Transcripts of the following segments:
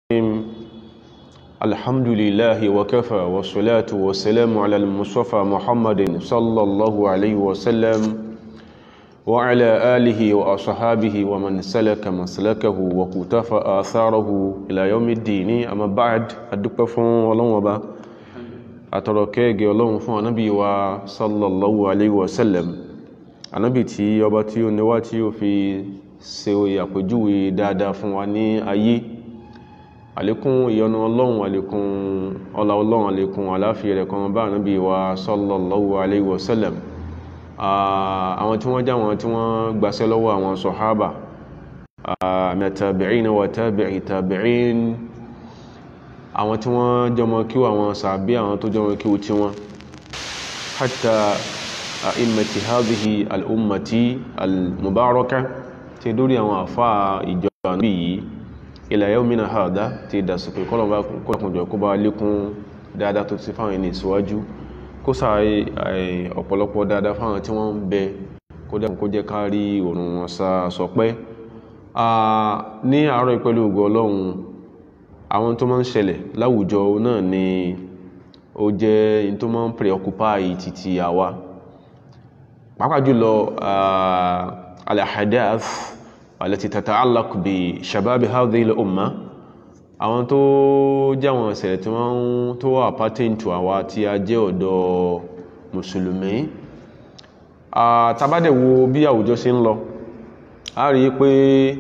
الحمد لله وكفى والصلاة والسلام على المصطفى محمد صلى الله عليه وسلم وعلى آله وأصحابه ومن سلك مسلكه وقتفى آثاره إلى يوم الدين أما بعد أدوك فون ولون وبا أتركيك ولون فون نبي صلى الله عليه وسلم anabi tí ọba tí ó níwá tí ó fi ṣe àpèjúwe dáadáa fún wa ní ayé àlékún ìyọ́nú ọlọ́run àlékún ọlá ọlọ́run àlékún àláfíà rẹ̀ kan bá anabi wa sallallahu alayhi wa sallam àwọn tí wọ́n já wọn tí wọ́n gbaṣẹ́ lọ́wọ́ àwọn sọ̀hábà mẹ́tàbìrín wa tabi'i tabi'in àwọn tí wọ́n jọmọ kí àwọn sàbí àwọn tó jọmọ kí tí wọ́n hatta a'immati hadhihi al'ummati al-mubaraka ti dórí àwọn àfá ìjọba bí yìí ila yawmina hadha ti dásùkú kọlọ̀bá kọlọ̀kùnjọ kó bá lékún dáadáa tó ti fáwọn ẹni ìsíwájú kó sáré ọ̀pọ̀lọpọ̀ dáadáa fáwọn tí wọ́n ń bẹ kó dẹ́kun kó jẹ́ kárí òrùn wọn sá sọpẹ́ ní àárọ̀ ìpẹ́lú ògo ọlọ́run àwọn tó máa ń ṣẹlẹ̀ láwùjọ náà ni ó jẹ́ in tó máa ń preoccupy títí àwa pàápàá jùlọ al-ahadath allati tata'allaq bi shababi hadhihi al-umma àwọn tó jáwọn ìṣẹ̀lẹ̀ tí wọ́n tó wà pátẹ́ntù àwa tí a jẹ́ ọ̀dọ́ mùsùlùmí tàbádẹ̀wò bí àwùjọ ṣe ń lọ a rí pé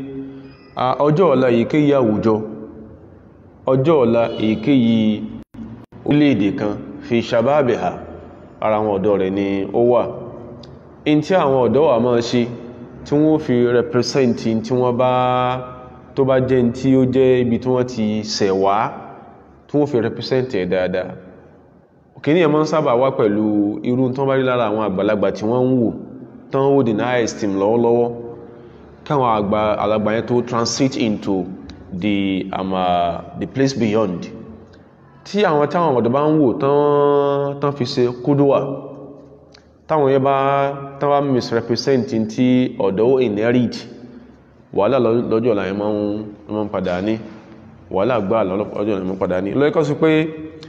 ọjọ́ ọ̀la èyíkéyìí àwùjọ ọjọ́ ọ̀la èyíkéyìí orílẹ̀-èdè kan fi shababiha ara àwọn ọ̀dọ́ rẹ̀ ni ó wà in tí àwọn ọ̀dọ́ wà máa ṣe tí wọ́n fi represent tí wọ́n bá tó bá jẹ́ tí ó jẹ́ ibi tí wọ́n ti ṣẹ̀wá tí wọ́n fi represent ẹ̀ dáadáa kìíní ẹ̀ máa ń sábà wá pẹ̀lú irú tán bá rí lára àwọn àgbàlagbà tí wọ́n ń wò tán ó dì náà esteem lọ́wọ́lọ́wọ́ káwọn àgbàlagbà yẹn tó transit into the, um, uh, the place beyond tí àwọn táwọn ọ̀dọ́ bá ń wò tán fi ṣe kúdùwà táwọn yẹ bá tánwà misrepresent tí ọ̀dọ́ inherit wàhálà lọ́jọ́ ọ̀la yẹn máa ń padà ní wàhálà gbà lọ́jọ́ ọ̀la yẹn máa ń padà ní lọ́yẹ́kọ́ sí pé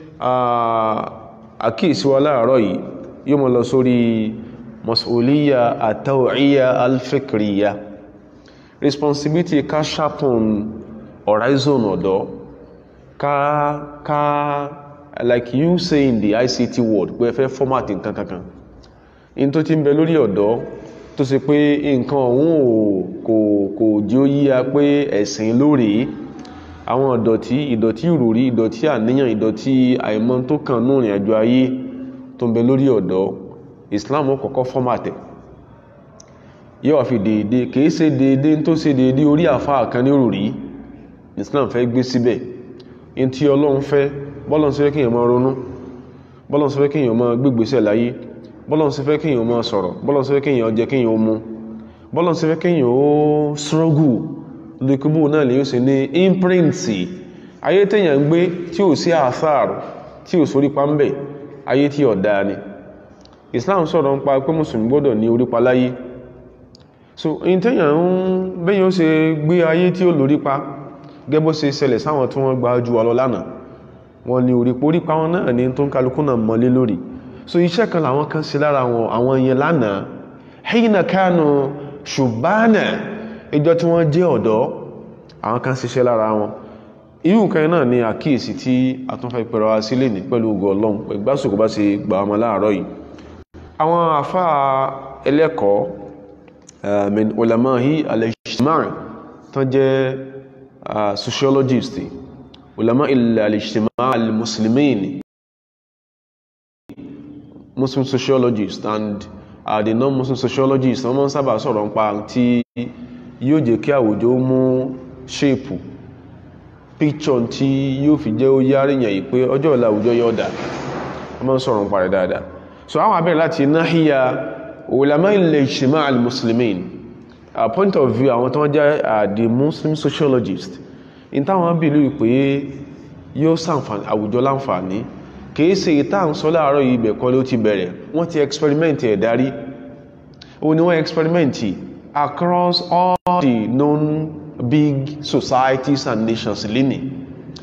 àkíyèsí wa láàárọ̀ yìí yóò mọ́ lọ sórí mas'uliyya at-taw'iyya al-fikriyya responsibility ká sharpen horizon ọ̀dọ́ ká ká like you say in the ICT world pé ẹ fẹ́ format nǹkan kankan in tó ti ń bẹ lórí ọ̀dọ́ tó ṣe pé nǹkan ọ̀hún kò kò jí ó yíya pé ẹ̀sìn lórí àwọn ìdọ̀tí ìdọ̀tí ìròrí ìdọ̀tí àníyàn ìdọ̀tí àìmọ̀ tó kàn ní ìrìn àjò ayé tó ń bẹ lórí ọ̀dọ́ Islam kọ́kọ́ fọ́màtẹ̀ yóò fi déédé kìí ṣe déédé tó ṣe déédé orí àfáà kan ní òrùrí Islam fẹ́ gbé síbẹ̀ in tí Ọlọ́run fẹ́ bọ́lọ́n sí fẹ́ kíyàn máa ronú bọ́lọ́n sí fẹ́ kíyàn máa gbégbèsẹ̀ láyé bọ́lọ́n sí fẹ́ kíyàn máa sọ̀rọ̀ bọ́lọ́n sí fẹ́ kíyàn jẹ kíyàn ó mú bọ́lọ́n sí fẹ́ kíyàn ó struggle lókúbù náà lè yóò sí ní imprinti ayé tẹ́yàn ń gbé tí ò sí àtharu tí ò sórí pàmbẹ̀ ayé tí ọ̀dá ni Islam sọ̀rọ̀ ń pa pé mùsùlùmí gbọ́dọ̀ ní orí pa láyé so in tẹ́yàn ń bẹ́yàn ó ṣe gbé ayé tí ó lórí pa gẹ́bọ́ ṣe ṣẹlẹ̀ sáwọn tí wọ́n gba ojú ọlọ lánàá wọ́n ní orí porí pa wọn náà ní tó ń kálukú náà mọ́lé lórí so iṣẹ́ kan làwọn kan ṣe lára wọn àwọn yẹn lánàá hina kanu ṣùgbọ́nà ìjọ tí wọ́n jẹ́ ọ̀dọ́ àwọn kan ṣiṣẹ́ lára wọn irú nǹkan náà ni àkíyèsí tí a tún fẹ́ pẹ̀rọ wá sílé ní pẹ̀lú ogun ọlọ́run ìgbásòkò bá ṣe gbà ọmọ láàárọ̀ yìí àwọn àfá ẹlẹ́kọ̀ọ́ min ulamahi al-ijtima' tán jẹ́ sociologist ulama al-ijtima' al-muslimin muslim sociologist and uh, the non-muslim sociologist wọ́n máa ń sábà sọ̀rọ̀ nípa tí yóò jẹ́ kí àwùjọ mú ṣéèpù píkṣọ̀n tí yóò fi jẹ́ ó yáríyàn yìí pé ọjọ́ ìlà àwùjọ yóò dà wọ́n máa ń sọ̀rọ̀ nípa rẹ̀ dáadáa so àwọn abẹ́rẹ̀ láti náhíyà ulama al-ijtima' al-muslimin a point of view àwọn tó wọ́n jẹ́ the muslim sociologist in táwọn bìlú pé yóò ṣàǹfààní àwùjọ láǹfààní kìí ṣe ìta ń sọ láàárọ̀ yìí ibẹ̀ kọ́ ló ti bẹ̀rẹ̀ wọ́n ti experiment ẹ̀ darí o ni wọ́n experiment across all the known big societies and nations lénìí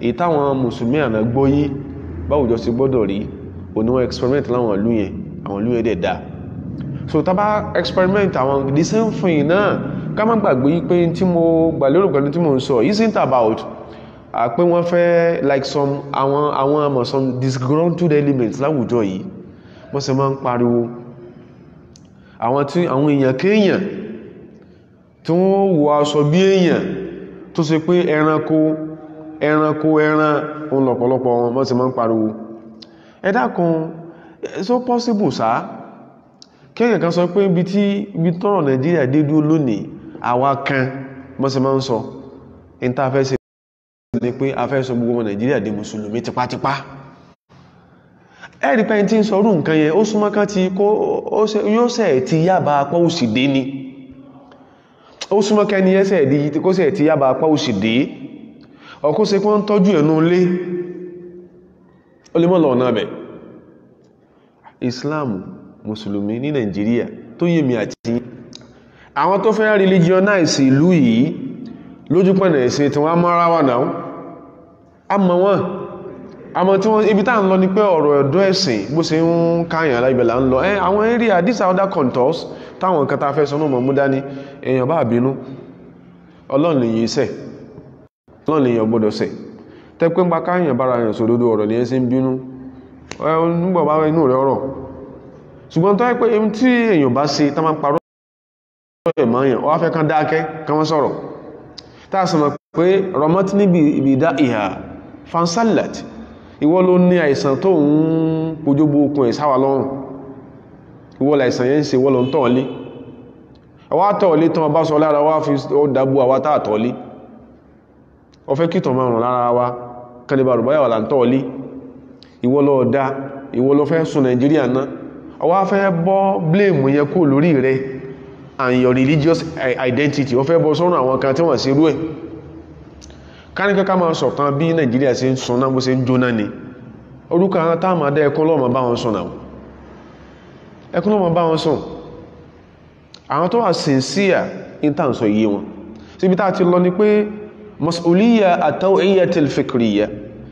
èyí táwọn mùsùlùmí àná gbọ́yé báwùjọ sí gbọ́dọ̀ rí oníwọ̀n experiment láwọn ìlú yẹn àwọn ìlú yẹn dẹ̀ dáa so tá bá experiment àwọn the same thing náà ká má gbàgbé pé tí mo gbà lérò pẹ̀lú tí mo ń sọ isn't about pé wọ́n fẹ́ like some àwọn àwọn àmọ̀ some disgruntled elements láwùjọ yìí wọ́n sì máa ń pariwo àwọn tí àwọn èèyàn kéèyàn tí wọ́n wọ aṣọ bí èèyàn tó ṣe pé ẹranko ẹranko ẹran òun lọ̀pọ̀lọpọ̀ wọn wọ́n sì máa ń pariwo ẹ dákun so possible sáà kéèyàn kan sọ pé ibi tí ibi tọ́rọ̀ nàìjíríà dé dúró lónìí àwa kan wọ́n sì máa ń sọ interface ní pé a fẹ́ sọ gbogbo ọmọ nàìjíríà di mùsùlùmí tipátipá ẹ̀rí pẹ́yìn tí ń sọrú nǹkan yẹn ó súnmọ́ kan ti kó yóò sẹ̀ ti yába apá òsì dé ni ó súnmọ́ kẹ́ni ẹsẹ̀ di kó sẹ̀ ti yába apá òsì dé ọkó se kí wọ́n tọ́jú ẹ̀nú ilé ó lè mọ́ lọ ọ̀nà bẹ̀ Islam mùsùlùmí ní nàìjíríà tó yé mi àti àwọn tó fẹ́ religionize ìlú yìí lójú pẹ̀nà ẹ̀sìn tí wọ́n mọ́ra wà náà a mọ̀ wọ́n a mọ̀ tí wọ́n ibi tá ń lọ ní pé ọ̀rọ̀ ẹ̀dọ́ ẹ̀sìn bó ṣe ń káyàn aláìbẹ̀lá ń lọ ẹ́ àwọn area these are other contours táwọn nǹkan ta fẹ́ sọ náà mọ̀ mú dání èèyàn bá bínú ọlọ́run lèyìn iṣẹ́ ọlọ́run lèyìn ọgbọ́dọ̀ sẹ̀ tẹ́ pé ń pa káyàn bára yàn sòdodo ọ̀rọ̀ ní ẹsẹ̀ ń bínú nígbà bá inú rẹ̀ ọ̀rọ̀ ṣùgbọ́n tó yẹ pé tí èèyàn bá ṣe tá máa ń parọ́ ẹ̀mọ́ èèyàn wọ́n fẹ́ kán dákẹ́ kán wọ́n sọ̀rọ̀ tá a sọ̀rọ̀ pé rọmọt níbi ìbìdá ìhà fansalat ìwọ ló ní àìsàn tó ń pojúbó okun ẹ̀ sáwà lọ́rùn ìwọ láìsàn yẹn ń ṣe wọ́n lọ ń tọ̀ọ́lé ọwá tọ̀ọ́lé tán bá sọ lára wá fi ó dábú àwa tá àtọ̀ọ́lé ọ fẹ́ kìtọ̀ máa rùn lára wa kẹlẹ̀bà rùbáyà wà là ń tọ̀ọ́lé ìwọ ló dá ìwọ ló fẹ́ sùn nàìjíríà náà ọwá fẹ́ bọ́ blame yẹn kó lórí rẹ̀ and your religious identity ó fẹ́ bọ́ sọ́run àwọn kan tí wọ́n sí rú ẹ̀ káníkà ká máa sọ̀kan bí nàìjíríà ṣe ń sùn náà bó ṣe ń jóná ni orúkọ àwọn táàmà dá ẹkún lọ́mọ bá wọn sùn náà ẹkún lọ́mọ bá wọn sùn àwọn tó wà sincere intanṣọ iye wọn síbi tá ti lọ ni pé mas'uliyya at-taw'iyyatil fikriyya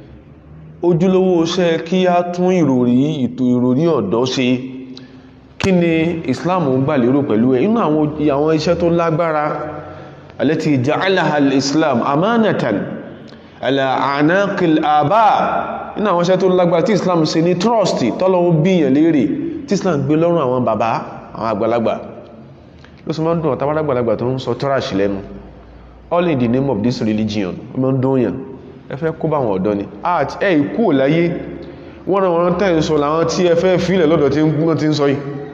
ojúlówó iṣẹ́ kí á tún ìròrí ìtò ìròrí ọ̀dọ́ ṣe kí ni islam ń gbà lérò pẹ̀lú ẹ̀ inú àwọn iṣẹ́ tó lágbára alẹ́tì ja'alaha al-islam amánatan ala anaqil aba inú àwọn iṣẹ́ tó lágbára tí islam ṣe ní trust tọ́lọ́wọ́ bíyàn lérè tí islam gbé lọ́rùn àwọn bàbá àwọn àgbàlagbà ló sọ mọ́ dùn ọ̀tá àgbàlagbà tó ń sọ tọ́ràṣì lẹ́nu all in the name of this religion ọmọ ń dún yàn ẹ fẹ́ kó bá àwọn ọ̀dọ́ ni àti ẹ̀ ikú ò láyé wọ́n rán wọn tẹ́ ń sọ làwọn tí ẹ fẹ́ fílẹ̀ lọ́dọ̀ tí wọ́n ti ń sọ yìí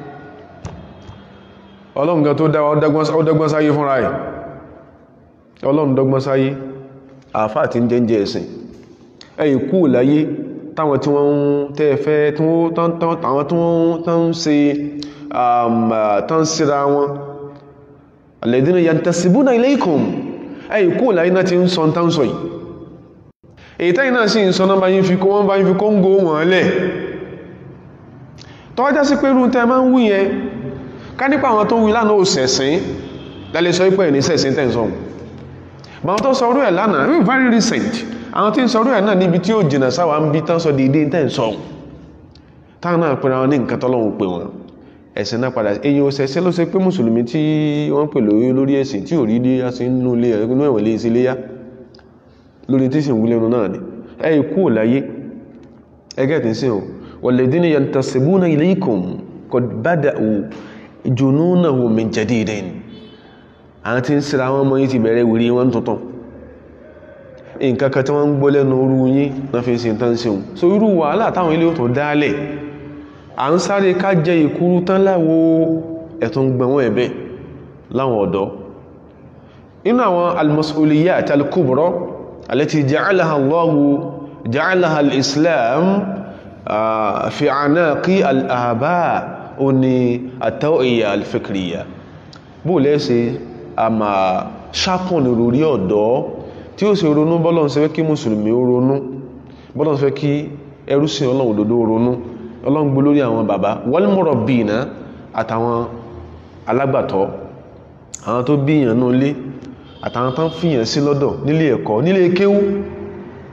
ọlọ́run gan tó dọ́gbọ́n sáyé fúnra ẹ̀ ọlọ́run dọ́gbọ́n sáyé àfá àti ń jẹ́jẹ́ ẹ̀sìn ẹ̀ ikú ò láyé táwọn tí wọ́n tẹ́ fẹ́ táwọn tí wọ́n tán ṣe tán síra wọn alladhina yantasibuna ilaykum ẹ̀ ikú ò láyé náà ti ń sọ tán sọ yìí èyí tẹ́yìn náà sí ìsọ́nà bá yí fi kó wọ́n bá yí fi kóngò wọ́n lẹ̀ tọ́wọ́já sí pé rún tẹ́ máa ń wí yẹn ká nípa àwọn tó wí lánàá ò sẹ̀sìn lálẹ́ sọ pé ní sẹ̀sìn tẹ́ǹsọ̀n bá wọn tó sọrú ẹ̀ lánàá very very recent àwọn tí ń sọrú ẹ̀ náà níbi tí ó jìnà sáwà ń bí tán sọ dédé tẹ́ǹsọ̀n táwọn náà pẹ̀lú àwọn ní nǹkan tọ́lọ́hun pè wọ́n ẹ̀sìn náà padà èyí ò sẹ̀sìn ló ṣe pé mùsùlùmí tí wọ́n pè lórí lórí ẹ̀sìn tí ò rí dé á sí nínú ilé ẹ̀rọ ẹ̀wọ̀n lé sí léyà lórí tí sì ń wúlẹ́nu náà ni ẹ ikú ò láyé ẹgẹ́ tí sí ò walladhina yantasibuna ilaykum qad bada'u jununahu min jadidin àwọn tí ń síra wọn mọ́ yí ti bẹ̀rẹ̀ wìrí wọn tuntun nǹkan kan tí wọ́n ń gbọ́ lẹ́nu orú yín náà fi sin tán sí so irú wàhálà táwọn ilé tó dálẹ̀ à ń sáré ká jẹ ìkúrú tán láwo ẹ̀tún gbẹ̀wọ̀n ẹ̀bẹ̀ láwọn ọ̀dọ́ inú àwọn al-mas'uliyat al-kubra التي جعلها الله جعلها الإسلام في عناق الآباء أني التوعية الفكرية bó lẹ́sẹ̀ a máa ṣàpọ̀nì lórí ọ̀dọ́ tí ó sì ronú bọ́lọ́n ṣe fẹ́ kí mùsùlùmí ó ronú bọ́lọ́n ṣe fẹ́ kí ẹrúsìn ọlọ́run òdodo ronú ọlọ́run gbé lórí àwọn bàbá wal murabbina àtàwọn alágbàtọ́ àwọn tó bíyàn náà lé àtàwọn tán fìyàn sí lọ́dọ̀ nílé ẹ̀kọ́ nílé kéwú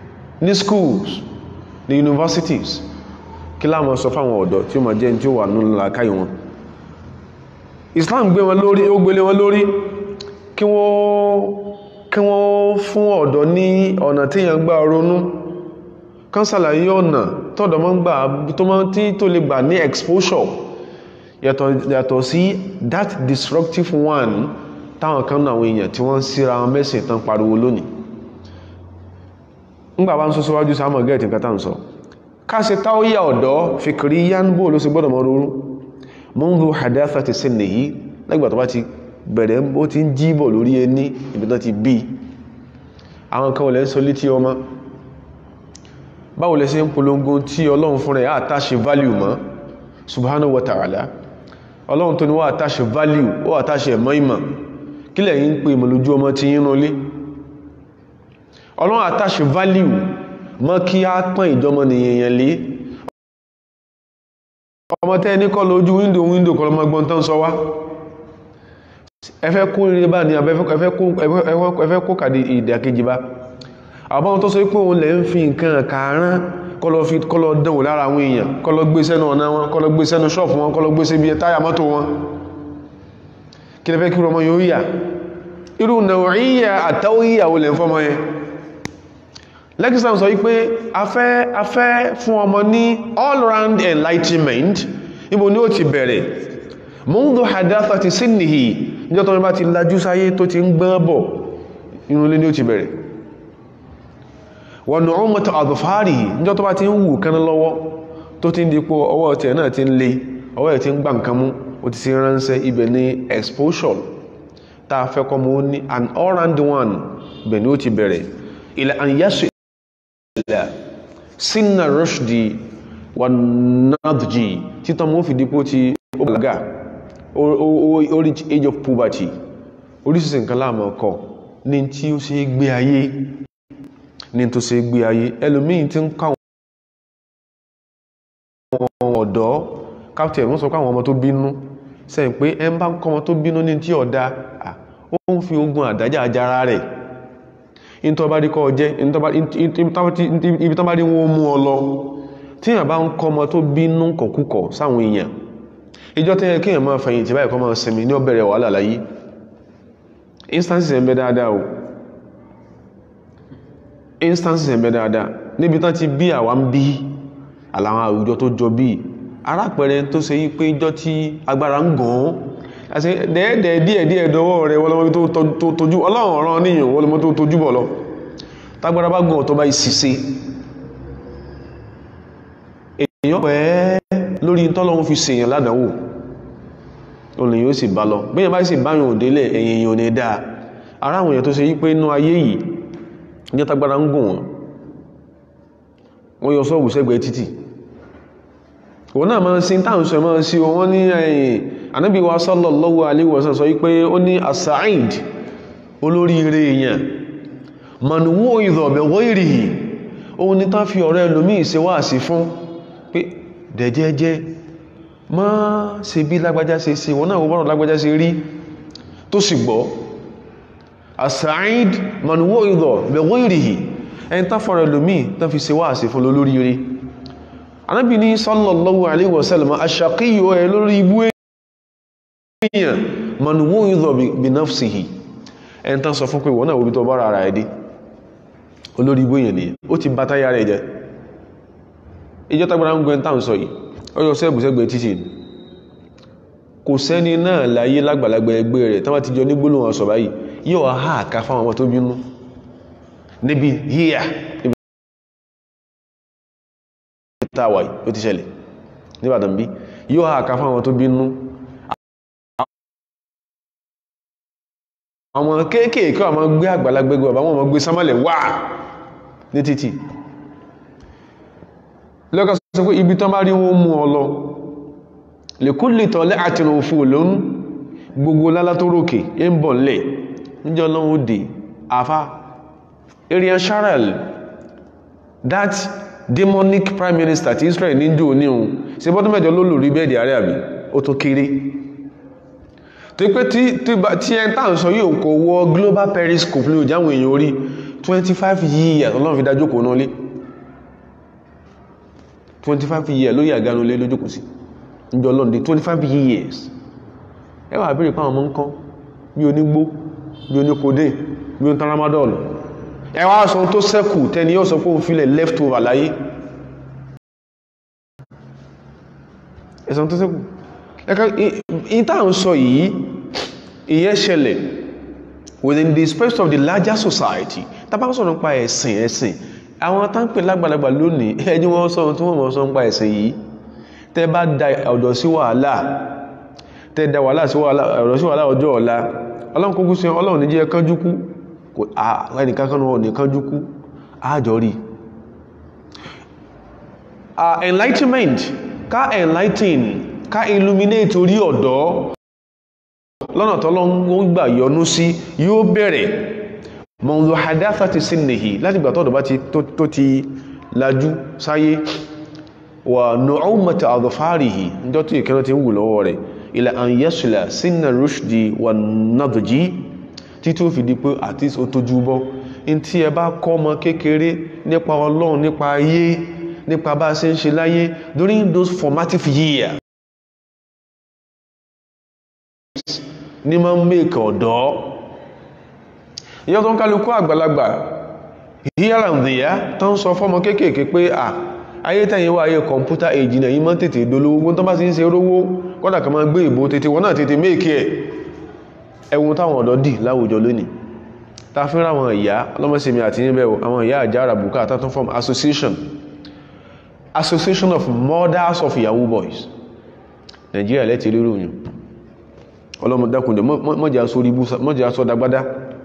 ní schools ní universities kí láàmọ́ sọ fáwọn ọ̀dọ́ tí ó ma jẹ́ tí ó wà nínú làákàyè wọn Islam gbé wọn lórí ó gbélé wọn lórí kí wọ́n kí wọ́n fún ọ̀dọ́ ní ọ̀nà tí yàn gbà ronú kán ṣàlàyé ọ̀nà tọ́dọ̀ mọ́ ń gbà tó mọ́ tí tó lè gbà ní exposure yàtọ̀ yàtọ̀ sí that disruptive one táwọn kan náà àwọn èèyàn tí wọ́n síra wọn mẹ́sìn tán pariwo lónìí ńgbà bá ń sọ síwájú sáàmọ̀ gẹ́ẹ̀tì nǹkan tán sọ káṣe táwíyà ọ̀dọ́ fìkìrí yánbó ló sì gbọ́dọ̀ mọ́ rúrú mundu hadathati sinnihi lẹ́gbà tó bá ti bẹ̀rẹ̀ ó ti ń jíbọ̀ lórí ẹni ibi tó ti bí àwọn kan olè ń sọ létí ọmọ báwo lẹ ṣe ń polongo tí ọlọ́run fún rẹ̀ àtàṣe value mọ́ subhanahu wa ta'ala ọlọ́run tó ní wá àtàṣe value ó àtàṣe ẹ̀mọ́ ìmọ̀ kí lẹ̀yin ń pè mọ̀ lójú ọmọ tí yín rúnlé ọlọ́run àtàṣe value mọ́ kí á pọ́n ìjọmọ nìyẹn lé ọmọ tẹ́ ní kọ́ lójú wíńdò wíńdò kọ́ lọ́mọ gbọ́n tán sọ wá ẹfẹ́ kó rí bá ní ẹfẹ́ kó kàdì ìdàkejì bá àbáwọn tó sọ pé òun lẹ̀ ń fi nǹkan kàárán kọ́lọ̀ fi kọ́lọ̀ dánwò lára àwọn èèyàn kọ́lọ̀ gbé sẹ́nu ọ̀nà wọn kọ́lọ̀ gbé sẹ́nu ṣọ́ọ̀fù wọn kọ́lọ̀ gbé síbi táyà mọ́tò wọn kí lẹ fẹ́ kí ọmọ yóò yà irú nàwòríyà àtàwòyíyà olè ń fọ́mọ yẹn lexam sọ wípé afẹ́ afẹ́ fún ọmọ ní all round enlightenment níbo ni ó ti bẹ̀rẹ̀ mundu hadathati sinnihi níjọ́ tó ní bá ti lajú sáyé tó ti ń gbọ́n bọ̀ inú ilé ni ó ti bẹ̀rẹ̀ wọ̀nà ọmọta àdùfáàrí níjọ́ tó bá ti ń wù kán lọ́wọ́ tó ti ń dípò ọwọ́ ọ̀tẹ̀ náà ti ń lé ọwọ́ ẹ̀ ti ń gbà nǹkan mú ó ti sí ránṣẹ́ ibẹ̀ ní exposure tá a fẹ́ kọ́ mọ́ ní an all round one ibẹ̀ ni ó ti bẹ̀rẹ̀ ilẹ̀ àyẹ́sù ilẹ̀ sínà rushdi wà nadji títọ́ mọ́ fi dípò ti ó bàlágà ó reach age of puberty oríṣiríṣi nǹkan láàmú ọkọ̀ ní tí ó ṣe gbé ayé ní tó ṣe gbé ayé ẹlòmíì tí ń káwọn ọ̀dọ́ captain wọ́n sọ pé àwọn ọmọ tó bínú sẹ́yìn pé ẹ ń bá ń kọ́ ọmọ tó bínú ní tí ọ̀dá ó ń fi ogun àdájà ajára rẹ̀ in tó bá rí kọ́ jẹ́ ibi tó bá rí wọ́n mú ọ lọ tí èèyàn bá ń kọ́ ọmọ tó bínú kọ̀kúkọ̀ sáwọn èèyàn ìjọ tẹ́yẹ kí èèyàn máa fẹ̀yìntì báyìí kọ́ máa sinmi ní ọbẹ̀rẹ̀ wàhálà láyé instances ẹ̀ ń bẹ dáadáa o instances ẹ̀ ń bẹ dáadáa níbi tán ti bí àwa ń bí àlàwọn àwùjọ tó jọ bí arápẹrẹ tó ṣe yí pé ìjọ tí agbára ń gàn án àti dẹ́ẹ̀dẹ́ díẹ̀ díẹ̀ dọwọ́ rẹ̀ wọlọmọ tó tójú ọlọ́run ọ̀ràn níyàn wọlọmọ tó tójú bọ̀ lọ tágbára bá gàn tó bá ìsìse èèyàn pẹ́ lórí tọ́lọ́run fi ṣèyàn ládàáwò olè yóò sì bá lọ bẹ́yàn bá sì báyàn òdélẹ̀ ẹ̀yìn èèyàn ní dáa ara àwọn èèyàn tó ṣe yí pé inú ayé yìí ní tágbára ń gùn wọn wọ́n yọ sọ́ọ̀bù sẹ́gbẹ̀ẹ́ títì wọ́n náà máa ń sin táwọn sọ máa ń sí wọ́n ní ẹ̀yìn Ànábì wa sallallahu alaihi wasallam sọ wípé ó ní as-sa'id olórí ire èèyàn man wu'idha bi ghayrihi òun ni tán fi ọ̀rẹ́ ẹlòmí ṣe wá sí fún pé dẹ̀jẹ́jẹ́ má ṣe bí lágbájá ṣe ṣe wọ́n náà wọ́n bọ́rọ̀ lágbájá ṣe rí tó sì gbọ́ as-sa'id man wu'idha bi ghayrihi ẹni tán fọ́rẹ̀ lómí tán fi ṣe wá sí fún lórí ire anábì ní sallallahu alaihi wasallam aṣàkíyò ẹ lórí ibú èèyàn manuwo ìzọ̀ bí nafsihi ẹni tán sọ fún pé wọ́n náà wóbi tó bára ara ẹ̀dí olórí ibú èèyàn nìyàn ó ti bá táyà rẹ̀ jẹ́ ìjọ tagbara ń gbẹ́ tán sọ yìí ọjọ́ sẹ́gbẹ̀sẹ́gbẹ̀ títì kò sẹ́ni náà láyé lágbàlagbà ẹgbẹ́ rẹ̀ tán bá ti jọ ní gbólóhùn ọ̀sọ̀ báyìí yóò há àká fáwọn ọmọ tó bínú níbi híyà níbi tàwà ó ti ṣẹlẹ̀ níbàdàn bí yóò ha àká fún àwọn tó bínú àwọn kéèkéèké àwọn gbé àgbàlagbégbé ọba wọn gbé sámọ́lẹ̀ wà ní títì lọ́kà sọ pé ibi tán bá rí wọn mú ọ lọ lè kú lè tọ́lẹ́ àti òfin olóhun gbogbo lálá tó rókè ń bọ̀ lẹ̀ níjọ́ lọ́wọ́ dé àfá Ariel Sharon that demonic prime minister ti Israel ní jò ní ohun ṣe bọ́dún mẹ́jọ ló lórí bẹ́ẹ̀dì ààrẹ àbí ó tó kéré tó pé tí ẹ tàà ń sọ yóò kò wọ global periscope ní òjáwọn èèyàn orí 25 years ọlọ́run fi dájókò náà lé 25 years lórí àgánu lé lójókòó sí ìjọ lọ́ndé 25 years ẹ wà bèèrè pàwọn ọmọ nǹkan bí onígbó bí oníkòdé bí o tramadol ẹ wá sọ tó sẹ́kù tẹni yóò sọ pé òun filẹ̀ leftover láyé ẹ̀sàn tó sẹ́kù ẹ̀ka ìta ń sọ yìí ìyẹn ṣẹlẹ̀ within the space of the larger society tàbá sọ̀rọ̀ nípa ẹ̀sìn ẹ̀sìn àwọn táǹpẹ̀ lágbàlagbà lónìí ẹni wọ́n sọ tí wọ́n mọ̀ sọ nípa ẹ̀sìn yìí tẹ́ bá da ọ̀dọ̀ sí wàhálà tẹ́ da wàhálà sí wàhálà ọ̀dọ̀ sí wàhálà ọjọ́ ọ̀la ọlọ́run kúkú sí ọlọ́run ní jẹ́ kánjú kú ẹnìkan kan náà ní kánjú kú àjọ rí enlightenment ká enlighten ká illuminate orí ọ̀dọ́ lọ́nà tọ́lọ́run gbà yọ́nú sí yóò bẹ̀rẹ̀ mọ̀lù hadafa ti sí nìhì láti gbà tọ́dọ̀ bá tó ti lajú sáyé wà nù'ọ́mọ̀tà àdọ̀fáàrìhì níjọ́ tó ìkẹ́rọ ti ń wù lọ́wọ́ rẹ̀ ilẹ̀ an yẹ́sùlá sínà rushdi wà nàdọ̀jí tí tó fi di pé àti ó tójú bọ́ in tí ẹ bá kọ́ ọmọ kékeré nípa ọlọ́run nípa ayé nípa bá ṣe ń ṣe láyé during those formative years ní máa ń mèkà ọ̀dọ́ ìyọ́ tó ń kálukú àgbàlagbà here and there tó ń sọ fọ́mọ kéékèèké pé à ayé tẹ́yìn wá ayé kọmpútà èjì náà yí mọ́ tètè dolówó tó bá ti ń ṣe rówó kọ́dà kan máa gbé ìbò tètè wọ́n náà tètè méèkì ẹ̀ ẹwùn táwọn ọ̀dọ́ dì láwùjọ lónìí ta fún àwọn ìyá ọlọ́mọsẹ̀mí àti yínbẹ̀ àwọn ìyá àjá àràbùkà àtàtún form association association of mothers of yahoo boys Nigeria lẹ́tì rírò yìí ọlọ́mọdákùnjẹ mọ́jẹ́ asọ́dagbádá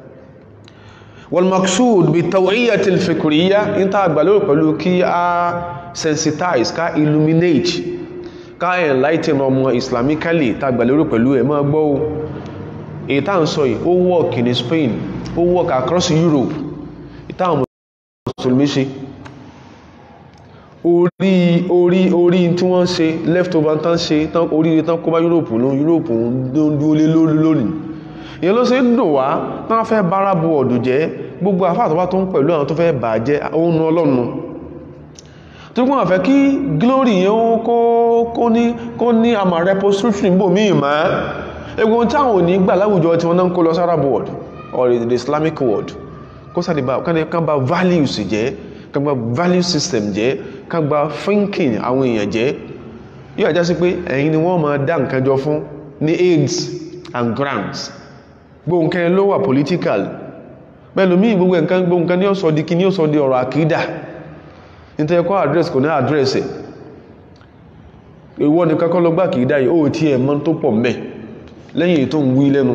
والمقصود بالتوعية الفكرية انت àgbàlérò pẹ̀lú kí a sensitize ká illuminate ká enlighten ọmọ islamically tá àgbàlérò pẹ̀lú ẹ̀ máa gbọ́ èyí tá ń sọ yìí ó work in Spain ó work across Europe ìtàwọn mùsùlùmí ṣe orí orí orí tí wọ́n ṣe leftover tán ṣe orí tán kó bá Europe ló Europe ń dúó lé lónìí ìyẹn ló ṣe ń dùn wá náà fẹ́ bára bu ọ̀dù jẹ́ gbogbo àfáàtọ́wá tó ń pẹ̀lú àwọn tó fẹ́ bà jẹ́ oónú ọlọ́nu tó kún àfẹ́ kí glory yẹn ó kó ní kó ní àmà repository bò míì mọ́ egun táwọn ò ní gbà láwùjọ tí wọ́n náà ń kó lọ sára world or the Islamic world kó sáà dìbà kán bá values jẹ́ kán bá value system jẹ́ kán bá thinking àwọn èèyàn jẹ́ yóò àjá sí pé ẹ̀yin ni wọ́n máa dá nǹkan jọ fún ní aids and grants gbóǹkẹ́ ló wà political pẹ̀lú mí gbogbo nǹkan gbóǹkẹ́ ní ọ̀sọ̀ di kí ní ọ̀sọ̀ di ọ̀rọ̀ àkídà nítorí ẹ̀kọ́ address kò ní address ẹ̀ ìwọ ni kakọ́ lọ gbá àkídà yìí ó tí ẹ̀ mọ́ tó pọ̀ mẹ́ lẹ́yìn ètò ń wí lẹ́nu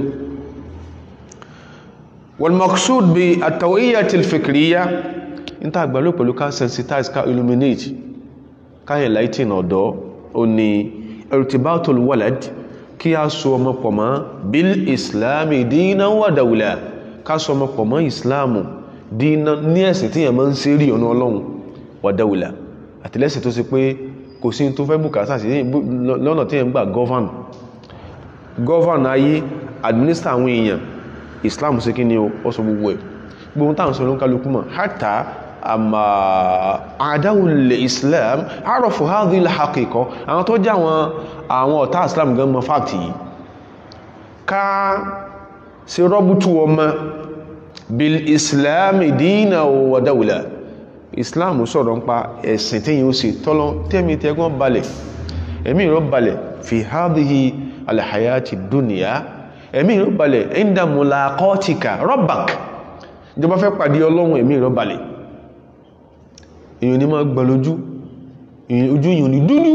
wal maqsud bi at-tawiyyati al-fikriyya níta àgbàlò pẹ̀lú ká sensitize ká illuminate ká enlighten ọ̀dọ́ ó ní irtibatul walad kí a so ọmọ pọ̀ mọ́ bil islami dínà wà dáwùlà ká so ọmọ pọ̀ mọ́ islamu dínà ní ẹ̀sìn tí yẹn máa ń ṣe rí ọ̀nà ọlọ́run wà dáwùlà àtìlẹ́sìn tó sì pé kò sí tó fẹ́ bùkátà sí lọ́nà tí yẹn gbà govern govern ayé administer àwọn èèyàn islam sí kí ni ó sọ gbogbo ẹ̀ gbogbo táwọn sọ ló ń kálukú mọ̀ hátà àmà àdáwùlẹ̀ islam àrọ̀fù hadhihi al-haqiqa àwọn tó jẹ́ àwọn àwọn ọ̀tá islam gan mọ̀ fàktì yìí ká sí rọ́bùtù ọmọ bil islam dínà wa dawla islam sọ̀rọ̀ ń pa ẹ̀sìn tí yíó sì tọ́lọ tẹ́mi tẹ́gbọ́n balẹ̀ ẹ̀mí ìrọ̀ balẹ̀ fi hadhihi al-hayati dunya ẹ̀mí ìrọ̀ balẹ̀ inda mulaqatika rabbak ìjọba fẹ́ pàdé ọlọ́run ẹ̀mí ìrọ̀ balẹ̀ èyàn ní máa gbà lójú ojú èyàn ní dúdú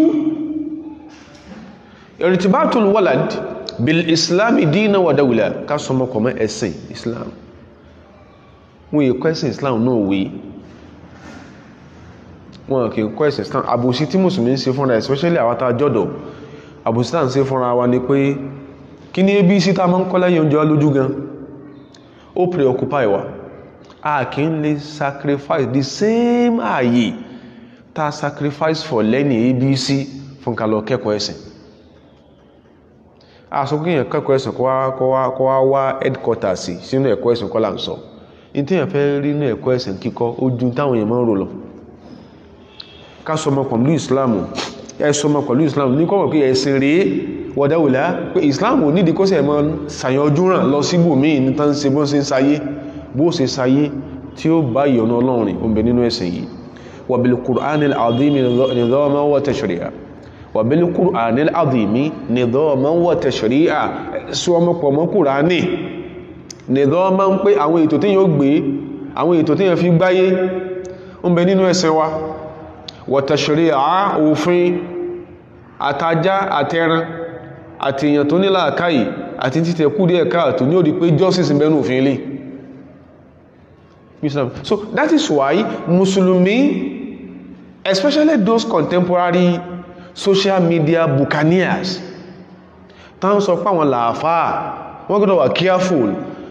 irtibatul walad bil islami dina wa dawla ká sọmọ kọmọ ẹ̀sìn islam wọ́n yẹ kọ́ ẹ̀sìn islam náà wé wọ́n kì í kọ́ ẹ̀sìn islam àbòsí tí mùsùlùmí ń ṣe fúnra especially àwọn tá jọ́dọ̀ àbòsí tá ń ṣe fúnra wa ni pé kí ní abc tá máa ń kọ́ lẹ́yìn oúnjẹ lójú gan ó preoccupy wa a kì í lè sacrifice the same ààyè tá sacrifice for learning abc fún ká lọ kẹ́kọ̀ọ́ ẹ̀sìn àsọkíyàn kẹ́kọ̀ọ́ ẹ̀sìn kọ́ wá wá headquarters sí sínú ẹ̀kọ́ ẹ̀sìn kọ́ là ń sọ ní tí èèyàn fẹ́ rí ní ẹ̀kọ́ ẹ̀sìn kíkọ́ ojú táwọn èèyàn máa ń rò lọ ká sọmọ pẹ̀lú ìsìláàmù ẹ sọmọ pẹ̀lú ìsìláàmù ní kọ́mọ̀ pé ẹ̀sìn rèé wọ̀dáwùlá pé ìsìláàmù nídìí kó sẹ̀ mọ́ sàyànjú ràn lọ síbòmíì ní tán ṣe bó ṣe ń sayé bó ṣe sayé tí ó bá ìyọ̀nà ọlọ́run ó ń bẹ nínú ẹ̀sìn yìí wa bil qur'anil azimi nidaman wa tashri'a wa bil qur'anil azimi nidaman wa tashri'a sí ọmọ pọ̀ mọ́ kùránì nidaman pé àwọn ètò tí yóò gbé àwọn ètò tí yóò fi gbáyé ó ń bẹ nínú ẹ̀sìn wa wa tashri'a òfin àtajá àtẹran àti èèyàn tó ní làákàyè àti títẹ̀ kú díẹ̀ káàtò ní ó di pé justice ń bẹ nínú òfin ilé Islam. So that is why Muslimi, especially those contemporary social media buccaneers, tán sọ pé àwọn làáfáà, wọ́n gbọ́dọ̀ wà careful.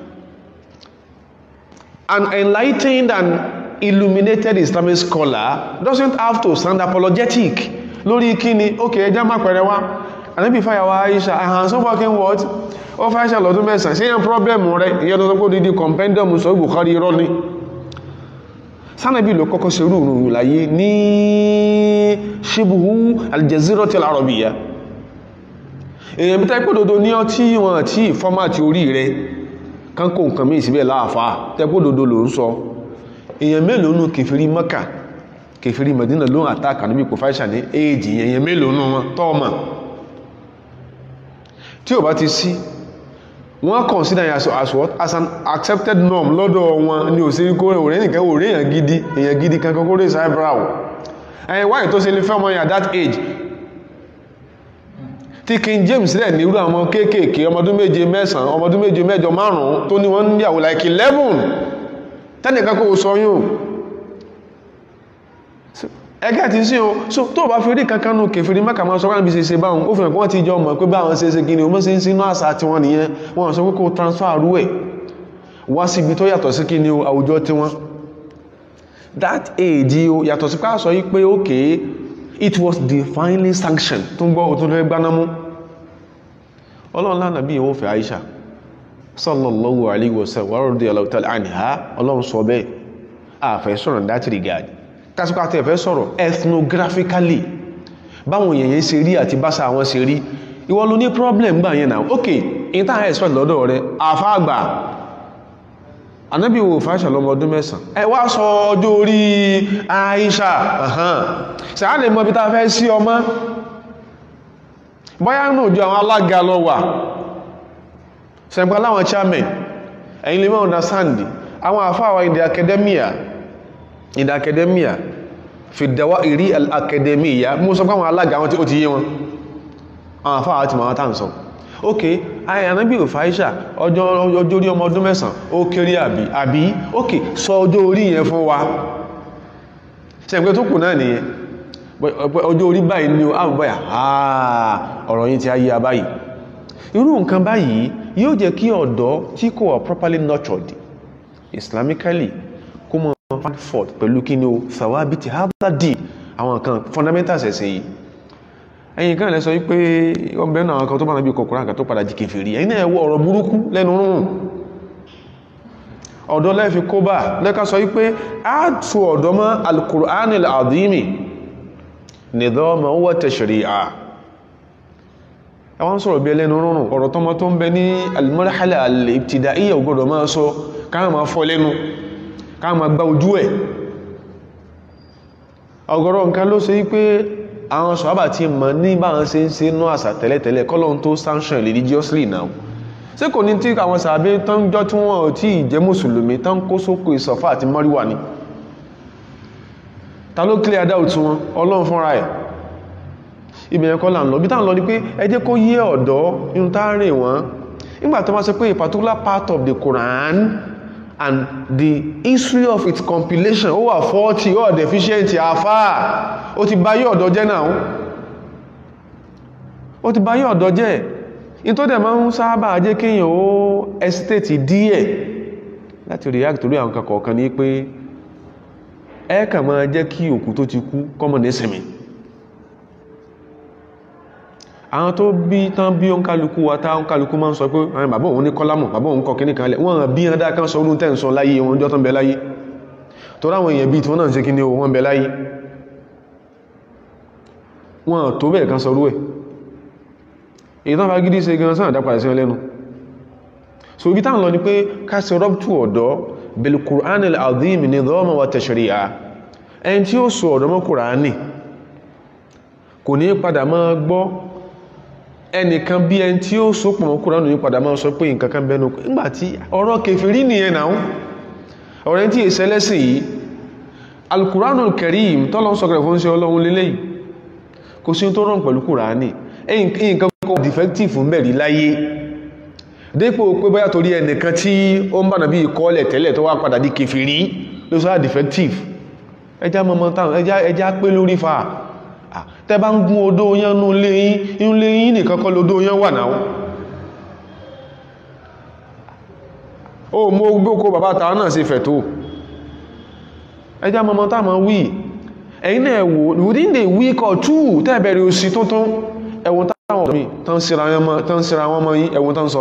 An enlightened and illuminated Islamic scholar doesn't have to sound apologetic lórí kíni, okay, ẹjá má pẹ̀rẹ̀ wá. Ànábì fàyàwó Aisha, àhàn so fucking what? Ó fẹ́ Aisha lọ́dún mẹ́sàn-án, ṣe yẹn problem rẹ̀, ìyẹn tó sọ pé dídí compendium sọ Bukhari irọ́ ni sánàbí ló kọ́kọ́ ṣe rú ìrùn láyé ní ṣíbùhú aljaziratil arabiyya èyàn bí tẹ́pọ̀ dodo ní ọtí wọn àti fọ́mátì orí rẹ̀ kán kó nǹkan mí síbẹ̀ láàfá tẹ́pọ̀ dodo ló ń sọ èyàn mélòó nù kèfèrí Mẹ́kà kèfèrí Mẹ́dínà ló ń àtàkà níbi kò fáìṣà ní èjì èyàn mélòó nù wọn tọ́ọ̀mà tí ò bá ti sí wọ́n consider as, as what as an accepted norm lọ́dọ̀ wọn ní òsìrí kó rẹ̀ òrẹ́ nìkan òrẹ́ èyàn gidi èyàn gidi kankan kó rẹ̀ eyebrow ẹ̀yìn wáyé tó ṣe lè fẹ́ ọmọ yà that age tí King James rẹ̀ nírú àwọn kéékèèké ọmọdún méje mẹ́sàn-án ọmọdún méje mẹ́jọ márùn-ún tó ní wọ́n ń yàwó like eleven tẹ́nìkan kó sọ yún ẹgẹ́ ti sí o so tó bá fi rí kankan nù kèfèrí Mákà máa sọ káàbí ṣe ṣe báhùn ó fìyàn kí wọ́n ti jọ mọ̀ pé báwọn ṣe ṣe gíní o mọ́ sí sínú àṣà tí wọ́n nìyẹn wọ́n sọ pé kó transfer rú ẹ̀ wá sí ibi tó yàtọ̀ sí kí ni o àwùjọ tí wọ́n that age o yàtọ̀ sí pàṣọ yí pé okay it was divinely sanctioned tó ń gbọ́ òtún lọ́wọ́ gbanámú ọlọ́run lánàá bí ìwọ́n fẹ́ Aisha sallallahu alaihi wasallam wa radiyallahu ta'ala anha ọlọ́run sọ bẹ́ẹ̀ àfẹ́ sọ̀rọ̀ in that regard kásíkò àti ẹ̀fẹ́ sọ̀rọ̀ ethnographically báwọn èèyàn ṣe rí àti báṣà àwọn ṣe rí ìwọ ló ní problem gbà yẹn náà ok in tá expect lọ́dọ̀ rẹ àfáàgbà anábì wo fàáṣà lọ́mọ ọdún mẹ́sàn ẹ wá sọ ọjọ́ orí Aisha ṣàá lè mọ bí tá fẹ́ sí ọmọ bóyá náà jọ àwọn alága lọ wà ṣẹ̀gbọ́n láwọn chairman ẹ̀yin lè mọ́ understand àwọn àfáàwà in the academia in the academia fi dawairi al-academia mú sọ pàwọn alága wọn tí ó ti yé wọn àwọn afáwà àti màá tàn sọ ok àyànábí ò fàáṣà ọjọ́ orí ọmọ ọdún mẹ́sàn ó kéré àbí àbí ok sọ ọjọ́ orí yẹn fún wa ṣẹ̀gbẹ́ tó kù náà nìyẹn ọjọ́ orí báyìí ni ó àbúbáyà ọ̀rọ̀ yìí ti ayé abáyìí irú nǹkan báyìí yóò jẹ́ kí ọ̀dọ́ tí kò wà properly nurtured islamically kó mọ̀ Frankfurt pẹ̀lú kí ni o sàwábí ti harvard àwọn kan fundamentals ẹ̀sìn yìí ẹ̀yìn kan lẹ́ sọ wípé ọmọbẹ̀ náà kan tó bá nàbí kọkùnrin àkà tó padà jí kèfèrí ẹ̀yìn náà ẹwọ́ ọ̀rọ̀ burúkú lẹ́nu rúrùn ọ̀dọ́ lẹ́fi kó bá lẹ́ka sọ wípé a tu ọ̀dọ́ mọ́ al-Qur'anil azimi nidhaman wa tashri'a àwọn sọ̀rọ̀ bí ẹlẹ́nu rúrùn ọ̀rọ̀ tọ́mọ tó ń bẹ ní al-marhala al-ibtida'iyya ògbọ́dọ̀ máa sọ káà máa fọ́ lẹ́nu ká ma gba ojú ẹ̀ ọ̀gọ̀rọ̀ nǹkan ló ṣe wípé àwọn sọ̀hábà tí mọ̀ ní báwọn ṣe ń ṣe náà àṣà tẹ́lẹ̀tẹ́lẹ̀ kọ́lọ́n tó sanction religiously now ṣé kò ní tí àwọn sàbẹ́ tán jọ tí wọ́n ò tí jẹ́ mùsùlùmí tán kó sókò ìsọ̀fà àti mọ́ríwà ni ta ló clear doubt wọn ọlọ́run fúnra ẹ̀ ibẹ̀yẹn kọ́ là ń lọ bí táwọn lọ ní pé ẹ jẹ́ kó yé ọ̀dọ́ inú tá rìn wọ́n nígbà tó wá sọ pé a particular part of the Quran and the history of its compilation ó wà faulty ó wà deficient àfáà ó ti bá yí ọ̀dọ́ jẹ́ náà ó ti bá yí ọ̀dọ́ jẹ́ in tó dẹ̀ máa ń sáábà jẹ́ kíyàn ó estate díẹ̀ láti react torí àwọn kọ̀ọ̀kan ní pé ẹ kàn máa jẹ́ kí òkú tó ti kú kọ́mọ̀ ní sinmi àwọn tó bí tán bí ó ń kálukú wa tá ń kálukú máa ń sọ pé àwọn bàbá òun ní kọ́lámù bàbá òun kọ kíní kan lẹ̀ wọ́n bí ẹ̀dá kan sọ orún tẹ́ǹsọ láyé wọn jọ tán bẹ láyé tó ráwọn èèyàn bí tí wọ́n náà ń ṣe kíní o wọ́n bẹ láyé wọn tó bẹ́ẹ̀ kan sọrú ẹ̀ èyí tán fagídí ṣe gan sáà dápadà sí ọlẹ́nu so ibi táwọn lọ ni pé káṣẹ rọ́pùtù ọ̀dọ́ bil Qur'an al-azim nidhaman wa tashri'a ẹni tí ó sọ ọ̀dọ́ mọ́ Kùránì kò ní padà máa gbọ́ ẹnìkan bí ẹni tí ó so pọ̀ mọ́ Kùránì ní padà máa sọ pé nǹkan kan bẹnu nígbàtí ọ̀rọ̀ kèfèrí nìyẹn náà ọ̀rẹ́ tí èsẹ́ lẹ́sìn yìí al-Qur'anul Karim tọ́lọ́ sọ̀kẹ̀rẹ̀ fún sí ọlọ́run lélẹ́yìí kò sí tó rán pẹ̀lú Kùránì nǹkan kọ́ defective ń bẹ̀rí láyé dípò pé bóyá torí ẹnìkan tí ó ń bá nàbí ìkọ́lẹ̀ tẹ́lẹ̀ tó wá padà di kèfèrí ló sọ́rọ̀ defective ẹjá mọ́mọ́ táwọn ẹjá pé lórí fa tẹ́ bá ń gún odó yán nú lé yín inú lé yín nìkan kọ́ lódó yán wà náà ó mú gbókó bàbá tàà náà sí fẹ̀ tó ẹjá mọ́mọ́ táwọn wí ẹ̀yin náà wò within the week or two tẹ́ẹ̀bẹ̀rẹ̀ òsì tuntun ẹ̀wọ̀n táwọn ọ̀dọ́ mi tán síra wọn mọ́ yí ẹ̀wọ̀n tán sọ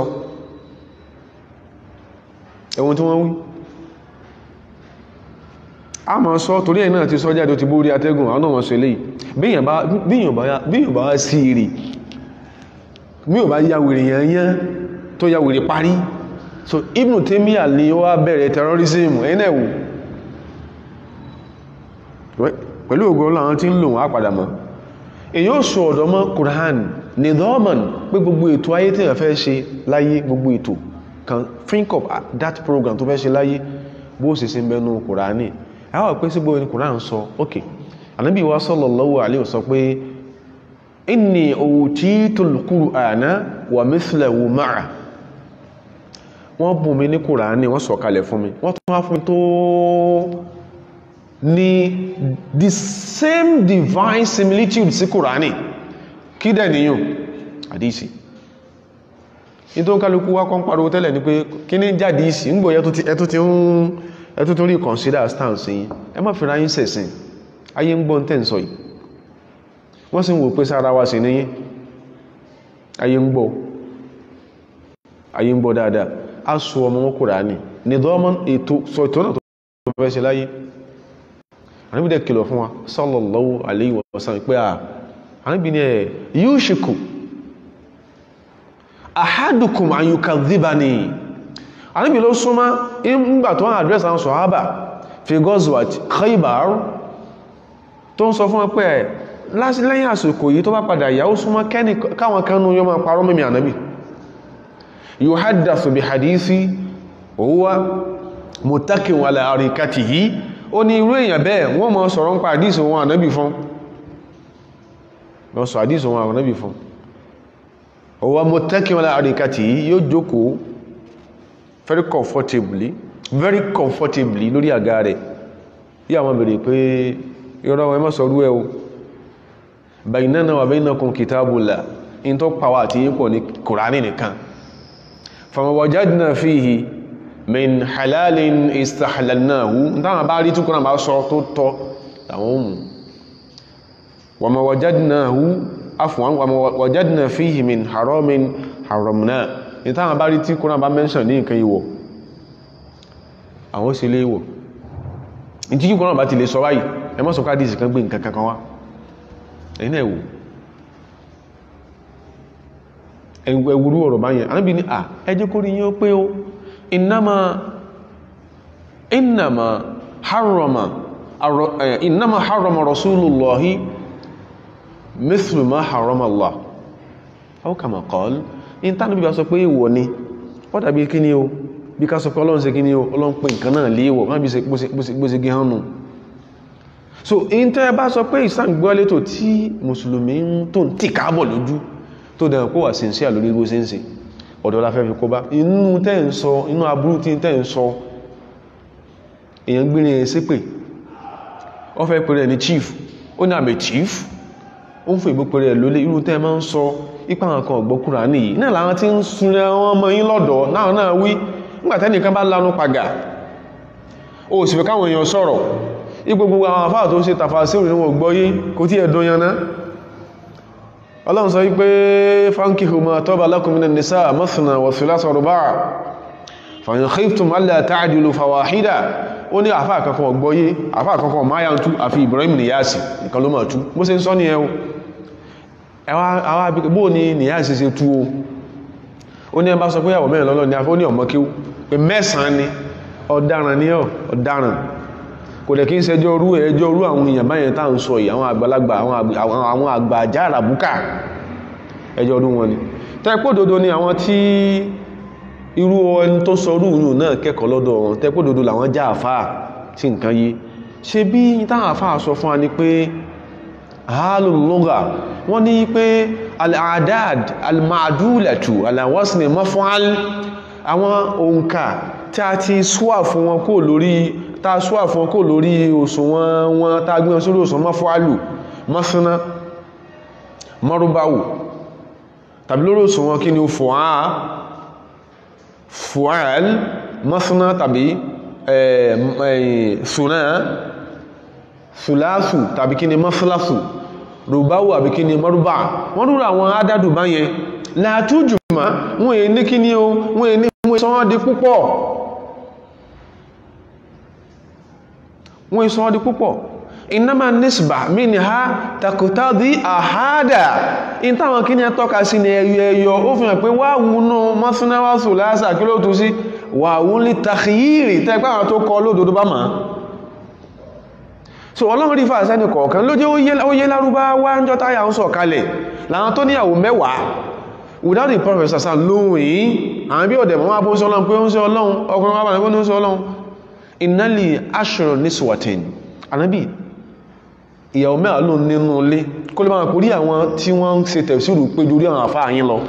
ẹ̀wọ̀n tí wọ́n wí a ma sọ torí ẹ̀ náà ti sọ jáde ti bórí atẹ́gùn àwọn ọmọ sọ eléyìí bíyàn bá wá sí èrè mí ò bá yá wèrè yányán tó yá wèrè parí so Ibn Taymiyyah ni ó wá bẹ̀rẹ̀ terrorism ẹ̀yin náà wò pẹ̀lú ògùn ọlọ́run tí ń lò wọ́n á padà mọ́ èyí ó sọ ọ̀dọ́ mọ́ Qur'an nidhaman pé gbogbo ètò ayé tí èèyàn fẹ́ ṣe láyé gbogbo ètò kan think of that program tó fẹ́ ṣe láyé bó sì sí bẹnu Qur'ani àwọn pé sí gbogbo ní Qur'an sọ ok Ànábì wa sallallahu alaihi wasallam sọ pé inni utitul Qur'ana wa mithlahu ma'a wọ́n bùn mi ní Qur'ani wọ́n sọ kalẹ̀ fún mi wọ́n tún wá fún tó ní the same divine similitude sí Kùránì kí dẹ̀ níyàn àdísì ní tó ń kálukú wá kọ́ ń pariwo tẹ́lẹ̀ ní pé kí ní jádìísì ń gbò ẹtú tó rí consider stance yìí ẹ má fi ráyín sẹ̀sìn ayé ń gbọ́n tẹ́ ń sọ yìí wọ́n sì ń wò pé sára wa sí níyí ayé ń gbọ́ ayé ń gbọ́ dáadáa a sọ ọmọ Kùránì ní dọ́mọ́n ètò sọ ètò náà tó fẹ́ ṣe láyé àníbí dẹ̀ kìlọ̀ fún wa sallallahu alayhi wa sallam pé à àníbí ní ẹ̀ yushiku ahadukum an yukadhibani àníbí ló súnmọ́ ìgbà tó wọ́n àdírẹ́sì àwọn sọ̀hábà fi gọ́zùwàt Khaybar tó ń sọ fún wọn pé ẹ̀ lẹ́yìn àsìkò yìí tó bá padà yà ó súnmọ́ káwọn kanú yọ máa parọ́ mímí ànábì yuhaddathu bi hadithi huwa muttakin ala arikatihi ó ní irú èèyàn bẹ́ẹ̀ wọ́n mọ́ sọ̀rọ̀ ń pa àdísì wọn ànábì fún wọ́n sọ àdísì wọn ànábì fún ọwọ́ mọ́ tẹ́kí wọn àríkàtì yóò jókòó very comfortably very comfortably lórí àga rẹ̀ yí àwọn bèèrè pé yọ́rọ̀ ẹ má sọ̀rọ̀ ẹ o baynana wa baynakum kitabullah in tó pàwà àti yípo ní kùránì nìkan fama wajadna fihi min halalin istahlalnahu táwọn bá rí túnkùnà bá sọ tó tọ́ àwọn ohun wa ma wajadnahu afwan wa ma wajadna fihi min haramin haramna ní táwọn bá rí tí kùnà bá mẹ́ṣàn ní nǹkan ìwọ̀ àwọn sí lé ìwọ̀ ní tí kùnà bá ti lè sọ báyìí ẹ mọ́ sọká dìsì kan gbé nǹkan kankan wá ẹ̀yìn ẹ̀wò ẹ̀wùrú ọ̀rọ̀ báyẹn anábì ní à ẹjẹ́ kó rí yín ó pé ó إنما إنما حرم إنما حرم رسول الله مثل ما حرم الله أو كما قال in tánà bí bá sọ pé ìwọ̀ ni ó dàbí kí ni o bí ká sọ pé ọlọ́run ṣe kí ni o ọlọ́run pè nǹkan náà léèwọ̀ má bí gbóṣe gí hánu so in tẹ́ bá sọ pé ìsàn gbọ́ létò tí mùsùlùmí ń tó ń tì káàbọ̀ lójú tó dẹ̀rẹ̀ kó wà sí sí àlórí bó ṣe ń ṣe ọ̀dọ̀ la fẹ́ fi kó bá inú tẹ́ ń sọ inú aburú tí tẹ́ ń sọ èyàn gbírin ẹ̀ sí pé ọ fẹ́ pẹ̀rẹ̀ ní chief ó ní àmì chief ó ń fún ìbò pẹ̀rẹ̀ lólé irú tẹ́ máa ń sọ ipa àwọn kan ọ̀gbọ́kúra nìyí náà làwọn tí ń sunlẹ̀ wọn ọmọ yín lọ́dọ̀ náà náà wí nígbàtẹ́ nìkan bá lanu pàgà ó sì fẹ́ káwọn èèyàn sọ̀rọ̀ ipò gbogbo àwọn àfáà tó ń ṣe tàfà sí òrìn wọn gbọ́yé kò tí ẹ̀dùn yaná ọlọ́run sọ wípé fankihu ma taba lakum minan nisa mathna wa thulatha wa ruba' fa in khiftum alla ta'dilu fawahida ó ní àfáà kankan ọgbọ́yé àfáà kankan máyà ń tú àfi Ibrahim Niyasi nìkan ló máa tú bó ṣe ń sọ ní ẹwọ ẹwà bó ní nìyà ìṣẹ́ṣẹ́ tú o ó ní ẹbá sọ pé ìyàwó mẹ́rin lọ́lọ́ ní afẹ́ ó ní ọmọ kí ó pé mẹ́sàn-án ni ọ̀daràn ní ọ̀daràn kò dẹ̀ kí ń ṣẹjọ́ orú ẹjọ́ orú àwọn èèyàn báyẹn tá ń sọ yìí àwọn àgbàlagbà àwọn àgbà àjá àràbúkà ẹjọ́ orú wọn ni tẹ́pọ̀ dodo ni àwọn tí irú ẹni tó sọ orú yìí náà kẹ́kọ̀ọ́ lọ́dọ̀ wọn tẹ́pọ̀ dodo làwọn já àfáà tí nǹkan yé ṣe bí táwọn àfáà sọ fún wa ni pé àálùlọ́gà wọ́n ní pé al'adad al-ma'adulatu alawasni mafu'al àwọn òǹkà tí a ti súwà fún wọn kó lórí ta súwà fún wọn kó lórí òṣùwọ̀n wọn ta gbé wọn sórí òṣùwọ̀n mafu'alu masana marubawu tàbí lórí òṣùwọ̀n kí ni ó fùwá fu'al masana tàbí suna sùlásù tàbí kí ni mọ́sílásù rùbáwù àbí kí ni mọ́rúbà wọ́n rúra àwọn adádù báyẹn látújù ma wọ́n èé ní kí ni o wọ́n èé ní wọ́n sọ́wọ́n di púpọ̀ wọ́n sọ́wọ́n di púpọ̀ ìnáma nísbà mí ni ha takòtàdí àhádà in táwọn kí ni ẹ tọ́ka sí ni ẹyọ ẹyọ ó fi hàn pé wà wúnú mọ́sínáwásù lásà kí ló tú sí wà wúnlé tàkìyìrì tẹ́gbà àwọn tó kọ lódodo bá máa so ọlọ́run rí fàá sẹ́ni kọ̀ọ̀kan ló jẹ́ ó yé lárúbáwá ń jọ táyà ń sọ kalẹ̀ láwọn tó níyàwó mẹ́wàá without the prophet sàṣà lóhun yìí àwọn bí ọ̀dẹ̀ mọ́ bó ń sọ ọlọ́run pé ó ń sọ ọlọ́run ọkùnrin wà bó ń sọ ọlọ́run ìnálì aṣọ ní swatin anábì ìyàwó mẹ́wàá ló nínú ilé kó lè máa kórí àwọn tí wọ́n ń ṣe tẹ̀síìrù pé ju orí àwọn àfáà yín lọ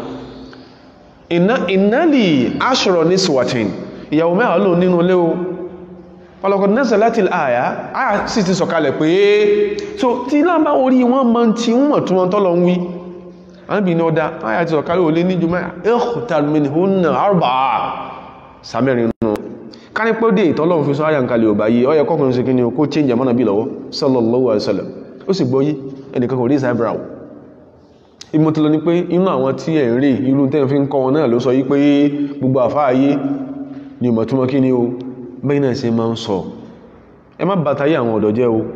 ìnálì aṣọ ní swatin ìyàwó mẹ́wàá ló nínú ilé o ọlọ́kọ̀ nẹ́sẹ̀ láti àyà àyà sì ti sọ̀kalẹ̀ pé so tí lábá orí wọn mọ́ tí wọ́n tún wọn tọ́lọ ń wí àbí ní ọdá àyà ti sọ̀kalẹ̀ olé ní jùmọ́ ẹ̀kùtàlùmínì húnnà àrùbà sàmẹ́rin nù ká ní pé dé ìtọ́lọ́run fi sọ àyà ń kalẹ̀ ọba yìí ọyẹ kọkùnrin sí kíni kó change àmọ́nà bí lọ́wọ́ sallallahu alaihi wasallam ó sì gbọ́ yí ẹnìkan kò rí ìsáìbìràwọ̀ ìmọ̀ tí lọ ní pé inú àwọn tí ẹ̀ ń rí irú tẹ́ fi ń kọ́ wọn náà ló sọ yí pé gbogbo àfáàyé ni ìmọ̀ túnmọ̀ kí ni o bẹ́ẹ̀ náà ṣe máa ń sọ ẹ má bàtàyé àwọn ọ̀dọ́ jẹ́ o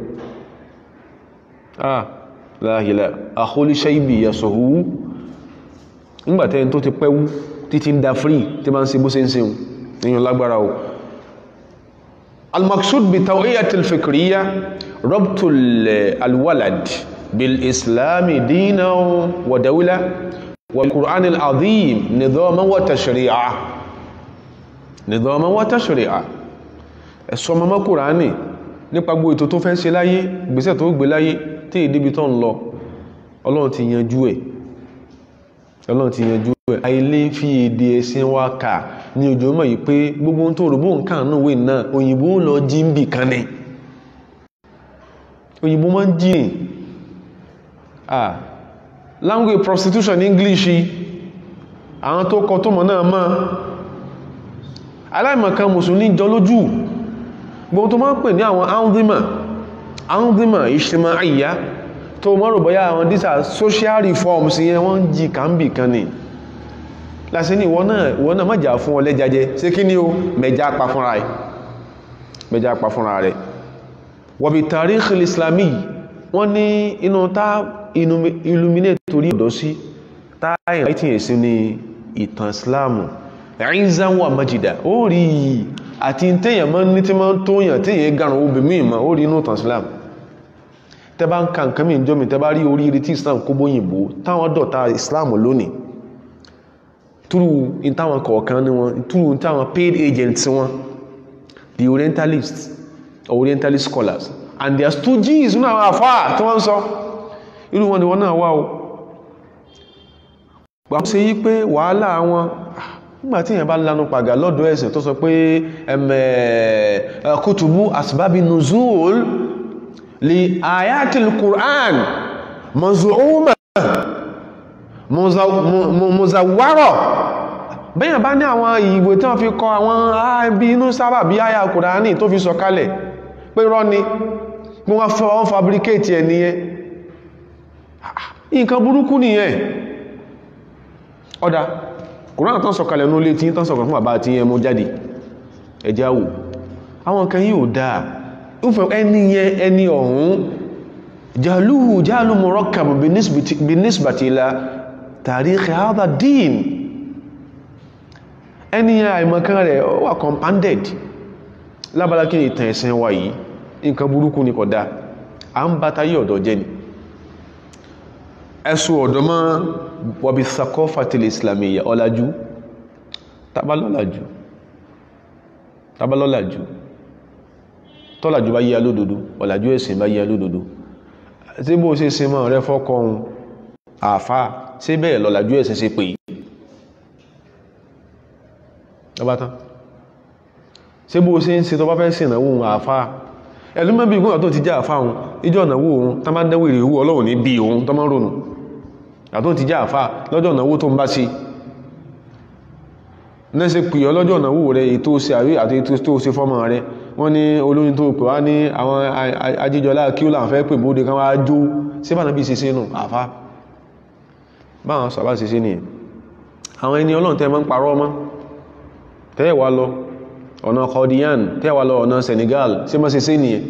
ah láàhìlá àkólíṣẹ́ ibi ìyàsọ̀hú nígbàtẹ́ tó ti pẹ́wú títí ń da free tí máa ń ṣe bó ṣe ń ṣe èyàn lágbára o al-maqsud bi tawiyat al-fikriyya rabtul al-walad bil islami dinan wa dawla wa al-qur'an al-azim nidaman wa tashri'a nidaman wa tashri'a ẹ̀sọ́ mọ́mọ́ kùránì nípa gbogbo ètò tó fẹ́ ṣe láyé ìgbésẹ̀ tó gbé láyé tí ìdíbi tó ń lọ ọlọ́run ti yanjú ẹ̀ ọlọ́run ti yanjú ẹ̀ àìlé fi èdè ẹ̀sìn wa kà ní ojú mọ̀ yìí pé gbogbo tó rògbò nǹkan náà wé náà òyìnbó lọ jí ń bì kan ní òyìnbó máa ń jí ní ah language prostitution in English àwọn tó kọ tó mọ̀ náà mọ́ aláìmọ̀kan mùsùlùmí jọ lójú gbogbo tó máa ń pè ní àwọn anzima anzima ìṣẹ́mà àyíyá tó mọ́rọ̀ bọ́yá àwọn dísà social reforms yẹn wọ́n jí kàmbì kan ní lásì ní ìwọ náà ìwọ náà mọ́jà fún ọlẹ́ jajẹ sí kí ní o mẹja pa fúnra rẹ̀ mẹja pa fúnra rẹ̀ wọ̀bí tarikh islami wọ́n ní inú tá illuminate torí ọ̀dọ́ sí táyìn writing èsì ní ìtàn islamu ẹ̀yìnzán wà májìdá ó rí yìí àti tẹ́yàn mọ́ ní tí máa ń tóyàn tẹ́yàn garun obì mí ìmọ̀ ó rí inú ìtàn islam tẹ́ bá ń ka nǹkan mí jọmi tẹ́ bá rí oríire tí islam kó bóyìnbó táwọn dọ̀ta islam lónìí túrú ìtàwọn kọ̀ọ̀kan ní wọn túrú ìtàwọn paid agents wọn the orientalists or orientalist scholars and their stooges nínú àwọn àfáà tí wọ́n ń sọ irú wọn ni wọ́n náà wá o gbà ṣe yí pé wàhálà wọn nígbàtí èyàn bá lánú pàgà lọ́dọ̀ ẹ̀sìn tó sọ pé ẹ̀mẹ̀ kútùbú asbábi nuzul li ayatil Qur'an mazuuma muzawwara bẹ́yàn bá ní àwọn ìwé tí wọ́n fi kọ àwọn ààbí inú sábà bí àyà Kùránì tó fi sọ kalẹ̀ pé rọ́ ni pé wọ́n fẹ́ wọ́n fabricate ẹ̀ nìyẹn nǹkan burúkú nìyẹn ọ̀dá kùránà tán sọ̀kalẹ̀ ní olé tí tán sọ̀kalẹ̀ fún bàbá tí yẹ mú jáde ẹjá wò àwọn kan yíò dáa ìfẹ́ ẹni yẹ ẹni ọ̀hún jahluhu jahlu murakkab binisbati ila tarikh hadha din ẹni àìmọ̀kan rẹ̀ ó wà compounded lábára kí ni ìtàn ẹ̀sìn wa yìí nǹkan burúkú ni kódà a ń bá tayé ọ̀dọ́ jẹ́ ni ẹ̀sùn ọ̀dọ́ mọ́ wàbí sakọ́fàtìlì islamiyya ọ̀làjú tabalọ́làjú tabalọ́làjú tọ́làjú bá yíya lódodo ọ̀làjú ẹ̀sìn bá yíya lódodo tí bó ṣe ṣe mọ́ rẹ fọ́kọ̀ọ́hun àfá sí bẹ́ẹ̀ lọ́làjú ẹ̀sìn ṣe pè ọbátán sí bó ṣe ń ṣe tọ́ bá fẹ́ sí ìnáwó àfá ẹlúmọ́bí ìgbọ́nà tó ti já àfá ohun ìjọ ìnáwó ohun tá bá dẹ́wò ìrè owó ọlọ́run ní bí ohun tó máa ń ronú àtó ti já àfá lọ́jọ́ ìnáwó tó ń bá sí nẹ́sẹ̀ pè ọ lọ́jọ́ ìnáwó rẹ̀ ètò ṣe àrí àti ètò tó ṣe fọ́mọ rẹ̀ wọ́n ní olórin tó pè wá ní àwọn ajíjọlá kí ó là ń fẹ́ pè bóde kan wá jó sí bá nàbí ṣeṣe nù àfá báwọn sàbá ṣeṣe nìyẹn àwọn ẹni ọlọ́run tẹ́ máa ń parọ́ ọmọ tẹ́ wà lọ ọ̀nà kọdíyàn tẹ́ wà lọ ọ̀nà Senegal sí máa ṣeṣe nìyẹn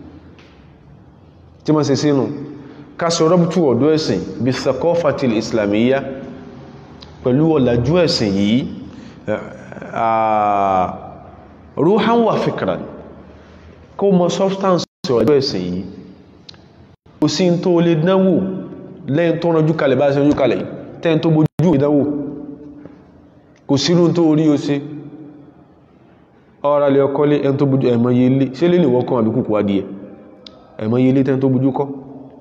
tí máa ṣeṣe nù kásọ̀ rọ́bùtù ọ̀dọ́ ẹ̀sìn bí sakọ́fàtìl islamiyya pẹ̀lú ọ̀làjú ẹ̀sìn yìí ruhan wa fikran kó mọ substance ọ̀làjú ẹ̀sìn yìí kò sí tó lè dánwò lẹ́yìn tó ránjú kalẹ̀ bá ṣe ránjú kalẹ̀ tẹ́yìn tó bójú ìdánwò kò sírú tó rí o sí ọ̀rọ̀ alẹ́ ọkọ́lé ẹni tó bójú ẹ̀mọ̀ye ilé ṣe lè wọ́n kan àbí kùkù adìẹ ẹ̀mọ̀ye ilé tẹ́yìn tó bójú kọ́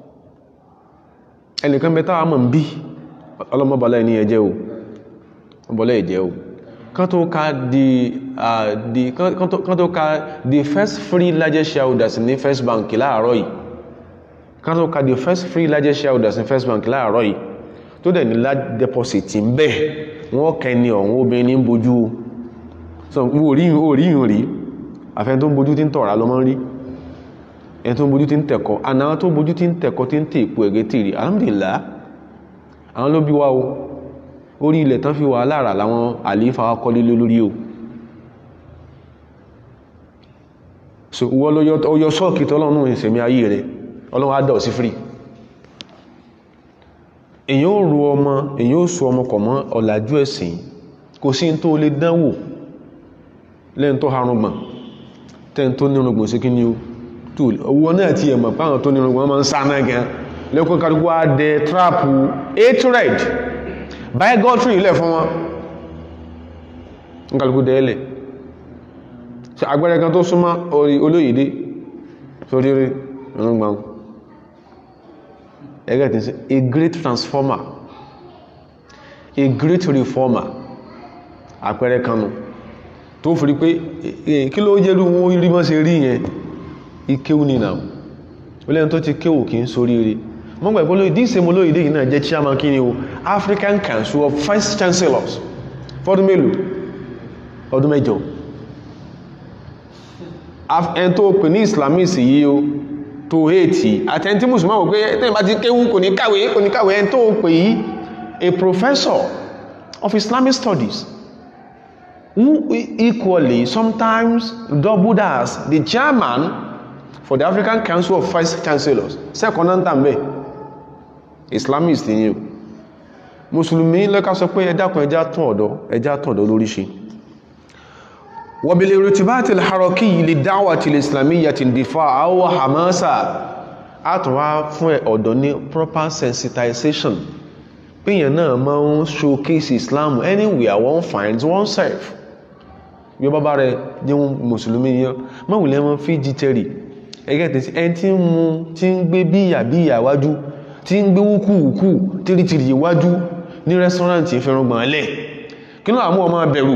ẹnìkan bẹ táwà mọ̀ ń bí ọlọ́mọbọ̀lá ẹni ẹjẹ́ o ọbọ̀lá ẹjẹ́ o kan tó ka the uh, the kan tó ka the first free largest shareholders ní first bank láàárọ̀ yìí kan tó ka the first free largest shareholders ní first bank láàárọ̀ yìí tó dẹ̀ ní large deposit ń bẹ wọ́n kẹni ọ̀hún obìnrin ní bójú so orí ìhìn rí àfẹ́ tó ń bójú tí ń tọ̀rà lọ mọ́ rí ẹni tó ń bójú tí ń tẹ̀kọ́ àná tó bójú tí ń tẹ̀kọ́ tí ń tẹ̀ ìpò ẹ̀gẹ́ tìrì alhamdulillah àwọn ló bí wá o orí ilẹ̀ tán fi wà lára láwọn àlífà wá kọ́lé lórí o so wọ́n ló yọ sọ́ọ̀kì tọ́lọ́nù ìsẹ̀mí ayé rẹ̀ ọlọ́run á dọ̀ sí free èyàn ò ro ọmọ èyàn ò so ọmọ kọ̀ mọ́ ọ̀làjú ẹ̀sìn kò sí tó lè dánwò lẹ́yìn tó harùngbọ̀n tẹ́yìn tó nírùngbọ̀n sí kí ni o tó owó náà ti ẹ̀mọ̀ páwọn tó nírùngbọ̀n máa ń sá náà gan lẹ́kùn kàdùkú á dẹ trapu hatred bigotry ilẹ̀ fún wọn nkàlùkù dẹ́ẹ̀lẹ̀ ṣe agbẹ́rẹ́ kan tó súnmọ́ orí olóyìdé sórí rí ìrùngbọ̀n ẹgbẹ́ tí sí a great transformer a great reformer àpẹẹrẹ kanu tó fi rí pé kí ló jẹ́rú wọn rí mọ́ sí rí yẹn ikéwù ní náà ó lẹ́yìn tó ti kéwù kí ń sórí rí mọ́ gbà ìpolówó ìdí ìsẹ́mọ́ lóyìí yìí náà jẹ́ chairman kí ni o African Council of Vice Chancellors fọ́dún mélòó ọdún mẹ́jọ ẹn tó pè ní Islamist yìí o tó hẹ́ẹ̀tì àtẹ́ntí musulman wò pé tẹ́yìn bá ti kéwú kò ní kàwé kò ní kàwé ẹn tó pè yí a professor of Islamic studies who equally sometimes doubled as the chairman for the African Council of Vice Chancellors second and tambe Islamist ni o mùsùlùmí lẹ́ka sọ pé ẹ dákun ẹjá tún ọ̀dọ́ ẹjá tún ọ̀dọ́ lórí ṣe وبالارتباط الحركي للدعوة الإسلامية الدفاع أو حماسة àtúnwá fún ọ̀dọ́ ní proper sensitization pínyàn náà máa ń showcase Islam anywhere one finds oneself bí ó bá bá rẹ jẹ́ mùsùlùmí yẹn mọ́wùlẹ́ wọn fi jíjẹrì ẹgẹ́ tẹ̀sí ẹni tí ń mu tí ń gbé bíyà bíyà wájú tí ń gbé wúkúwúkú tìrìtìrì wájú ní rẹ́sọ́rántì ìfẹ́ràngbọ̀n lẹ̀ kí ló àmú ọmọ bẹ̀rù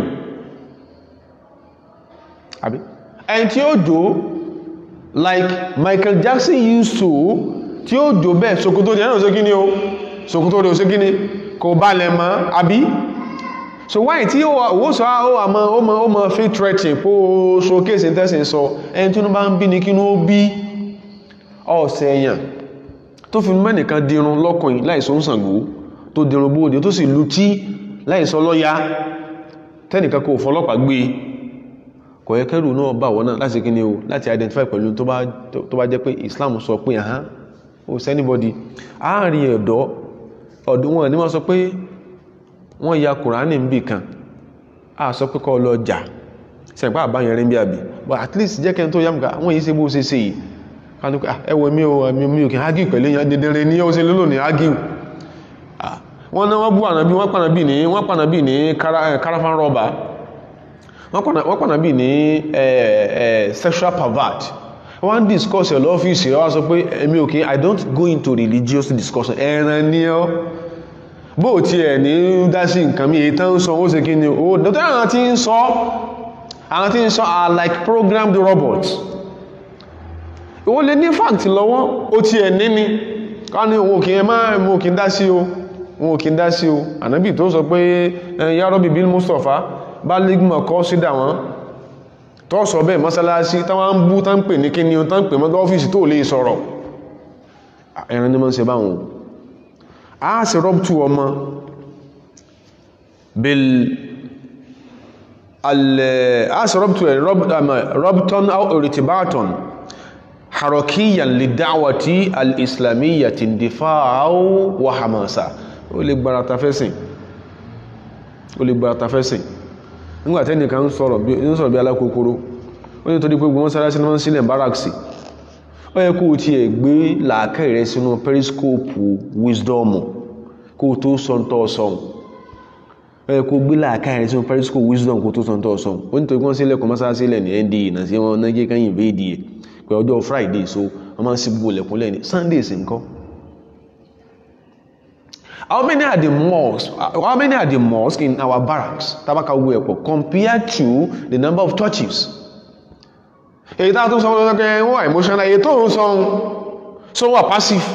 àbí ẹni tí ó jó like Michael Jackson used to tí ó jó bẹ́ẹ̀ ṣòkòtò rẹ̀ náà ṣe kí ni o ṣòkòtò rẹ̀ ṣe kí ni kò balẹ̀ mọ́ àbí so why tí ó sọ ó àmọ́ ó mọ́ ó mọ́ fi threatening kó showcase tẹ́sìn sọ ẹni tí ó bá ń bí ní kí ní ó bí ọ̀sẹ̀ èèyàn tó fi mẹ́nìkan dirun lọ́kùnrin láìsọ ń Ṣàngó tó dirun bóòdì tó sì lu tí láìsọ lọ́ya tẹ́nìkan kò fọlọ́pàá gbé kò yẹ kẹ́rù náà bà wọ́n náà láti kíni o láti identify pẹ̀lú tó bá jẹ́ pé Islam sọ pé àhán ó sẹ́nibọ́dì àárín ẹ̀dọ́ ọ̀dọ́ wọn ni wọ́n sọ pé wọ́n ya kùránì ń bì kan a sọ pé kọ́ lọ jà sẹ̀pá àbáyẹn rí bí àbí but at least jẹ́ kẹ́ni tó yá mùká wọ́n yìí ṣe bó ṣe ṣe yìí kánú pé ẹwọ mi ò mi ò kí ágìw pẹ̀lú èèyàn dédéré ní ó ṣe lélò ní ágìw wọ́n náà wọ́n bú ànàbí wọ́n pànàbí ní wọ́n pànàbí ní caravan robber wọ́n pànàbí ní sexual pervert wọ́n discuss ẹ̀ lọ́fíìsì rẹ̀ wá sọ pé èmi ò kí i don't go into religious discussion ẹran ní ọ́ bó ti ẹ̀ ní dá sí nǹkan mi èyí tán ń sọ ó ṣe kí ni ó dọ́tọ́ àwọn tí ń sọ àwọn tí ń sọ are like programmed robots ìwọ lè ní fact lọ́wọ́ ó ti ẹ̀ ní ni ká ní òun kì í má mú kí n dá sí o òun kì í dá sí o ànábì tó sọ pé ya Rabbi bil Mustafa bá lígbìmọ̀ kọ́ sí dà wọ́n tó sọ bẹ́ẹ̀ mọ́sálásí táwọn ń bú tán pè ní kí ni tán pè mọ́tọ́ ọ́fíìsì tó lè sọ̀rọ̀ ẹran ní mọ́ ṣe báwọn a sì rọ́btù ọmọ bil a sì rọ́btù ẹ̀ rọ́btọ́n ritibaton harakiyan lè dáwàtí al-islamiyya ti dìfà wa hamasa ó lè gbára tafẹ́sìn ó lè gbára tafẹ́sìn nígbàtí ẹnìkan ń sọ̀rọ̀ bí alákòókòrò ó ní torí pé gbogbo mọ́sálásí ní wọ́n sílẹ̀ bárakṣì ó yẹ kó o tiẹ̀ gbé làákàyè rẹ sínú periscope wisdom kó o tó sọ ntọ́ sọ̀hún ó yẹ kó o gbé làákàyè rẹ sínú periscope wisdom kó o tó sọ ntọ́ sọ̀hún ó ní torí pé wọ́n sílẹ̀ kọ́ mọ́sálásí lẹ̀ ní nda náà sí wọn náà jẹ́ kẹ́yìn ìbéèdì ẹ̀ pé ọjọ́ friday so wọ́n máa ń sí gbogbo lẹ̀kún lẹ́ni sunday sì ń kọ́ How many are the mosques? How many are the mosques in our barracks? Tabaka Wepo compared to the number of churches. Èyí tá a tún sọ wọn lọ́kẹ́ wọ́n wà emotional èyí tó ń sọ so wà passive.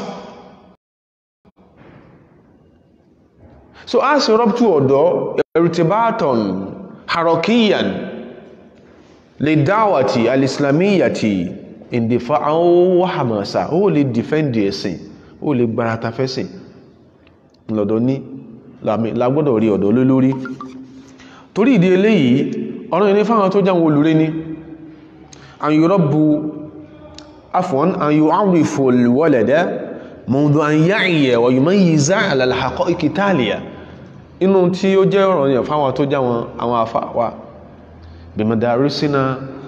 So a ṣe rọ́pútù ọ̀dọ́ eritibaton harokiyan lè dáwàtì alìsìlámíyàtì ìdìfà àwọn wàhámàṣà ó lè defend ẹ̀sìn ó lè gbarata fẹ́sìn lọ́dọ̀ ní lágbọ́dọ̀ rí ọ̀dọ̀ lólórí torí ìdí eléyìí ọ̀rọ̀ ìní fáwọn tó jáwọn olùrẹ́ ní an yurabbu afwan an yu'arrifu al-walada mundu an ya'iya wa yumayyiza ala al-haqa'iq taliya inú tí ó jẹ́ ọ̀rọ̀ yẹn fáwọn tó jáwọn àwọn afáwà bi madarisina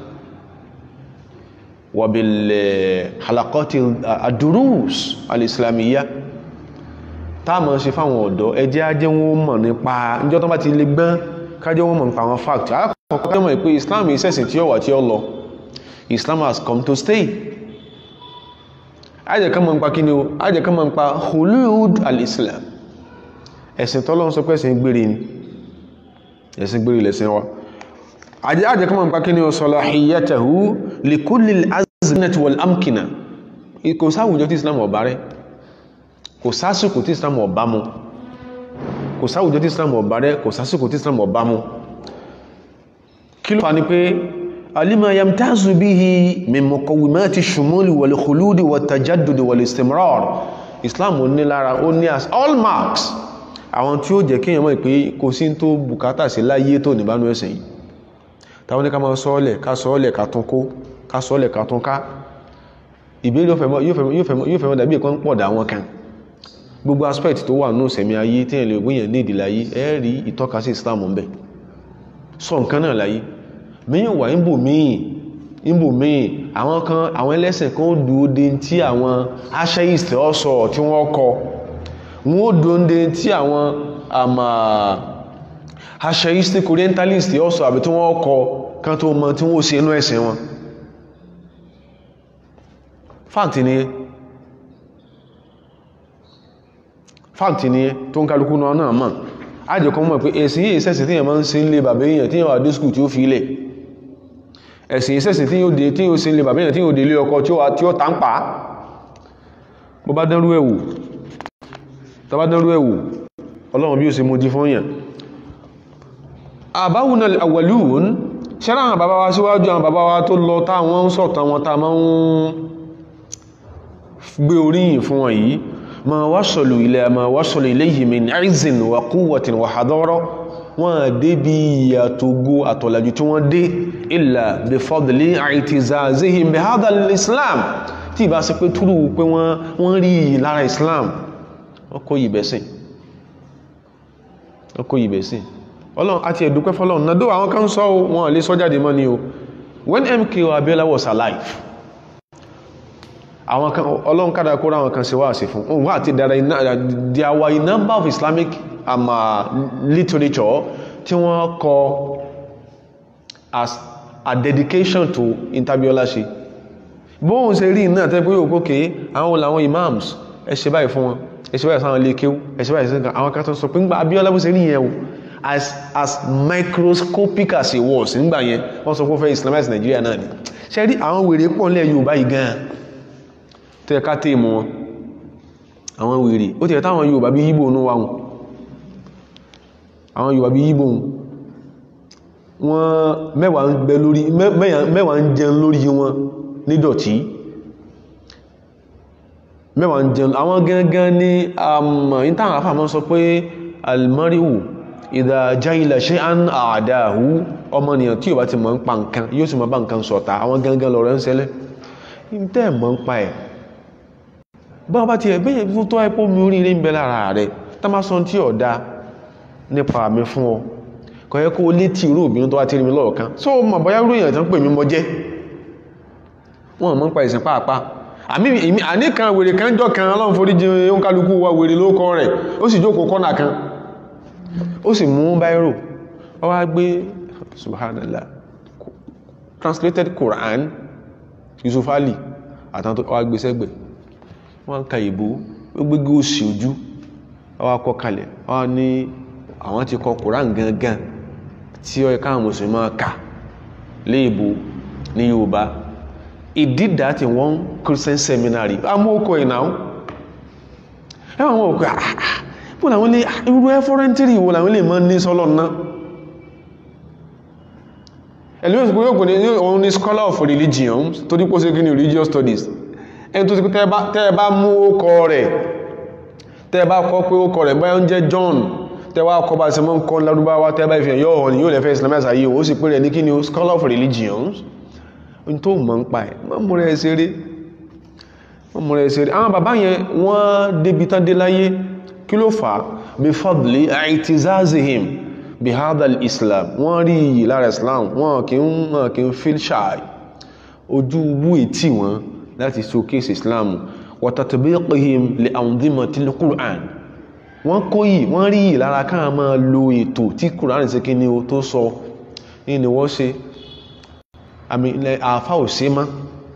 wa bil halaqati ad-durus al-islamiyya táàmọ̀ ṣe fáwọn ọ̀dọ́ ẹjẹ́ ajẹ́ wọn mọ̀ nípa ìjọ tó bá ti lè gbọ́n kájẹ́ wọn mọ̀ nípa àwọn fact alákọ̀ọ́kọ́ mọ̀ pé Islam ìṣẹ̀sìn tí ó wà tí ó lọ Islam has come to stay ajẹ́kọ́ mọ̀ nípa kí ni o ajẹ́kọ́ mọ̀ nípa hulud al-Islam ẹ̀sìn tọ́lọ́run sọ pé ẹ̀sìn gbére ni ẹ̀sìn gbére lẹ̀sìn wa ajẹ́kọ́ mọ̀ nípa kí ni o salahiyatahu li kulli al-azminati wal amkina kò sáwùjọ tí Islam ọ̀bá rẹ̀ kò sásìkò tí islam ọba mu kò sáwùjọ tí islam ọba rẹ kò sásìkò tí islam ọba mu kí ló fà ní pé alima yamtazu bihi min muqawwimati shumuli wal khuludi wat tajaddud wal istimrar islam ó ní lára ó ní as all marks àwọn tí ó jẹ́ kí èèyàn mọ̀ pé kò sí tó bùkátà sí láyé tó níbánú ẹ̀sìn yìí táwọn ní ká máa sọ́ọ̀lẹ̀ ká sọ́ọ̀lẹ̀ ká tún kó ká sọ́ọ̀lẹ̀ ká tún ká ìbéèrè yóò fẹ́ mọ́ dàbí ẹ̀kọ́ ń pọ̀ dà wọn kan gbogbo aspect tó wà ní ìsẹ̀mí ayé tí ẹ̀lẹ̀ ògbìyàn ní ìdí láyé ẹ rí ìtọ́ka sí Islam ń bẹ sọ nǹkan náà láyé míyàn wà níbò míì níbò míì àwọn kan àwọn ẹlẹ́sìn kan ó dúó de tí àwọn atheist ọ̀sọ̀ tí wọ́n kọ wọ́n ó dúó de tí àwọn àmà atheistic orientalist ọ̀sọ̀ àbí tí wọ́n kọ kan tó mọ tí wọ́n ó ṣe inú ẹ̀sìn wọn fact ni fact ni tó ń kálukú náà náà mọ̀ ajẹ́kọ́ mọ̀ pé ẹ̀sìn yìí sẹ́sìn tí yẹn máa ń ṣe ń lé bàbá èèyàn tí yẹn wà dé skul tí ó fi ilẹ̀ ẹ̀sìn yìí sẹ́sìn tí yóò dé tí yóò ṣe ń lé bàbá èèyàn tí yóò dé ilé ọkọ tí ó tà ń pa bó bá dánrú ẹ̀wù tó bá dánrú ẹ̀wù ọlọ́run bí ó ṣe mojí fún yẹn àbáwùn àwàlúùn ṣẹ́rá àwọn bàbá wa síwájú àwọn bàbá wa tó lọ táwọn ń sọ̀tàn wọn tá máa ń gbé oríyìn fún wọn yìí ma wasalu ila ma wasalu ilayhi min izin wa quwwatin wa hadara wọ́n dé bí ìyàtògó àtọ̀làjú tí wọ́n dé illa bi fadli i'tizazihim bi hadha al-islam tí ìbá sí pé túrú pé wọ́n rí iyì lára Islam wọ́n kó yìí bẹ̀sìn wọ́n kó yìí bẹ̀sìn ọlọ́run àti ẹ̀dùpẹ́ fọ́lọ́run náà dó àwọn kan sọ wọn lè sọ jáde mọ́ ni o when MKO Abiola was alive àwọn kan ọlọ́run kádà kó ráwọn kan ṣe wá sí fún òun wà àti dára there were a number of Islamic um, uh, literature tí wọ́n kọ as a dedication to intabiola ṣe bóhun ṣe rí náà tẹ́ pé yóò kókè àwọn làwọn imams ẹ ṣe báyìí fún wọn ẹ ṣe báyìí sáwọn ilé kéwú ẹ ṣe báyìí sí àwọn kan tó sọ pé ń gba Abiola bó ṣe rí yẹn o as as microscopic as it was nígbà yẹn wọ́n sọ pé ó fẹ́ islamize Nigeria náà ni ṣe rí àwọn wèrè pọ̀ nílẹ̀ Yorùbá yìí gan-an tó yẹ ká tẹ́ mọ́ wọn àwọn wèrè ó ti yẹ táwọn Yorùbá bí yíbò ní wa wọn àwọn Yorùbá bí yíbò wọn mẹ́wàá ń bẹ lórí mẹ́wàá ń jẹun lórí wọn nídọ̀tí mẹ́wàá ń jẹun àwọn gangan ní ìtàwọn afáàmọ́ sọ pé almarihu ìdá jahila shay'an a'dahu ọmọnìyàn tí ò bá ti mọ̀ ń pa nǹkan yóò sì mọ̀ bá nǹkan sọ̀tá àwọn gangan lọ̀rọ̀ ń ṣẹlẹ̀ tẹ́ mọ̀ ń pa ẹ̀ bọ́n bá ti ẹ̀ bẹ́yẹ̀ fún tó ẹ́pọ̀ mi oríire ń bẹ lára rẹ̀ tá má sọ tí ọ̀dá nípa mi fún ọ kò yẹ kó létí irú obìnrin tó wá tí rí mi lọ́ọ̀kan so mọ̀ bọ́yá irú èèyàn tán pè mí mọ jẹ́ wọ́n mọ́ ń pa ìsìn pàápàá àmì àníkan wèrè kan jọ kan ọlọ́run forí jẹ ohun kálukú wa wèrè lóókọ rẹ̀ ó sì jókòó kọ́nà kan ó sì mú báírò ó wá gbé subhanallah translated Quran Yusuf Ali àtàwọn tó wá gbé sẹ́gbẹ̀ wọ́n ka ìbò ó gbégé òsì ojú wọ́n kọ kalẹ̀ wọ́n ní àwọn ti kọ Quran gangan tí ó yẹ káwọn mùsùlùmí máa kà léèbó ní Yorùbá he did that in one Christian seminary amókò ìnáwó ẹwà wọn òkú bó làwọn lè irú ẹfọ́rẹ́ntìrì wo làwọn lè mọ́ ní sọ́lọ̀ náà ẹ̀lú ìsìnkú yóò kò ní òun ní scholar of religion tó dípò sí kí ní religious studies ẹni tó ti tẹ́ bá mú ókọ rẹ̀ tẹ́ bá kọ́ pé ókọ rẹ̀ báyọ́ ń jẹ́ John tẹ́ wá kọ́ bá ṣe mọ́ ń kọ́ lárúbáwá tẹ́ bá ìfihàn yóò hàn ní yóò lẹ́fẹ́ islamic ayé ó sì pé rẹ̀ ní kí ni scholar of religions n tó mọ̀ ń pa ẹ̀ mọ́ mú rẹ̀ ṣeré mọ́ mú rẹ̀ ṣeré àwọn bàbá yẹn wọ́n débi tán dé láyé kí ló fà á bí fadli àìtìzázihim bí hadal islam wọ́n rí iyì lára islam wọ́n kì ń wọ́n kì ń feel shy ojú wú ètí wọn láti showcase islam wa tatbiqihim li anzimatil qur'an wọ́n kó yìí wọ́n rí yìí lára káà máa lo ètò tí quran ṣe kí ni o tó sọ ní ni wọ́n ṣe àmì ilẹ̀ àfá ò sí má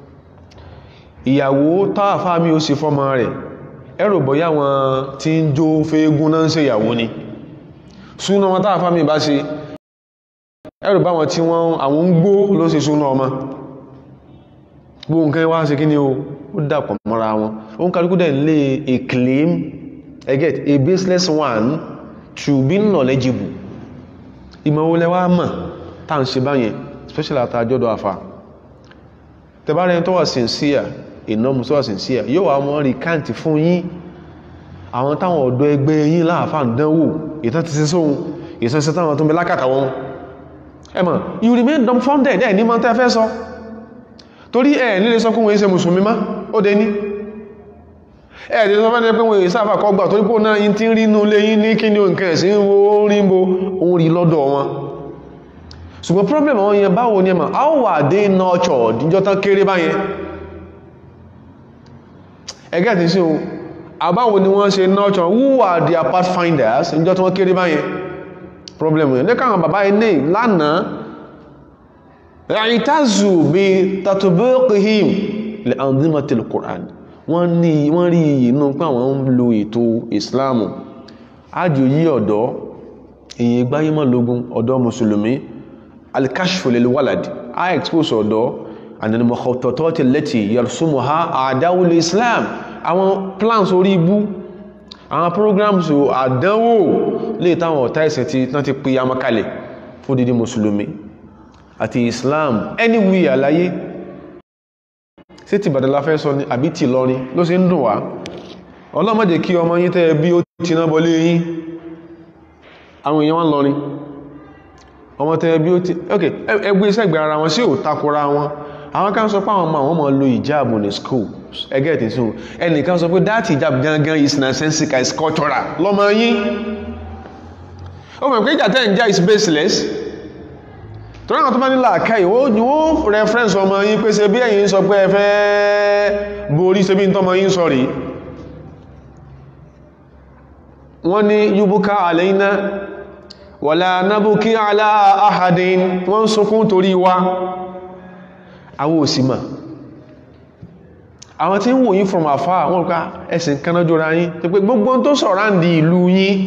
ìyàwó táàfá mi ó sì fọ́mọ rẹ̀ ẹrù bọ́yá wọn tí ń jó fẹ́gún náà ń ṣe ìyàwó ni súnà wọn táàfá mi bá ṣe ẹrù bá wọn tí wọ́n àwọn ń gbó ló ṣe súnà ọmọ gbó nǹkan wá ṣe kí ni o ó dàpọ̀ mọ́ra wọn ó ń kálukú dẹ̀ lè a claim I get a baseless one to be knowledgeable ìmọ̀wọlẹ́wà mọ̀ tá à ń ṣe báyẹn especially àtàjọ́dọ̀ àfà tẹbárẹ̀ tó wà sincere ìnáàmù tó wà sincere yóò wà mọ́ recount fún yín àwọn táwọn ọ̀dọ́ ẹgbẹ́ yín láàfà ń dánwò ìtàn ti ṣe sóhun ìsẹsẹ táwọn tó ń bẹ lákàtà wọn ẹmọ̀ you remain dumbfounded ẹ̀ ní mọ́ tẹ́ fẹ́ sọ torí ẹ̀ nílé sọ kún wọ́n ṣe mùsùlùmí má ó dé ní ẹ̀ nílé sọ fẹ́ pé wọ́n sáfà kọ́ gbà torí pò náà yín tí ń rí inú ilé yín ní kí ni nǹkan ẹ̀sìn ó rí bo òun rí lọ́dọ̀ wọn ṣùgbọ́n problem àwọn yẹn báwo ní ẹmà how were they nurtured níjọ́ tán kéré báyẹn ẹgẹ́ tí sí o àbáwo ni wọ́n ṣe nurture who are their pathfinders níjọ́ tí wọ́n kéré báyẹn problem yẹn lẹ́kàn àwọn bàbá ilé lánàá ìtàzù bí tatubiqihim li anzimatil Qur'an wọ́n ní wọ́n rí inú pé àwọn ń lo ètò Islamu ájò yí ọ̀dọ́ èyí gbáyémọ̀ lógún ọ̀dọ́ mùsùlùmí alkashfu lil walad a expose ọ̀dọ́ and then mọ̀kọ̀tọ̀tọ̀ ti lẹ́tì yẹ̀rùsúnmọ̀ ha àdáwò lè islam àwọn plans orí ibú àwọn programs àdánwò lè táwọn ọ̀tá ẹ̀sẹ̀ tí tán ti pè amakalẹ̀ fún dídí mùsùlùmí àti islam anywhere àláyé sí ti bàdàlá fẹ́ sọ ní àbí ti lọrin ló sì ń dùn wá ọlọ́mọdé kí ọmọ yín tẹ́ bí ó ti náà bọlé yín àwọn èèyàn wọn lọrin ọmọ tẹ́ bí ó ti ok ẹgbẹ́ iṣẹ́ ìgbẹ̀ ara wọn sí ò takora wọn àwọn kan sọ pé àwọn ọmọ àwọn ọmọ lo ìjáàbù ní school ẹgẹ́ ìtì sí ẹnìkan sọ pé that hijab gangan is nonsensical is cultural lọ́mọ yín ó mọ̀ pé ìjà tẹ́ ń jà is baseless torí àwọn tó bá nílà àkáyì ni wọ́n reference ọmọ yín pé ṣe bí ẹ̀yin sọ pé ẹ fẹ́ borí ṣe bí n tọ́mọ yín sọ rí wọ́n ní yúbúká àlẹ́yìnà wàlá nábúkí alá ahadin wọ́n ń sunkún torí wa àwọn òsìmà àwọn tí ń wò yín from afar wọ́n ká ẹ̀sìn kanájọ́ra yín tó pé gbogbo tó sọ̀rọ̀ ń di ìlú yín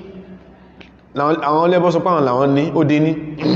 àwọn lẹ́bọ́ sọ páwọn làwọn ní ó dé ní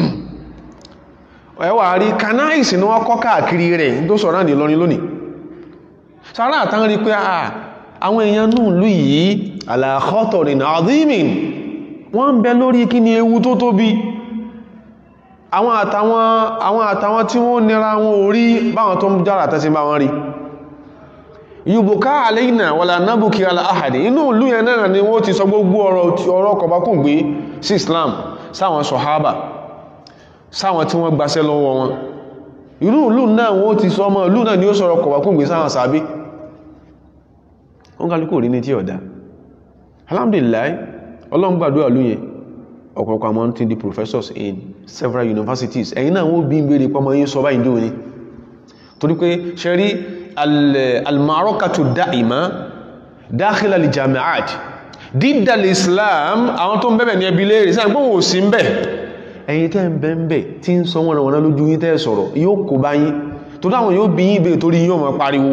ẹwà rí kanáìsì ní wọ́n kọ́ káàkiri rẹ̀ tó sọ̀rọ̀ ń di lọ́rin lónìí sára àtàn rí pé àwọn èèyàn nù lú yìí àlàkọ́tọ̀rin àdímìn wọ́n ń bẹ lórí kí ni ewu tó tóbi àwọn àtàwọn àwọn àtàwọn tí wọ́n nira wọn orí báwọn tó ń jára tẹ́sí bá wọn rí yùbùká àlẹ́yìnà wàlà nábùkí aláhàdì inú ìlú yẹn náà ni wọ́n ti sọ gbogbo ọ̀rọ̀ kọ̀bákùn gbé sí Islam sáwọn sọ̀hábà sáwọn tí wọ́n gbaṣẹ́ lọ́wọ́ wọn irú ìlú náà wọ́n ti sọ ọmọ ìlú náà ni ó sọ̀rọ̀ kọ̀bákùn gbé sáwọn sàbí wọ́n kálukú rí ní tí ọ̀dá alhamdulillah ọlọ́run gbàdúrà ló yẹn ọ̀pọ̀lọpọ̀ àwọn tí di professors in several universities ẹ̀yin náà wọ́n bí ń bèèrè pọ́mọ yín sọ báyìí dúró ní torí pé ṣe rí almarokatu da'ima dakhil al-jami'at dídà islam àwọn tó ń bẹ̀bẹ̀ ní ẹbí léèrè sáà gbọ́n ò sí ń bẹ̀ ẹ̀yin tẹ́ ń bẹ́ ń bẹ̀ tí ń sọ wọ́n rẹ̀ lójú yín tẹ́ sọ̀rọ̀ yóò kó bá yín torí àwọn yóò bí yín bèèrè torí yóò máa pariwo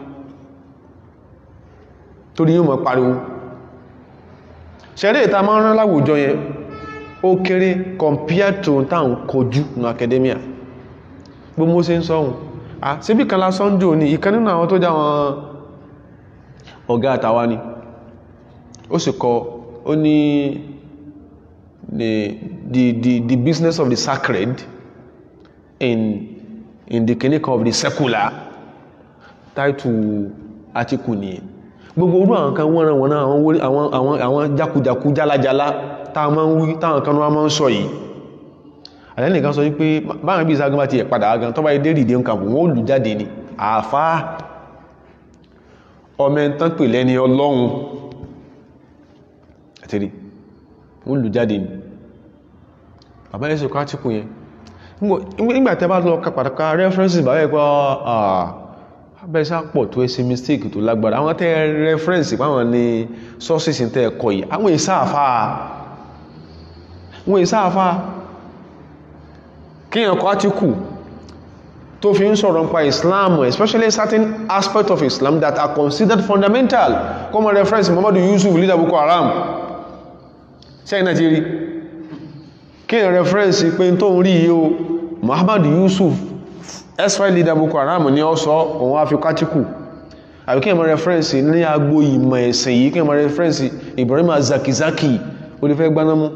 torí yóò máa pariwo ṣẹ̀rẹ́ ìta máa ń rán láwùjọ yẹn ó kéré compared to táwọn kojú ní academia gbogbo ṣe ń sọ́hun à síbí kan lásán jò ní ìkan nínú àwọn tó já wọn ọ̀gá àtàwà ni ó sì kọ ó ní the, the, the, the business of the sacred in, in the clinic of the secular title article nìyẹn gbogbo orú àwọn kan wọ́n rán wọn náà àwọn àwọn àwọn jákujàku jálajàlá táwọn máa ń wí táwọn kan wọ́n máa ń sọ yìí àlẹ́nìkan sọ wípé báwọn bí ìságun bá ti ẹ̀ padà agan tó bá dé rìdí nǹkan wọ́n ó lù jáde ni àfá ọmọ ẹ̀ntán pè lẹ́ni ọlọ́run àtìrí wọ́n lù jáde ni bàbá ẹ̀sùn kátìkù yẹn nígbà tẹ́ bá lọ kàpàdàkà references bàbá ẹ̀ pé abẹ́sá pọ̀ tó ẹsẹ̀ mistake tó lágbára àwọn tẹ́ reference pàwọn ní sources tẹ́ ẹ̀kọ́ yìí àwọn ìsáàfà wọ́n ìsáàfà kíyàn kọ́ átíkù tó fi ń sọ̀rọ̀ nípa Islam especially certain aspects of Islam that are considered fundamental common reference Muhammadu Yusuf leader Boko Haram ṣẹ́yìn náà ti rí kíyàn reference pé tó ń rí yíò Muhammadu Yusuf SY leader Boko Haram ní ọ́ sọ òun á fi kátíkù àbí kíyàn mọ́ reference ní agbo ìmọ̀ ẹ̀sìn yìí kíyàn mọ́ reference Ibrahim Zakizaki olùfẹ́ gbanámú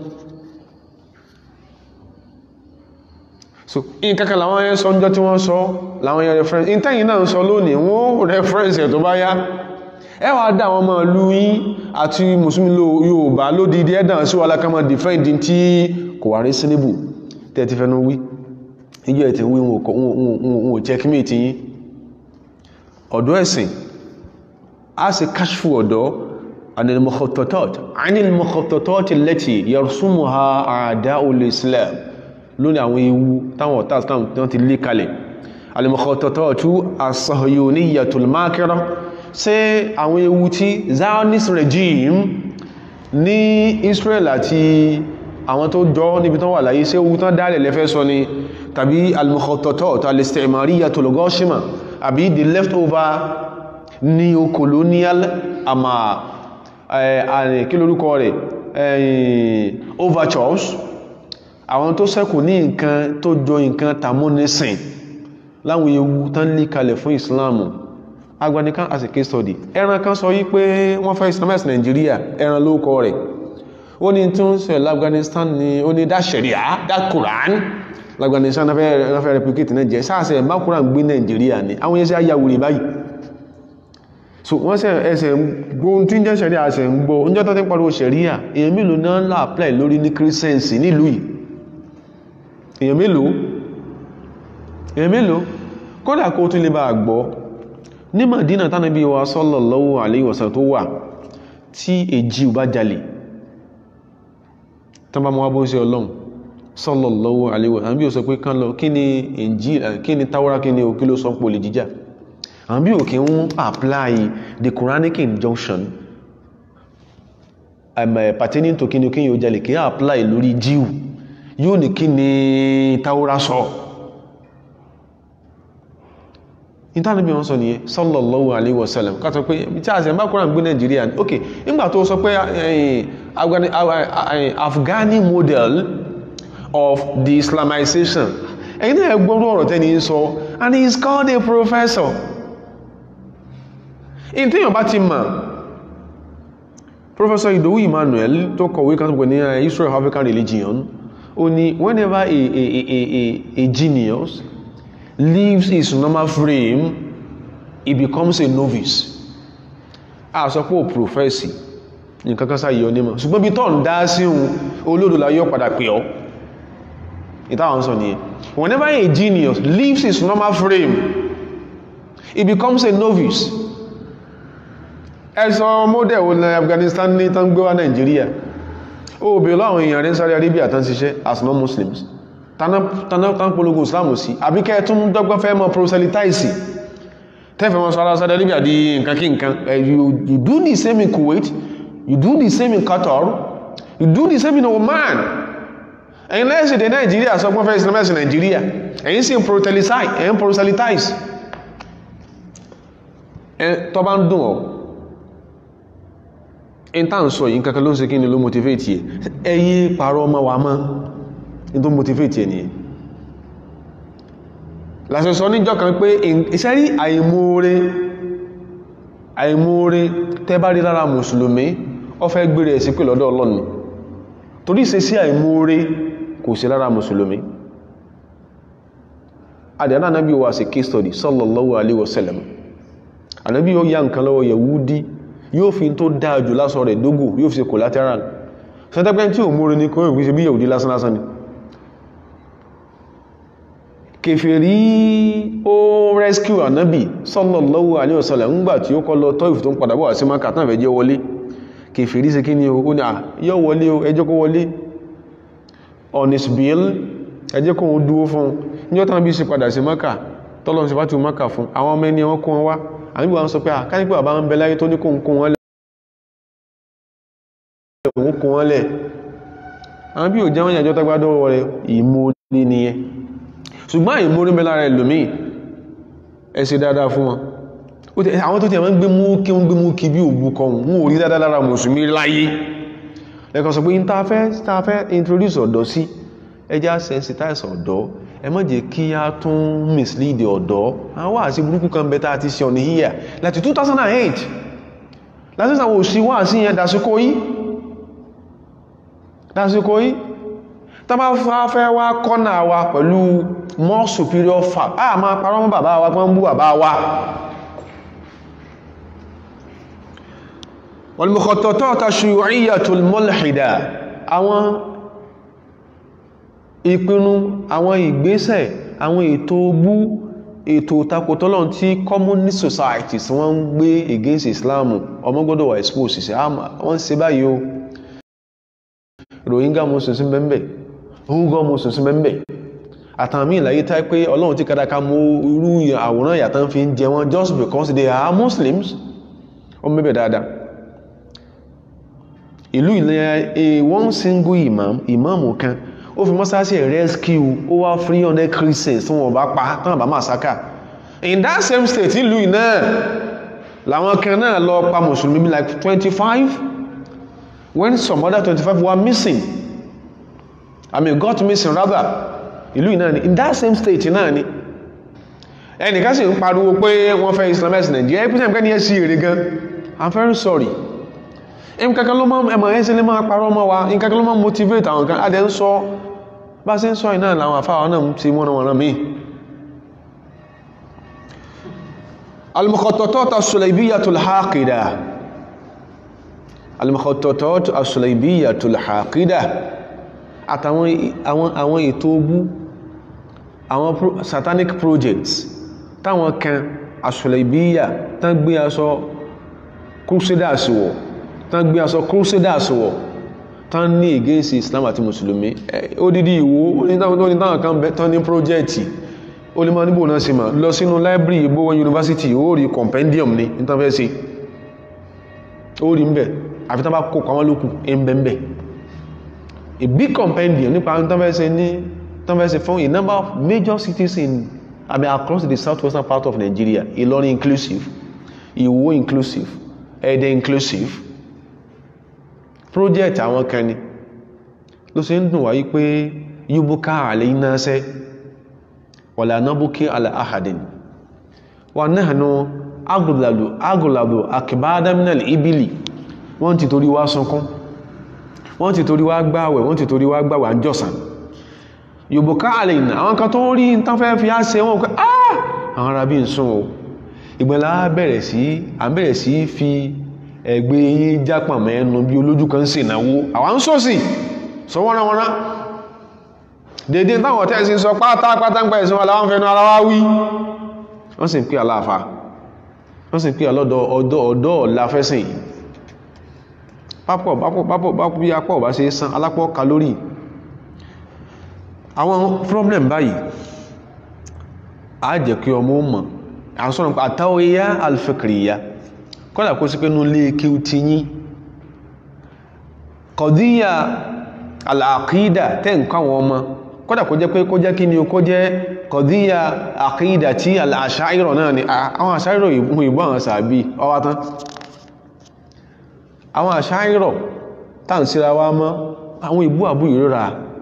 so in kankan làwọn yẹn sọ níjọ́ tí wọ́n sọ làwọn yẹn reference in tẹ́yìn náà sọ lónìí wọ́n reference ẹ̀ tó bá yá ẹ wá dá àwọn ọmọ ìlú yín àti mùsùlùmí Yorùbá lódìdí ẹ̀dàn sí wàhálà kan mọ́ defend tí kò wà rí síníbù tẹ́ ti fẹ́nu wí níjọ́ ẹ̀ tí wí wọn ò checkmate yín ọ̀dọ́ ẹ̀sìn a sì kashfu ọ̀dọ́ anil mukhattatat anil mukhattatat allati yarsumuha a'da'ul Islam lónìí àwọn ewu táwọn ọ̀tá islam tí wọ́n ti lé kalẹ̀ al-mukhatatatu as-sahyuniyyatul makira ṣé àwọn ewu tí zionist regime ní Israel àti àwọn tó jọ níbi tán wà láyé ṣé ewu tán dálẹ̀ lẹ́fẹ́ sọ ni tàbí al-mukhatatatu al-istimariyatul ghashima àbí the leftover neocolonial àmà kí lórúkọ rẹ̀ overtures àwọn tó ṣẹ́kù ní nǹkan tó jọ nǹkan tàmúnisìn láwọn ewu tán lè kalẹ̀ fún ìsìláàmù agbanikan as a case study ẹran kan sọ yí pé wọ́n fẹ́ islamize Nigeria ẹran lóòkọ rẹ̀ ó ní tí ó ń ṣẹlẹ̀ Afghanistan ni ó ní dá sharia dá Quran l'Afghanistan náà fẹ́ replicate náà jẹ́ sáàsẹ̀ má Quran gbé Nigeria ni àwọn yẹn sí ayàwòrì báyìí so wọ́n sẹ ẹsẹ̀ gbóhun tí ń jẹ́ sharia ẹsẹ̀ ń gbọ́ oúnjẹ́ tó ti pariwo sharia èèyàn mélòó náà ń là apply lórí ní Christians nílùú yìí èyàn mélòó èyàn mélòó kódà kó tún lè bá gbọ́ ní Madina tánàbí wa sallallahu alaihi wasallam tó wà tí èjì ò bá jalè tán bá mọ́ wá bó sí ọlọ́run sallallahu alaihi wasallam bí o sọ pé kán lọ kí ni Injil kí ni Tawra kí ni òkí ló sọ pò lè jíjà àwọn bí òkè ń apply the Quranic injunction um, pertaining to kí ni kí yóò jalè kí apply lórí jíù yóò ní kí ni Tawra sọ ìtànàbí wọn sọ nìyẹn sallallahu alaihi wasallam kàtọ̀ pé tí a sì bá kúrò gbé Nàìjíríà ní ok nígbà tó sọ pé Afghani model of the Islamization ẹ̀yin náà gbọ́rọ̀ ọ̀rọ̀ tẹ́ni sọ and he is called a professor in tí yàn bá ti mọ̀ Professor Idowu Emmanuel tó kọ̀wé kan tó pè ní History of African Religion ó ní whenever a, a, a, a, a genius leaves his normal frame he becomes a novice a sọ pé ò professor nǹkan kan sáyé ọ nímọ̀ ṣùgbọ́n bí tọ́n dá sí ohun olódòlá yóò padà pè ọ́ ìtàwọn sọ nìyẹn whenever a genius leaves his normal frame he becomes a novice ẹ̀sọ́ model wo ní Afghanistan ní tán gbé wá Nigeria ó bèèrè láwọn èèyàn rẹ̀ Saudi Arabia tán ṣiṣẹ́ as non-Muslims tán polongo Islam sí àbíkẹ́ tún dọ́gbọ́n fẹ́ mọ́ proselytize tẹ́fẹ́ mọ́ sọ́lá Saudi Arabia di nǹkan kí nǹkan you, you do the same in Kuwait you do the same in Qatar you do the same in Oman ẹ̀yin lẹ́sìn dé Nigeria sọ pọ́n fẹ́ Islamist Nigeria ẹ̀yin sì ń proselytize tọ́ bá ń dùn ọ́ in tá ń sọ yìí kankan ló ń ṣe kí ni ló motivate ẹ̀ ẹyí parọ́ ọmọ wa mọ́ in tó motivate ẹ̀ nìyẹn lásìkò sọ níjọ́ kan pé iṣẹ́ rí àìmoore àìmoore tẹ́ bá rí lára mùsùlùmí ó fẹ́ gbére ẹ̀ sí pé lọ́dọ̀ ọlọ́ni torí ṣe sí àìmoore kò sí lára mùsùlùmí àdìyàn anábí wa sí case study sallallahu alaihi wasallam anábí yóò yá nǹkan lọ́wọ́ yahudi yóò fi tó dáa jù lásọ rẹ̀ dógò yóò fi ṣe collateral sẹ́tẹ́pẹ́ tí ò múrí ní kọ́ ìwé ṣe bí yahudi lásán lásán ni kèfèrí ó rescue anábì sallallahu alaihi wasallam ńgbà tí ó kọ́ lọ tọ́ ìfì tó ń padà bọ̀ sí maka tán fẹ́ jẹ́ wọlé kèfèrí ṣe kí ni ó ní à yọ wọlé o ẹjọ́ kó wọlé on his bill ẹjẹ́ kó ń dúó fún níjọ́ tán bí sí padà sí maka tọ́lọ́ sí fátí maka fún àwọn ọmọ ẹni wọn kó wọn wá àníbí wọn sọ pé à kánípẹ́ bàbá ń bẹ láyé tó ní kó ń kó wọn lẹ̀ òun kó wọn lẹ̀ àwọn bí ò jẹ́ wọn yàjọ́ tágbádọ́ rẹ̀ ìmórí nìyẹn ṣùgbọ́n ìmórí bẹ lára ẹlòmíì ẹ ṣe dáadáa fún wọn àwọn tó ti ẹ̀mọ́ ń gbé mú kí wọ́n gbé mú kí bí òbú kan wọ́n ò rí dáadáa lára mùsùlùmí láyé lẹ́kan sọ pé ní ta fẹ́ introduce ọ̀dọ́ sí ẹjá sensitize ọ̀dọ́ ẹ má jẹ́ kí a tún mislead ọ̀dọ́ àwọn wà sí burúkú kan bẹ́ta àti ṣe ọ̀nà híyà láti 2008 láti sàwọn òsì wà sí yẹn dásíkò yí dásíkò yí tá bá fẹ́ wá kọ́nà wa pẹ̀lú more superior fact a máa parọ́ mọ́ bàbá wa pọ́n bú bàbá wa والمخططات الشيوعية الملحدة àwọn ìpinnu àwọn ìgbésẹ̀ àwọn ètò ogbú ètò takòtọ́lọ́n tí communist societies wọ́n ń gbé against Islam ọmọ gbọ́dọ̀ wà expose sí wọ́n ṣe báyìí o Rohingya Muslims bẹ́m̀bẹ̀ Uyghur Muslims bẹ́m̀bẹ̀ àtàmì ìlàyé tá pé Ọlọ́run tí kádàká mú irú àwòrán ìyàtọ̀ fi ń jẹ wọn just because they are Muslims ó mẹ́bẹ̀ dáadáa ìlú ilẹ̀ one single imam imam kan ó fi mọ́sálásí ẹ̀ rescue over three hundred christians tí wọ́n bá pa tán àbá massacre in that same state ìlú náà làwọn kan náà lọ pa mùsùlùmí bí like twenty five when some other twenty five were missing I mean got missing rather ìlú náà ni in that same state náà ni ẹnìkan sì ń pariwo pé wọ́n fẹ́ islamize Nigeria ẹ̀ pín sẹ́yìn kẹ́ni ẹ̀ sí èrè gan I'm very sorry nǹkankan ló máa ẹmọ̀ ẹ́sẹ́ lè máa parọ́ mọ́ wa nǹkankan ló máa motivate àwọn kan adẹ́ ń sọ bá sí ń sọ ìná àwọn àfáà náà ti wọ́n wọ́n mí al-mukhattatat as-sulaybiyyatu al-haqida al-mukhattatat as-sulaybiyyatu al-haqida àtàwọn àwọn ètò ogbú àwọn satanic projects táwọn kan As-Sulaybiyya tán gbé aṣọ crusaders wọ̀ tán gbé aṣọ crusaders wọ̀ tán ní against Islam àti Mùsùlùmí odidi ìwò onítàwọn kan bẹ tán ní project ó lè máa níbò náà sí ma lọ sínú library Ìgbòho university ó rí compendium ní ìtànfẹ́sí ó rí ń bẹ̀ àfi tán bá kó kàwọn lókù ẹmbẹ̀mbẹ̀ a big compendium nípa ìtànfẹ́sí ní ìtànfẹ́sí fún a number of major cities in I mean, across the southwestern part of Nigeria Ìlọrin inclusive Ìwó inclusive Ẹdẹ inclusive project àwọn kan ni ló ṣe ń dùn wáyé pé yúbúká àlẹ́ iná ṣẹ́ wàlá nábúkí àlà àhàdìn wà náà nù agùlàdù àkìbádámínàlì ibìlì wọ́n ti torí wá sunkún wọ́n ti torí wá gbáwẹ̀ wọ́n ti torí wá gbáwẹ̀ àjọsàn yúbúká àlẹ́ iná àwọn kan tó rí ń tán fẹ́ fi á ṣe wọ́n pé ah àwọn arábí ń sún o ìgbẹ̀lá bẹ̀rẹ̀ sí à ń bẹ̀rẹ̀ sí fi ẹgbẹ́ yí jápà mẹ́nu bí olójú kan sì náwó àwọn ń sọ́sì sọ wọ́n wọ́n dédé táwọn tẹ́sí sọ pátápátá ń pẹ̀ ìsinmi aláwọ̀ fẹ́nu ara wá wí wọ́n sì ń pè aláàfà wọ́n sì ń pè alọ́dọ̀ ọ̀dọ́ ọ̀dọ́ ọ̀láfẹ́sìn pápọ̀ pápọ̀ pápọ̀ pápọ̀ bí apọ̀ bá ṣe san alápọ̀ kalórì àwọn problem báyìí á jẹ́ kí ọmọ mọ̀ àsọ̀rọ̀ àtàwíyá alfikriya kọ́dà kó sí pé ní lè kí o ti yí kọ̀díyà al'aqida tẹ́ nǹkan wọn ọmọ kọ́dà kó jẹ́ pé kó jẹ́ kí ni o kó jẹ́ kọ̀díyà aqida tí al'asha'irọ̀ náà ni àwọn asha'irọ̀ ìbú ìbú àwọn sàbí ọwátán àwọn asha'irọ̀ tàn síra wá mọ́ àwọn ìbú àbú ìrora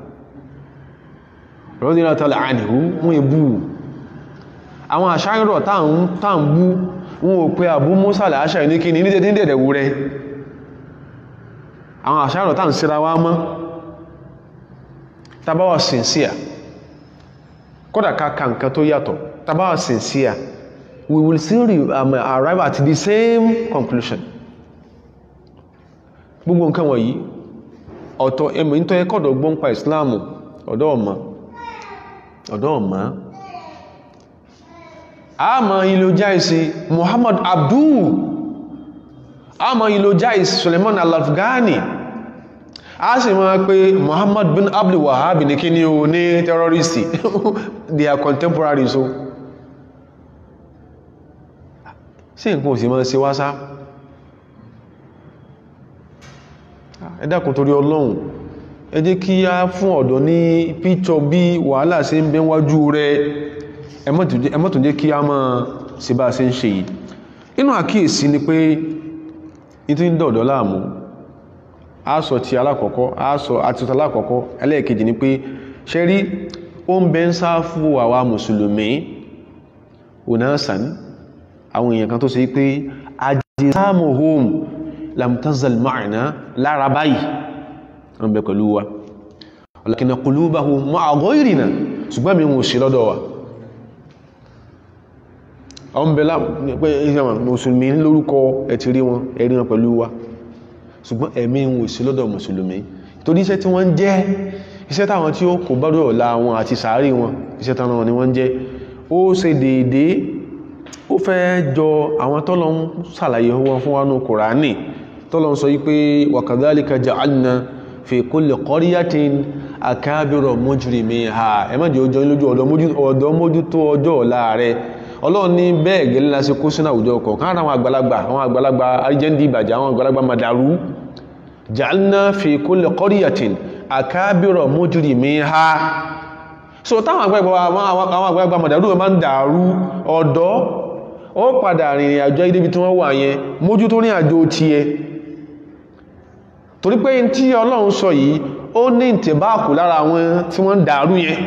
radiyallahu anhu mú ìbú àwọn asha'irọ̀ tàn bú wọn ò pé àbú Musa al-Ash'ari ní kí ní ní dẹ̀dẹ̀ wú rẹ̀ àwọn àṣàrọ̀ tàà ń síra wá mọ́ tàbáwà sincere kódà káàkà nǹkan tó yàtọ̀ tàbáwà sincere we will still um, arrive at the same conclusion gbogbo nǹkan wọ̀nyí ọ̀tọ̀ ẹmọ̀ ní tó yẹ kọ́dọ̀ gbọ́n pa ìsìláàmù ọ̀dọ́ ọ̀mà ọ̀dọ́ ọ̀mà a ma ìlò jáìsí Muhammad Abdul a ma ìlò jáìsí Suleiman al-Afghani a sì máa pé Muhammad bin Abdul Wahhab ní kí ní o ní terroristi they are contemporaries so sí nǹkan ò sì máa ṣe wáṣá ẹ dákun torí Ọlọ́run ẹ jẹ́ kí a fún ọ̀dọ́ ní píṣọ bí wàhálà ṣe ń bẹ wájú rẹ̀ ẹ má tún jẹ́ kí a máa ṣe bá ṣe ń ṣe yìí inú àkíyèsí ni pé ìtí ń dọ̀dọ̀ láàmú a sọ ti alákọ̀ọ́kọ́ a sọ àtúntà alákọ̀ọ́kọ́ ẹlẹ́ẹ̀kejì ni pé ṣe rí ó ń bẹ ń sá fún àwa mùsùlùmí onasan àwọn èèyàn kan tó ṣe pé ajsamuhum lam tazal ma'ana lára báyìí wọ́n bẹ pẹ̀lú wa walakin qulubahum ma'a ghayrina ṣùgbọ́n mi wọ́n sí lọ́dọ̀ wa ọmọ bẹ̀lá pé ìṣẹ́mà mùsùlùmí lórúkọ ẹ̀tì rí wọn ẹ̀rí wọn pẹ̀lú wa ṣùgbọ́n ẹ̀mí wọn sí lọ́dọ̀ mùsùlùmí torí iṣẹ́ tí wọ́n jẹ́ iṣẹ́ táwọn tí ó kò bá dọ̀ ọ̀la wọn àti sàárì wọn iṣẹ́ táwọn ni wọ́n jẹ́ ó ṣe déédé ó fẹ́ jọ àwọn tọ́lọ ń sàlàyé wọn fún wánú kùránì tọ́lọ ń sọ yí pé wa kadhalika ja'alna fi kulli qaryatin akabira mujrimiha ẹ̀mọ́dé ojú lójú ọ̀dọ́ mójútó ọjọ́ ọ̀la rẹ̀ ọlọ́run ní bẹ́ẹ̀ gẹ́lẹ́ láti kó sínú àwùjọ kọ̀ọ̀kan ara àwọn àgbàlagbà àwọn àgbàlagbà arjẹ́ndì ìbàjẹ́ àwọn àgbàlagbà madaru ja'alna fi kulli qaryatin akabira mujrimiha so táwọn àgbàlagbà madaru máa ń dàrú ọ̀dọ́ ó padà rìnrìn àjò ibi tí wọ́n wà yẹn mójú tó rìn àjò tiẹ̀ torí pé tí ọlọ́run sọ yìí ó ní ìtẹ̀báàkù lára àwọn tí wọ́n ń dàrú yẹn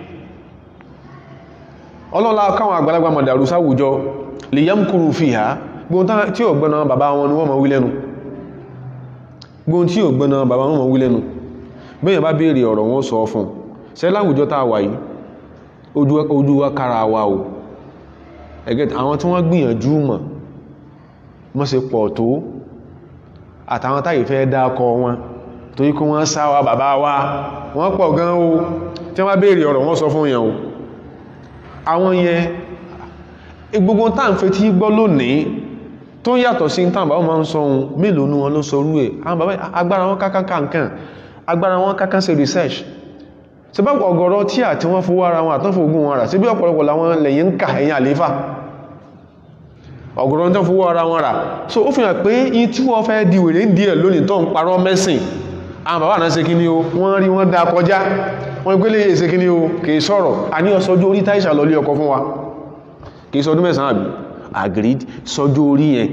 ọlọ́lá káwọn àgbàlagbà mọ̀dàrú sáwùjọ lè yám kúrò fi ha gbóhun tí ò gbọ́nà bàbá wọn ni wọ́n mọ̀ wí lẹ́nu gbóhun tí ò gbọ́nà bàbá wọn mọ̀ wí lẹ́nu bẹ́yàn bá béèrè ọ̀rọ̀ wọn sọ fún ṣe láwùjọ tá a wà yìí ojú wa kára wa o ẹgẹ́ àwọn tí wọ́n gbìyànjú mọ̀ mọ́ ṣe pọ̀ tó àtàwọn táyì fẹ́ dákọ wọn torí kí wọ́n sáwà bàbá wa wọ́n pọ̀ gan o tí wọ́n bá béèrè ọ̀rọ̀ wọn sọ fún yẹn o àwọn yẹn gbogbo tá ń fetí gbọ́ lónìí tó yàtọ̀ sí tàn bàbá máa ń sọ ohun mélòó ní wọn ló sọ orú ẹ̀ àwọn bàbá agbára wọn kákan kankan agbára wọn kákan ṣe research ṣe bá ọ̀gọ̀rọ̀ tí àti wọ́n fowó ara wọn àtọ́fò ogun wọn rà sí bí ọ̀pọ̀lọpọ̀ làwọn lẹ́yìn ń kà ẹ̀yìn àléfà ọ̀gọ̀rọ̀ tó fowó ara wọn rà so ó fi hàn pé yí tí wọ́n fẹ́ di wèrè ń di ẹ̀ lónìí tó ń parọ́ mẹ́sìn àwọn bàbá náà ṣe kí ni o wọ́n rí wọ́n dá kọjá wọ́n gbélé ṣe kí ni o kìí sọ̀rọ̀ a ní ọsọjú orí táìsà lọlé ọkọ fún wa kìí sọdún mẹ́sàn-án àbí agreed sọjú orí yẹn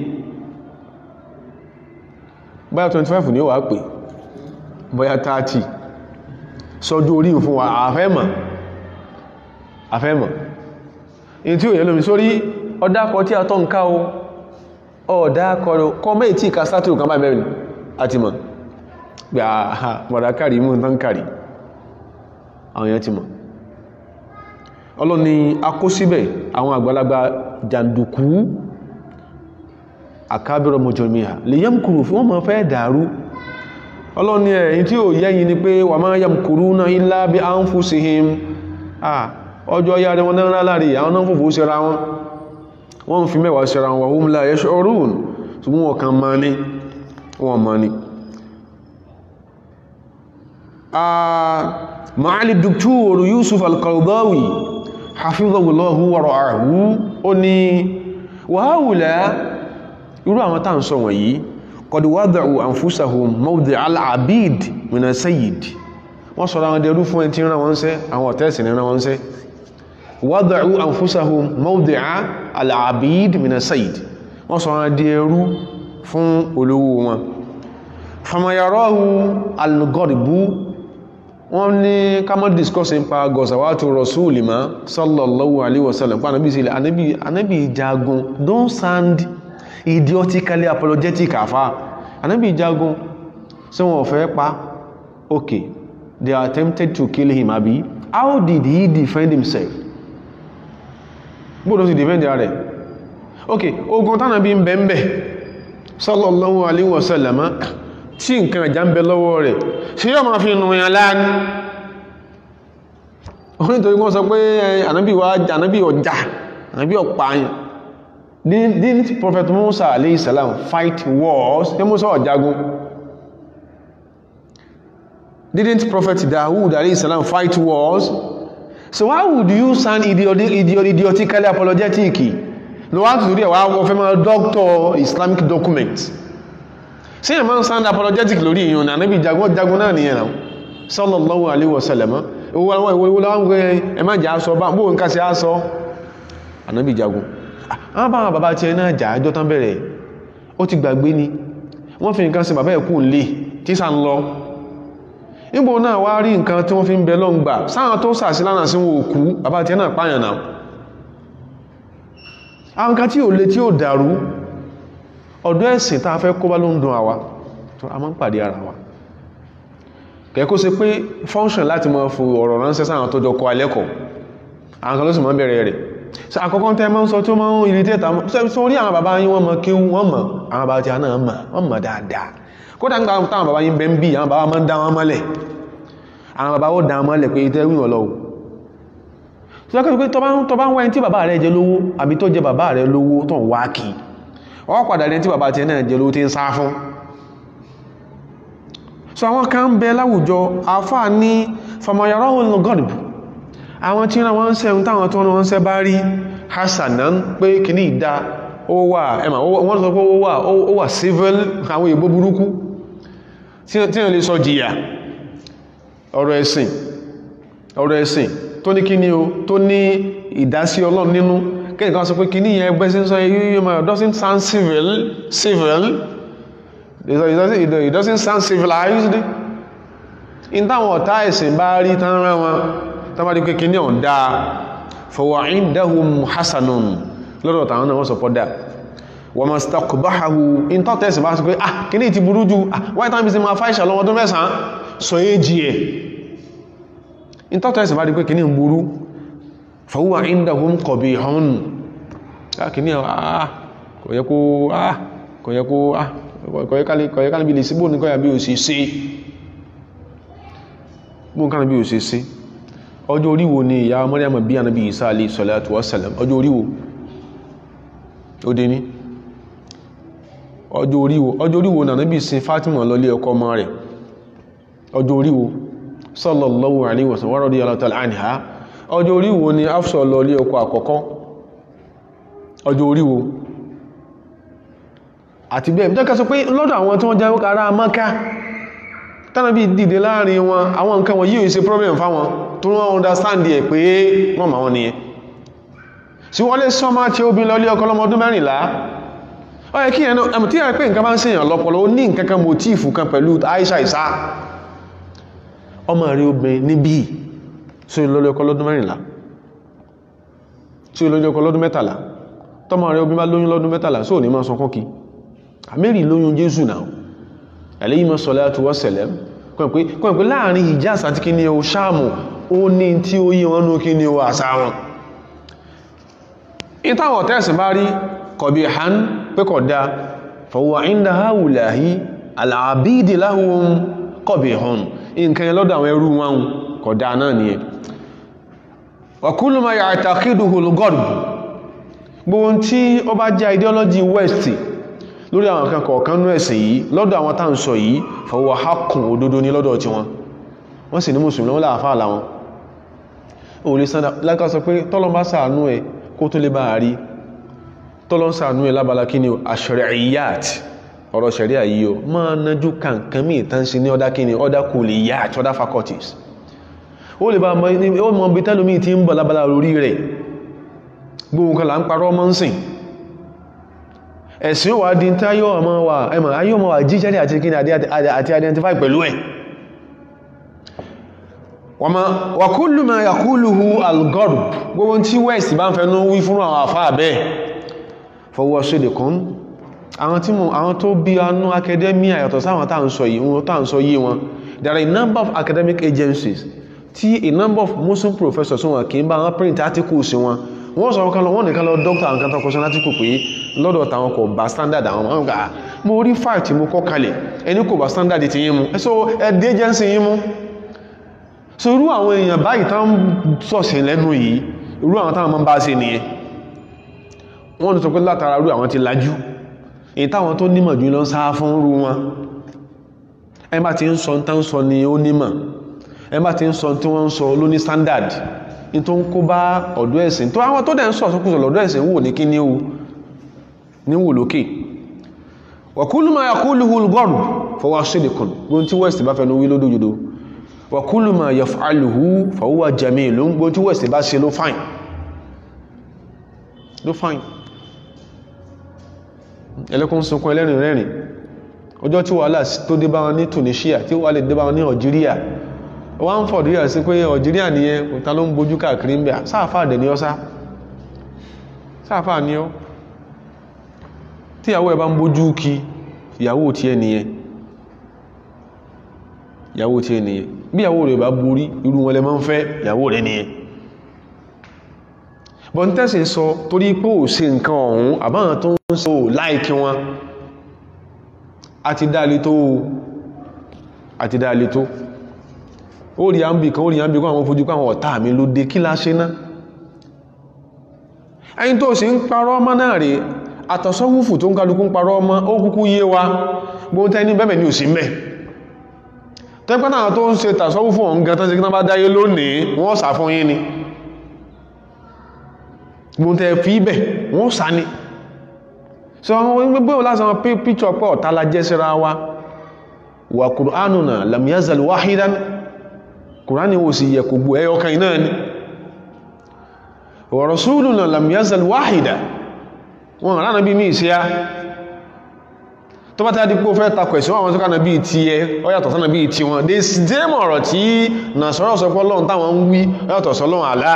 bóyá 25 ní ó wà pé bóyá 30 sọjú orí fún wa àfẹ́mọ̀ àfẹ́mọ̀ in tí ó yẹ lómi sórí ọdákọ tí a tọ́ ń ká o ọ̀dákọ kọ mẹ́ tí ìka sátìrù kan bá mẹ́rin àti mọ̀ pé àhà mọ̀dákàrí mú tán kàrí àwọn èèyàn ti mọ̀ ọlọ́ni akó síbẹ̀ àwọn àgbàlagbà jàndùkú àkábẹ̀rọ mọ̀jọ̀míà lè yẹ́mkùrù fún wọ́n mọ̀ fẹ́ dàrú ọlọ́ni ẹ̀yìn tí ó yẹ́yìn ni pé wà máa yẹ́mkùrú náà ilá bí a ń fún sí him ọjọ́ ya rẹ̀ wọn náà láàrí àwọn náà fòfò síra wọn wọ́n fi mẹ́wàá síra wọn wọ́n la ẹ̀ṣọ́ orún ṣùgbọ́n wọn kan máa ní wọn máa ní maali duktur yusuf al-qaradawi hafizahullahu wa ra'ahu ó ní wàháwùlá irú àwọn tàà ń sọ wọ̀nyí qad wada'u anfusahum mawdi al-abid mina sayyid wọ́n sọ àwọn dẹrú fún ẹni tí rán wọn ṣẹ́ àwọn ọ̀tẹ́sì ní rán wọn ṣẹ́ wada'u anfusahum mawdi al-abid mina sayyid wọ́n sọ àwọn dẹrú fún olówó wọn famayarahu al-gharibu wọ́n ní ká mọ́ discuss nípa gọ̀sàwátò rọ̀súùlì má sallallahu alaihi wasallam pa anábì sílẹ̀ anábì jagun don't sound idiotically apologetic àfá anábì jagun sí wọn fẹ́ pa okay they attempted to kill him àbí how did he defend himself gbọ́dọ̀ sí defend rẹ̀ okay ogun tánàbí ń bẹ̀m̀bẹ̀ sallallahu alaihi wasallam tí nǹkan ẹ̀já ń bẹ lọ́wọ́ rẹ̀ ṣe yọ́ ma fi nù ìyàn láàánú onítorí wọ́n sọ pé ànábì wá ànábì ọjà ànábì ọ̀pààyàn didn't prophet Musa alayhi salam fight wars tí Musa ọ̀jagun didn't prophet Dawud alayhi salam fight wars so why would you sound idiotically apologetic no wá tùtù rí ẹ̀wà wọ́n fẹ́ máa doctor Islamic documents sí ẹ̀mọ́ ń sound apologetic lórí ìyàn náà níbi jagun jagun náà nìyẹn náà sallallahu alaihi wasallam owó àwọn ìwò ìwò láwọn gbé ẹmọ́ jà sọ bá bóò ń ká sí àsọ ànábì jagun àwọn bá wọn bàbá tí ẹ náà jà ẹjọ́ tán bẹ̀rẹ̀ ó ti gbàgbé ni wọ́n fi nǹkan sí bàbá ẹ̀kú lè tí sà ń lọ nígbò náà wá rí nǹkan tí wọ́n fi ń bẹ lọ́ngbà sáwọn tó sàsí lánàá sí wọn òkú bàbá tí ẹ náà pààyàn náà àwọn kan tí ò le tí ò dàrú ọ̀dọ́ ẹ̀sìn tàà fẹ́ kó bá ló ń dùn àwa tó a máa ń pàdé ara wa kẹ́kọ́ sí pé function láti mọ́ fún ọ̀rọ̀ ránṣẹ́ sáwọn tó jọ kọ alẹ́kọ̀ọ́ àwọn kan ló sì mọ́ bẹ̀rẹ̀ rẹ̀ so àkọ́kọ́ tẹ́ máa ń sọ tó máa ń irritate so orí àwọn bàbá yín wọ́n mọ̀ kí wọ́n mọ̀ àwọn bàbá tí a náà mọ̀ wọ́n mọ̀ dáadáa kódà ń gbà táwọn bàbá yín bẹ́ ń bí àwọn bàbá máa ń dá wọn mọ́lẹ̀ àwọn bàbá ó dá wọn mọ́lẹ̀ pé tẹ́ wíwọ̀n lọ́wọ́ so lọ́kọ́ pé tọ́ bá ń wá ẹni tí bàbá rẹ̀ jẹ lówó àbí tó jẹ bàbá rẹ̀ lówó tó ń wá kìí wọ́n padà rẹ̀ tí bàbá tí náà jẹ́ ló tí ń sá fún so àwọn kan ń bẹ láwùjọ àfáà ní famayarahun gọ́dìbù àwọn tí wọ́n ń sẹ́un táwọn tó wọ́n sẹ́ bá rí hasanan pé kìíní ìdá ó wà ẹmà wọ́n sọ pé ó wà ó wà civil àwọn èèbó burúkú tí wọ́n lè sọ jìyà ọ̀rọ̀ ẹ̀sìn ọ̀rọ̀ ẹ̀sìn tó ní kíní o tó ní ìdásí ọlọ́run nínú kẹ́yìn kan sọ pé kí ní ìyẹn ẹgbẹ́ sí ń sọ yíò ma doesn't sound civil civil it doesn't sound civilized in táwọn ọ̀tá ẹ̀sìn bá rí tán rán wọn tán bá rí pé kí ní ọ̀dá fọwọ́ indahum hasanun lọ́dọ̀ tàwọn náà wọ́n sọ pọ́dà wọ́n ma stakbahahu in tọ́ tẹ́sì bá sọ pé ah kí ní ti burú jù ah white time business ma fáìṣà lọ́wọ́ ọdún mẹ́sàn-án sọ èjì ẹ̀ in tọ́ tẹ́sì bá rí pé kí ní burú fàwúwà indahum qabihun káàkiri àà kò yẹ kó àà kò yẹ kó àà kò yẹ kálíbí lè sí bóò ní kọ́yà bí o sì sí bóò kálíbí o sì sí ọjọ́ oríwo ni ìyá Maryam bí Ànábì Isa alayhi salatu wassalam ọjọ́ oríwo ó dé ní ọjọ́ oríwo ọjọ́ oríwo náà níbi sin Fatima lọlé ọkọ ọmọ rẹ̀ ọjọ́ oríwo sallallahu alaihi wasallam wa radiyallahu ta'ala anha ọjọ́ oríwo ni Hafsa lọlé ọkọ àkọ́kọ́ ọjọ́ oríwo àti bẹ́ẹ̀ tẹ́kẹ́ sọ pé lọ́dọ̀ àwọn tí wọ́n jẹ́ ará Mákà tánàbí dìde láàrin wọn àwọn nǹkan wọn yíò ṣe problem fáwọn tó wọ́n understand ẹ̀ pé wọ́n ma wọn nìyẹn sí wọ́n lè sọ́mọ́ tí ó bí lọlé ọkọ lọ́mọ ọdún mẹ́rìnlá ó yẹ kí ẹnu ẹmù tí a pé nǹkan bá ń ṣèyàn lọ́pọlọ ó ní nǹkan kan motífù kan pẹ̀lú Aisha Isa ọmọ rí obìnrin níbí sí lọlé ọkọ lọ́dún mẹ́rìnlá sí lọlé ọkọ lọ́dún mẹ́tàlá tọ́mọ rẹ̀ obìnrin bá lóyún lọ́dún mẹ́tàlá sóò ní máa sọ kọ́kí àmẹ́rì lóyún Jésù náà alayhi salatu wassalam kọ́ pé láàrin Hijaz àti kí ni o Ṣáàmù ó ní tí ó yí wọn ní kí ni o àṣà wọn ìtàwọn tẹ́sì bá rí kọ̀bí hàn pé kọ̀ dá fọwọ́ inda haulahi al'abidi lahum kọ̀bí hàn nǹkan yẹn lọ́dọ̀ àwọn ẹrú wọn kọ̀ dá náà ni wa kullu ma ya'taqiduhu al-gharb gbogbo tí ó bá jẹ́ ideology west lórí àwọn kan kọ̀ọ̀kan ní ẹ̀sìn yìí lọ́dọ̀ àwọn tá ń sọ yìí fọwọ́ hákùn òdodo ní lọ́dọ̀ tí wọn wọ́n sì ní mùsùlùmí wọ́n láàfáà láwọn o lè sádà lákà sọ pé tọ́lọ́n bá sàánú ẹ kó tó lè bá rí tọ́lọ́n sàánú ẹ lábala kí ni ash-shari'iyyat ọ̀rọ̀ ṣẹ̀ríà yìí o máa nájú kankan mí ìtàn sí ní ọdá kí ni ọdá kulliyat ọdá faculties ó lè bá mọ bí tẹ́lómi ti ń bọ̀ lábala orí rẹ̀ gbogbo kan là ń parọ́ mọ́ ń sìn ẹ̀sìn wà dín tí ayọ́ ọmọ wà ẹmọ̀ ayọ́ ọmọ wà jíjẹ́rì àti kí àti identify pẹ̀lú ẹ̀ wà kullu ma yaquluhu al-gharb gbogbo tí west bá ń fẹ́nu wí fún àwọn àfá bẹ́ẹ̀ fọwọ́ sidqun àwọn tí mú àwọn tó bí anú academia yàtọ̀ sáwọn tá ń sọ yìí wọn tá ń sọ yìí wọn there are a number of academic agencies tí a number of muslim professors wọn kì í bá wọn print articles wọn wọ́n sọ kan lọ wọ́n nìkan lọ dókítà nǹkan tó kọsán láti kò pé lọ́dọ̀ tàwọn kò bá standard àwọn ọmọ ọgbà mo rí file tí mo kọ́ kalẹ̀ ẹni kò bá standard ti yín mú ẹsọ ẹdí agency yín mú so irú àwọn èèyàn báyìí tán sọ̀sẹ̀ lẹ́nu yìí irú àwọn táwọn máa ń bá ṣe nìyẹn wọ́n ní sọ pé látara irú àwọn ti lajú èyí táwọn tó nímọ̀ jù lọ ń sá fún irú wọn ẹ bá ti ń sọ tán sọ ni ó nímọ̀ ẹ bá ti ń sọ tí wọ́n ń sọ ló ní standard ní tó ń kó bá ọ̀dọ́ ẹ̀sìn tó àwọn tó dẹ̀ ń sọ sọ́kùsọ̀ lọ́dọ́ ẹ̀sìn wò ní kí ní o ní wò lókè wa kullu ma yaquluhu al-gharb fahuwa sidqun gbóhun tí west bá fẹ́nu wí lódójúdó wa kullu ma yaf'aluhu fahuwa jamilun gbóhun tí west bá ṣe ló fine ló fine ẹlẹ́kùn sunkún ẹlẹ́rìn rẹ́rìn ọjọ́ tí wàhálà tó dé bá wọn ní Tunisia tí wàhálà dé bá wọn ní Algeria wọ́n ń fọ̀dí ẹ̀ sí pé Algeria nìyẹn òta ló ń bojú káàkiri ń bẹ̀ sáàfà dẹ̀ ní ọ́ sá sáàfà ní ọ́ tí ìyàwó ẹ̀ bá ń bojú kí ìyàwó tí ẹ nìyẹn ìyàwó tí ẹ nìyẹn bí ìyàwó rẹ̀ bá borí irú wọn lẹ máa ń fẹ́ ìyàwó rẹ̀ nìyẹn bọ́n tẹ́sí sọ torí pé ò ṣe nǹkan ọ̀hún àbáwọn tó ń sọ láìkí wọn àti dáa lé tó àti dáa lé tó ó rí àmbì kan ó rí àmbì kan àwọn fojú kan àwọn ọ̀tá mi ló dé kí la ṣe náà ẹni tó sì ń parọ́ ọmọ náà rí àtọ̀sọ́wúfù tó ń kálukú ń parọ́ ọmọ ó kúkú yé wa bó tẹ́ ní bẹ́bẹ̀ ní òsì mẹ́ tẹ́pẹ́ náà tó ń ṣe tàṣọ́wúfù ọ̀hún gan tán sí kí bá dáyé lónìí wọ́n sà fún yín ni bó tẹ́ fi bẹ̀ wọ́n sà ní sọ àwọn gbogbo lásán píkṣọ pé ọ̀tá la jẹ́ síra wa wà kùránùnà lam yazal wahidan kùránì wò sí yẹ kò gbò ẹyọ kan iná ni wa rasuluna lam yazal wahida wọn ránà bí mí ìṣẹ́yá tó bá tàbí pé ó fẹ́ takọ̀ ẹ̀sọ́ àwọn tó kánà bí ti ẹ ọyàtọ̀ sánà bí ti wọn dé dẹ́mọ̀ ọ̀rọ̀ tí nà sọ́rọ̀ sọpọ̀ lọ́n táwọn ń wí ọyàtọ̀ sọ́lọ́n àlá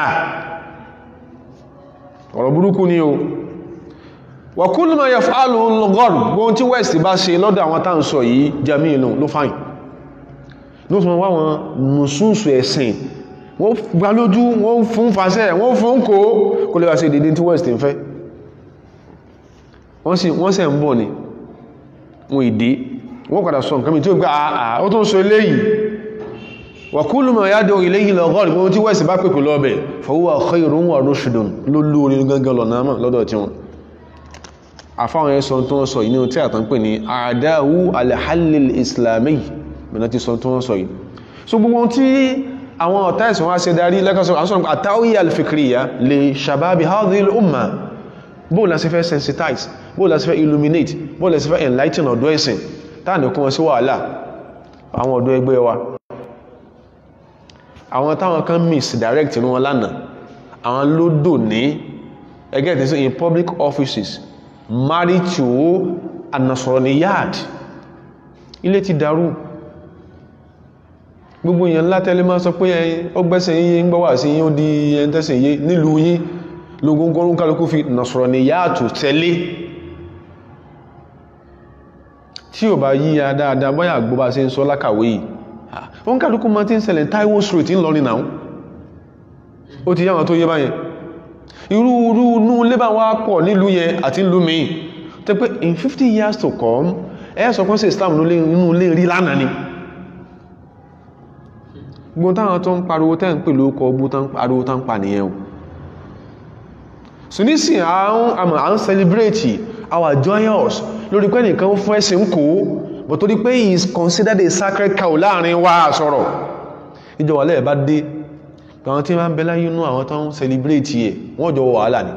ọ̀rọ̀ burúkú ni o wa kullu ma yaf'alu al-gharb gbóhun tí west bá ṣe lọ́dọ̀ àwọn tá ń sọ yìí jamilu ló fáyìn ló sọ wá wọn nùsùsù ẹ̀sìn wọ́n gbá lójú wọ́n fún fàṣẹ wọ́n fún kó kó lè wá sí ìdídí tí west ń fẹ́ wọ́n sì wọ́n sẹ̀ ń bọ̀ ni wọ́n ìdí wọ́n padà sọ nǹkan mi tí ó gbá àà ó tó ń sọ eléyìí wa kullu ma yad'u ilayhi al-gharb gbóhun tí west bá pèpè lọ́bẹ̀ fa huwa khayrun wa rushdun ló lórí gangan lọ náà lọ́dọ̀ tí wọn àfáwọn ẹ̀sọ́ tó wọ́n sọ yìí ní tí àtàn pè ní àdáwú alhallil islami mẹ́nà ti sọ tó wọ́n sọ yìí so gbogbo tí àwọn ọ̀tá ẹ̀sìn wá ṣe darí lẹ́kọ̀ọ́sọ̀ àwọn àtàwí alfikriya lè ṣàbábi hadhil umma bóò la ṣe fẹ́ sensitize bóò la ṣe fẹ́ illuminate bóò la ṣe fẹ́ enlighten ọ̀dọ́ ẹ̀sìn táà ní kún wọn sí wàhálà àwọn ọ̀dọ́ ẹgbẹ́ wa àwọn táwọn kan misdirect ní wọn lánàá àwọn ló dò ní ẹgẹ́ ìtẹ́sí in public offices married to anasoroniyad ilé ti dàrú gbogbo èèyàn ńlá tẹ́lẹ̀ máa sọ pé ó gbẹ́sẹ̀ yíyé ń gbọ́wà sí yíó di ẹn tẹ́sẹ̀ yé nílùú yí lógúngọ́rún kálukú fi nasoroniyad tẹ́lé tí ò bá yíya dáadáa bọ́yà gbọ́bá sí ń sọ lákàwé yìí wọ́n kálukú ma ti ń ṣẹlẹ̀ Taiwo Street ń lọrin náà ó ti yáwọn tó yé báyẹn irú irú inú lébà wá pọ̀ nílùú yẹn àti ìlú mi tẹ́ pé in 50 years to come ẹ sọ pọ́n sí Islam nínú ilé rí lánàá ni gbogbo táwọn tó ń pariwo tẹ́ ń pè lóókọ ogbó tán pariwo tán pa nìyẹn o so nísìn à ń celebrate our joyous lórí pé nìkan fún ẹ̀sìn ń kó but torí pé he is considered a sacred cow láàrin wa sọ̀rọ̀ ìjọba lẹ́ẹ̀ bá dé àwọn tí wọ́n bẹ láyé inú àwọn tó ń celebrate ẹ̀ wọ́n jọ wàhálà ni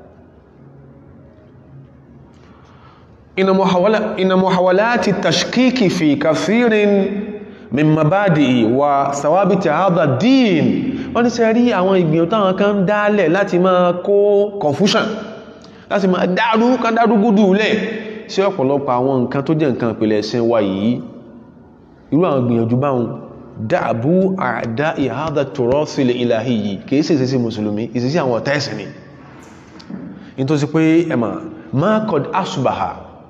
inna muhawalati tashkiki fi kathirin min mabadi'i wa sawabiti hadha din wọ́n ní sẹ́rí àwọn ìgbìyànjú táwọn kan dálẹ̀ láti máa kó confusion láti máa dárú kan dárú gúdù lẹ̀ sí ọ̀pọ̀lọpọ̀ àwọn nǹkan tó jẹ́ nǹkan ìpìlẹ̀ ẹ̀sìn wa yìí irú àwọn gbìyànjú báwọn dáàbú àdá ìhádà tòrọ́sílẹ̀ ìlàhí yìí kìí sí ìsẹsí mùsùlùmí ìsẹsí àwọn ọ̀tá ẹ̀sìn ni in tó sì pé ẹmà ma kọ̀d asùbàhà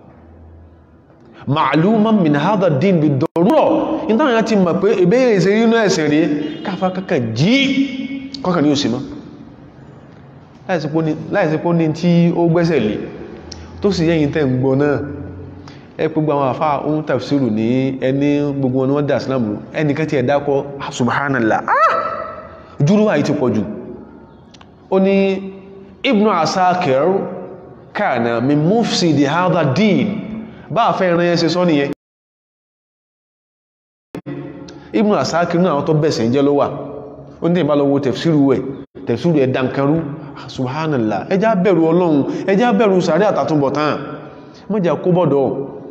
ma'luman min hádà dín bí dọ̀rọ̀ in táwọn ti mọ̀ pé ìbéèrè ìsẹ̀rí inú ẹ̀sìn rí káfà kankan jí kọ́kàn ní òsì mọ́ láìsípò ní tí ó gbẹ́sẹ̀ lé tó sì yẹ́yìn tẹ́ ń gbọ́ náà ẹ gbogbo àwọn àfá ohun tafsiru ní ẹni gbogbo wọn ni wọ́n dá ìsìlámù ẹnìkan tí ẹ dákọ́ subhanallah ah jùrú àyí ti pọ̀ jù ó ní ibnu asakir kana min mufsidi hadha din bá a fẹ́ ìran ẹsẹ sọ nìyẹn ibnu asakir náà tó bẹ̀sẹ̀ jẹ́ ló wà ó ní ìbálọ́wọ́ tafsiru ẹ̀ tafsiru ẹ̀ dankarú subhanallah ẹjá bẹ̀rù ọlọ́run ẹjá bẹ̀rù sàárì àtàtúnbọ̀tán mọ́jà kó bọ́dọ̀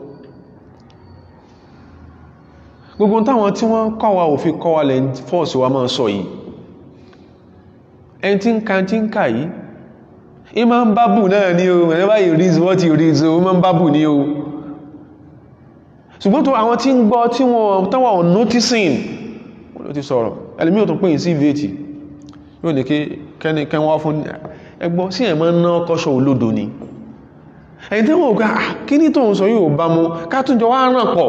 gbogbo táwọn tí wọ́n kọ́wà òfin kọ́wà lẹ́ fọ́ọ̀sì wa máa sọ yìí ẹni tí ń ka tí ń kà yìí ìmá ń bábù náà ní o whenever you read what you read so ìmá ń bábù ní o ṣùgbọ́n tó àwọn tí ń gbọ́ tí wọ́n tánwà on noticing wọ́n ló ti sọ̀rọ̀ ẹlẹ́mí ò tó pín sí ìvéètì yóò ní kí kẹ́nikẹ́ wá fún ẹgbọ́ sí ẹ̀mọ́ ná kọ́ṣọ́ olódo ni ẹ̀yìn tí wọ́n gbá kí ní tóun sọ yóò bá mú kátúnjọ wá ràn pọ̀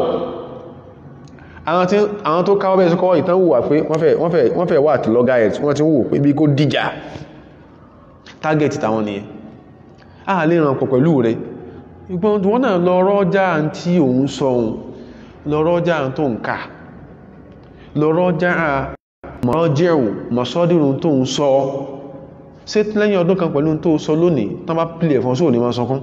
àwọn tó káwọ́ bẹ́ẹ̀ sọ́kọ́ ìtàn wùwà pé wọ́n fẹ́ wà tí lọ́gá ẹ̀ wọ́n ti wò pé bí kó dìjà tágẹ̀tì tàwọn nìyẹn a lè ràn pọ̀ pẹ̀lú rẹ̀ ìgbọ́n wọ́n náà lọ rọ́jà tí òun sọ òun lọ rọ́jà tó ń kà lọ rọ́jà mọ́jẹ́wò mọ́sọ́dìrún tó ń sọ ṣe lẹ́yìn ọdún kan pẹ̀lú tó sọ lónìí tán bá pìlẹ̀ fún sóò ní máa sọkún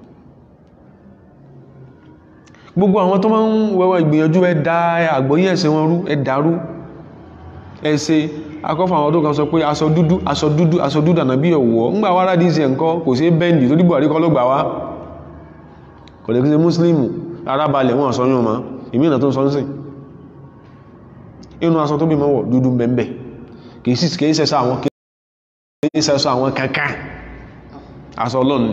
gbogbo àwọn tó máa ń wẹ́wọ́ ìgbìyànjú ẹ̀dá àgbọ́yé ẹ̀sẹ̀ wọn rú ẹ̀dàrú ẹ̀ṣẹ̀ akọ́fà àwọn ọdún kan sọ pé aṣọ dúdú aṣọ dúdú aṣọ dúdú ànàbí ọ̀wọ́ ńgbà wá rádìí ìṣẹ̀ nǹkan kò sí bẹ́ndì tó dìbò àríkọ́ ló gbà wá kò lè kí ṣe múslímù arábalẹ̀ wọn sọ yún ma ìmìnà tó ń sọ ń sìn inú aṣọ tó bí mọ́wọ̀ dúdú bẹ̀m̀bẹ̀ kìí sí kìí sẹ́sọ àwọn kìí sẹ́sọ àwọn kankan aṣọ ọlọ́run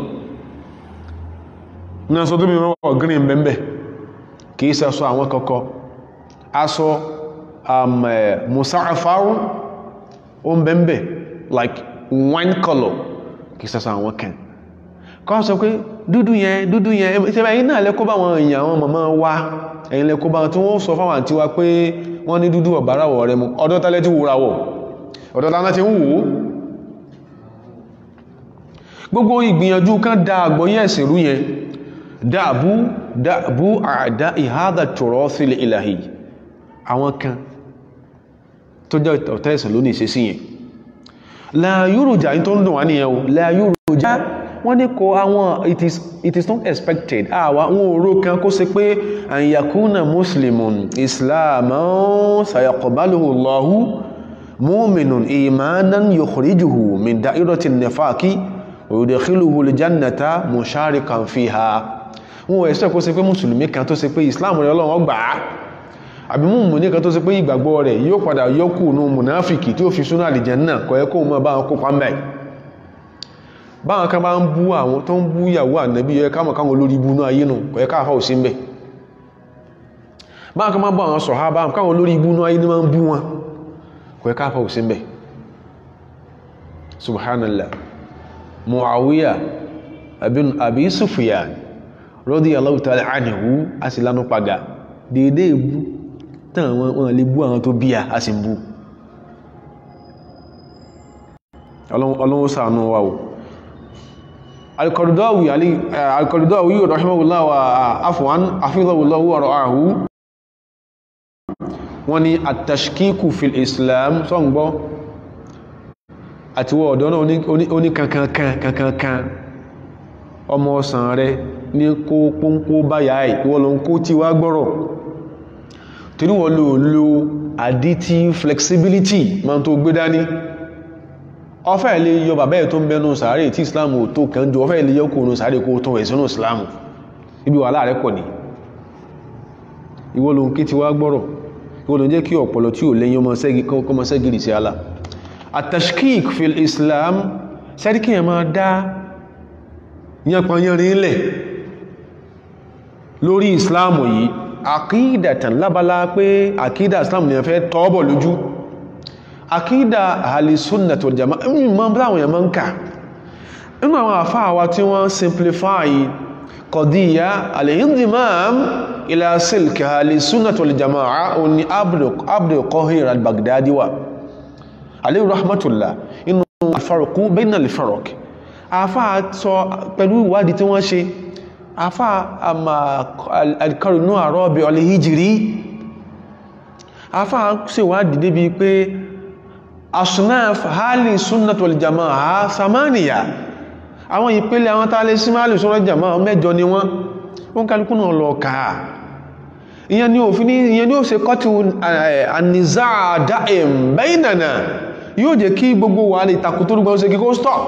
ní aṣọ tó bí mọ́wọ̀ green bẹ̀m̀bẹ̀ kìí sẹ́sọ àwọn kọ́kọ́ aṣọ musa'afaru o ń bẹ̀m̀bẹ̀ like wine color kìí sẹ́sọ àwọn kan kọ́ sọ pé dúdú yẹn dúdú yẹn ìṣẹ́bẹ̀ yìí náà lẹ́kọ́ bá wọn èèyàn àwọn màmá wa ẹ̀yìn lẹ́kọ́ bá wọn tí wọ́n sọ fáwọn àti wa pé wọ́n ní dúdú ọ̀báráwọ̀ rẹ mú ọdọ́ tálẹ́ tí wúra wọ̀ ọdọ́ tálẹ́ tí ń wò ó gbogbo ìgbìyànjú kan dá àgbọ́yé ẹ̀sìn rú yẹn dáàbú dáàbú àdá ìhádà tọ̀rọ̀ sílẹ̀ ìlàhì àwọn kan tó jẹ́ ọ̀tá ẹ̀sìn lónìí ṣe sí yẹn láyúrùjá tó ń dùn wá nìyẹn o láyúrùjá wọ́n ní kò àwọn it is it is not expected àwa àwọn òró kan kó ṣe pé an yakuna muslimun islaman sayaqbaluhu Allahu mu'minun imanan yukhrijuhu min da'irati nifaqi wa yudkhiluhu al-jannata musharikan fiha wọ́n ẹ̀ṣẹ́ kó ṣe pé mùsùlùmí kan tó ṣe pé islam rẹ̀ ọlọ́run gbà á àbí mùmùní kan tó ṣe pé ìgbàgbọ́ rẹ̀ yóò padà yọkù nù mùnáfìkì tí ó fi súnà àlìjánnà kò yẹ kó mọ́ bá wọn kópa mẹ́ báwọn kan bá ń bú àwọn tó ń bú ìyàwó ànábì yẹ káwọn káwọn olórí ibú náà ayé nù kò yẹ káàfà ò sí ń bẹ̀ báwọn kan bá bú àwọn sàhábà káwọn olórí ibú náà ayé ní máa ń bú wọn kò yẹ káàfà ò sí ń bẹ̀ subhanallah muawiya abin abi sufyan radiyallahu ta'ala anhu a sì lánú padà dédé ìbú tán wọn lè bú àwọn tó bí a sì ń bú ọlọ́run ṣàánú wa o alkọ̀rọ̀dọ́wì alkọ̀rọ̀dọ́wì rahimahullah wa afwan afidhahullahu wa ra'ahu wọ́n ní at-tashkiku fil islam sọ́ngbọ́ àti wọ́ ọ̀dọ́ náà oní kankankan kankankan ọmọ ọ̀sán rẹ ní kó pọ́npọ́ báyà ìwọ́n lọ kó tí wá gbọ́rọ̀ torí wọ́n lò lo additive flexibility ma tó gbé dání ọfẹ́ ilé yọ bàbá ẹ̀ tó ń bẹnu sàárè tí islam ò tó kàn jù ọfẹ́ ilé yọ kò nù sàárè kó tó ẹ̀sùn islam ibi wà láàrẹ́ pọ̀ ní ìwọ́n ló ń kí ti wá gbọ́rọ̀ ìwọ́n ló ń jẹ́ kí ọ̀pọ̀lọ tí ò lẹ́yìn ọmọ sẹ́gìrì sí ala atashkik fil islam sẹ́ríkì ẹ̀ máa dá yánpanyánrin lẹ̀ lórí islam yìí àkídàtàn lábálá pé àkídà islam ni a fẹ́ tọ́ọ̀bọ̀ lójú àkídà ahàlìsúnnàtò jama mọ́ láwọn èèyàn ń kà inú àwọn àfáà wa tí wọ́n simplify kọ̀díyà al-indimam ila silk ahàlìsúnnàtò jama'a oní Abdul Qahir al-Baghdadi wa alayhi rahmatullah inú alfarqu bayna al-farq àfáà sọ pẹ̀lú ìwádìí tí wọ́n ṣe àfá àmà alkarinu àrọ́bẹ̀ ọlẹ́hìjìrí àfá sí wá dìde bí pé asunaf hali sunnat wal jama'a samaniya àwọn ìpele àwọn tààlẹ̀ sí máa lè sọ́rọ̀ jama'a mẹ́jọ ni wọ́n wọ́n kálukú náà lọ káà ìyẹn ni òfin ìyẹn ni ó ṣe kọ́tù ànìzá dáìm baynana yóò jẹ́ kí gbogbo wà ní takùtórúgbọ́n ṣe kíkó stop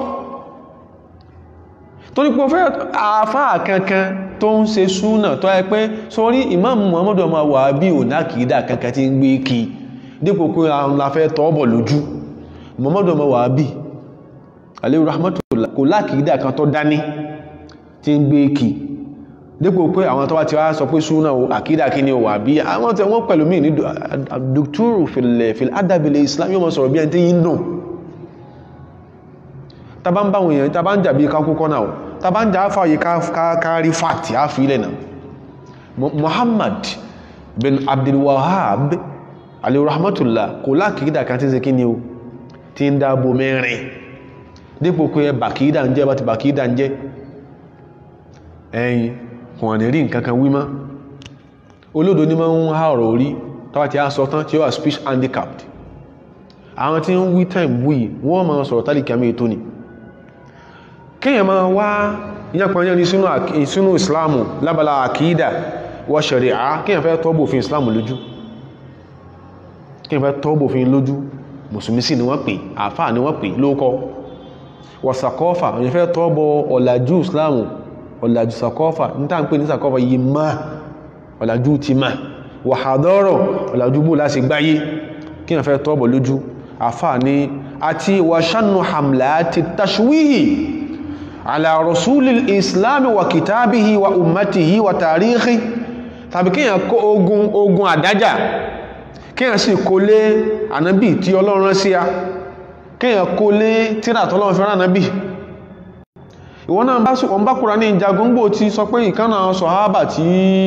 torí pé fẹ́ àfáà kankan tó ń ṣe súnà tó ẹ pé sórí Imam Muhammadu ọmọ Wàhábí ò nákìídà kankan tí ń gbé kí dípò pé àwọn láfẹ́ tọ́ọ̀bọ̀ lójú Muhammadu ọmọ Wàhábí alayhi rahmatullah kò lákìídà kan tó dání tí ń gbé kí dípò pé àwọn tó wá ti wá sọ pé súnà ò àkídà kí ni ò Wàhábí àwọn tí wọ́n pẹ̀lú mí ní dùktúrù fil adabile Islam yóò mọ̀ sọ̀rọ̀ bí ẹni tí yí ń dùn tàbá ń bá wọn èèyàn tàbá ń jà bí kákúkọ́ náà tàbá ń jà fàyè kárí fàtí á fi ilẹ̀ náà Muhammad bin Abdul Wahhab alayhi rahmatullah kò lákìídà kan tí ń ṣe kí ni o tí ń dáàbò mẹ́rin dípò pé bàkìídà ń jẹ́ bá ti bàkìídà ń jẹ́ ẹ̀yìn kò ní rí nǹkan kan wí mọ́ olódo ní máa ń há ọ̀rọ̀ orí tọ́wà tí a sọ tán tí ó wà speech handicapped àwọn tí ń wí time wí wọ́n máa sọ̀rọ̀ tálíkì àmì ètò ni kíyàn máa wá yánpanyán ní sínú islamu lábala àkídà wà ṣẹ̀ríà kíyàn fẹ́ tọ́bò fi islamu lójú kíyàn fẹ́ tọ́bò fi lójú mùsùlùmí sí ni wọ́n pè àfáà ni wọ́n pè lóókọ́ wà sàkọ́fà wọ́n fẹ́ tọ́bọ̀ ọ̀làjú islamu ọ̀làjú sàkọ́fà ní tàà ń pè ní sàkọ́fà yìí má ọ̀làjú ti má wà hàdọ́rọ̀ ọ̀làjú bó láti gbáyé kíyàn fẹ́ tọ́bọ̀ lójú àfáà ni àti wà ṣánú hamlá ti tashwihi ala rasulil islami wa kitabihi wa ummatihi wa tarihi tàbí kíyàn kó ogun ogun àdájà kíyàn sì kó lé ànábì tí ọlọ́run rán sí a kíyàn kó lé tírà tọ́lọ́run fẹ́ràn ànábì ìwọ́n náà bá sùkọ̀ ń bá kúrò ní ìjagungbò ti sọ pé ìkánà sọ̀hábà tí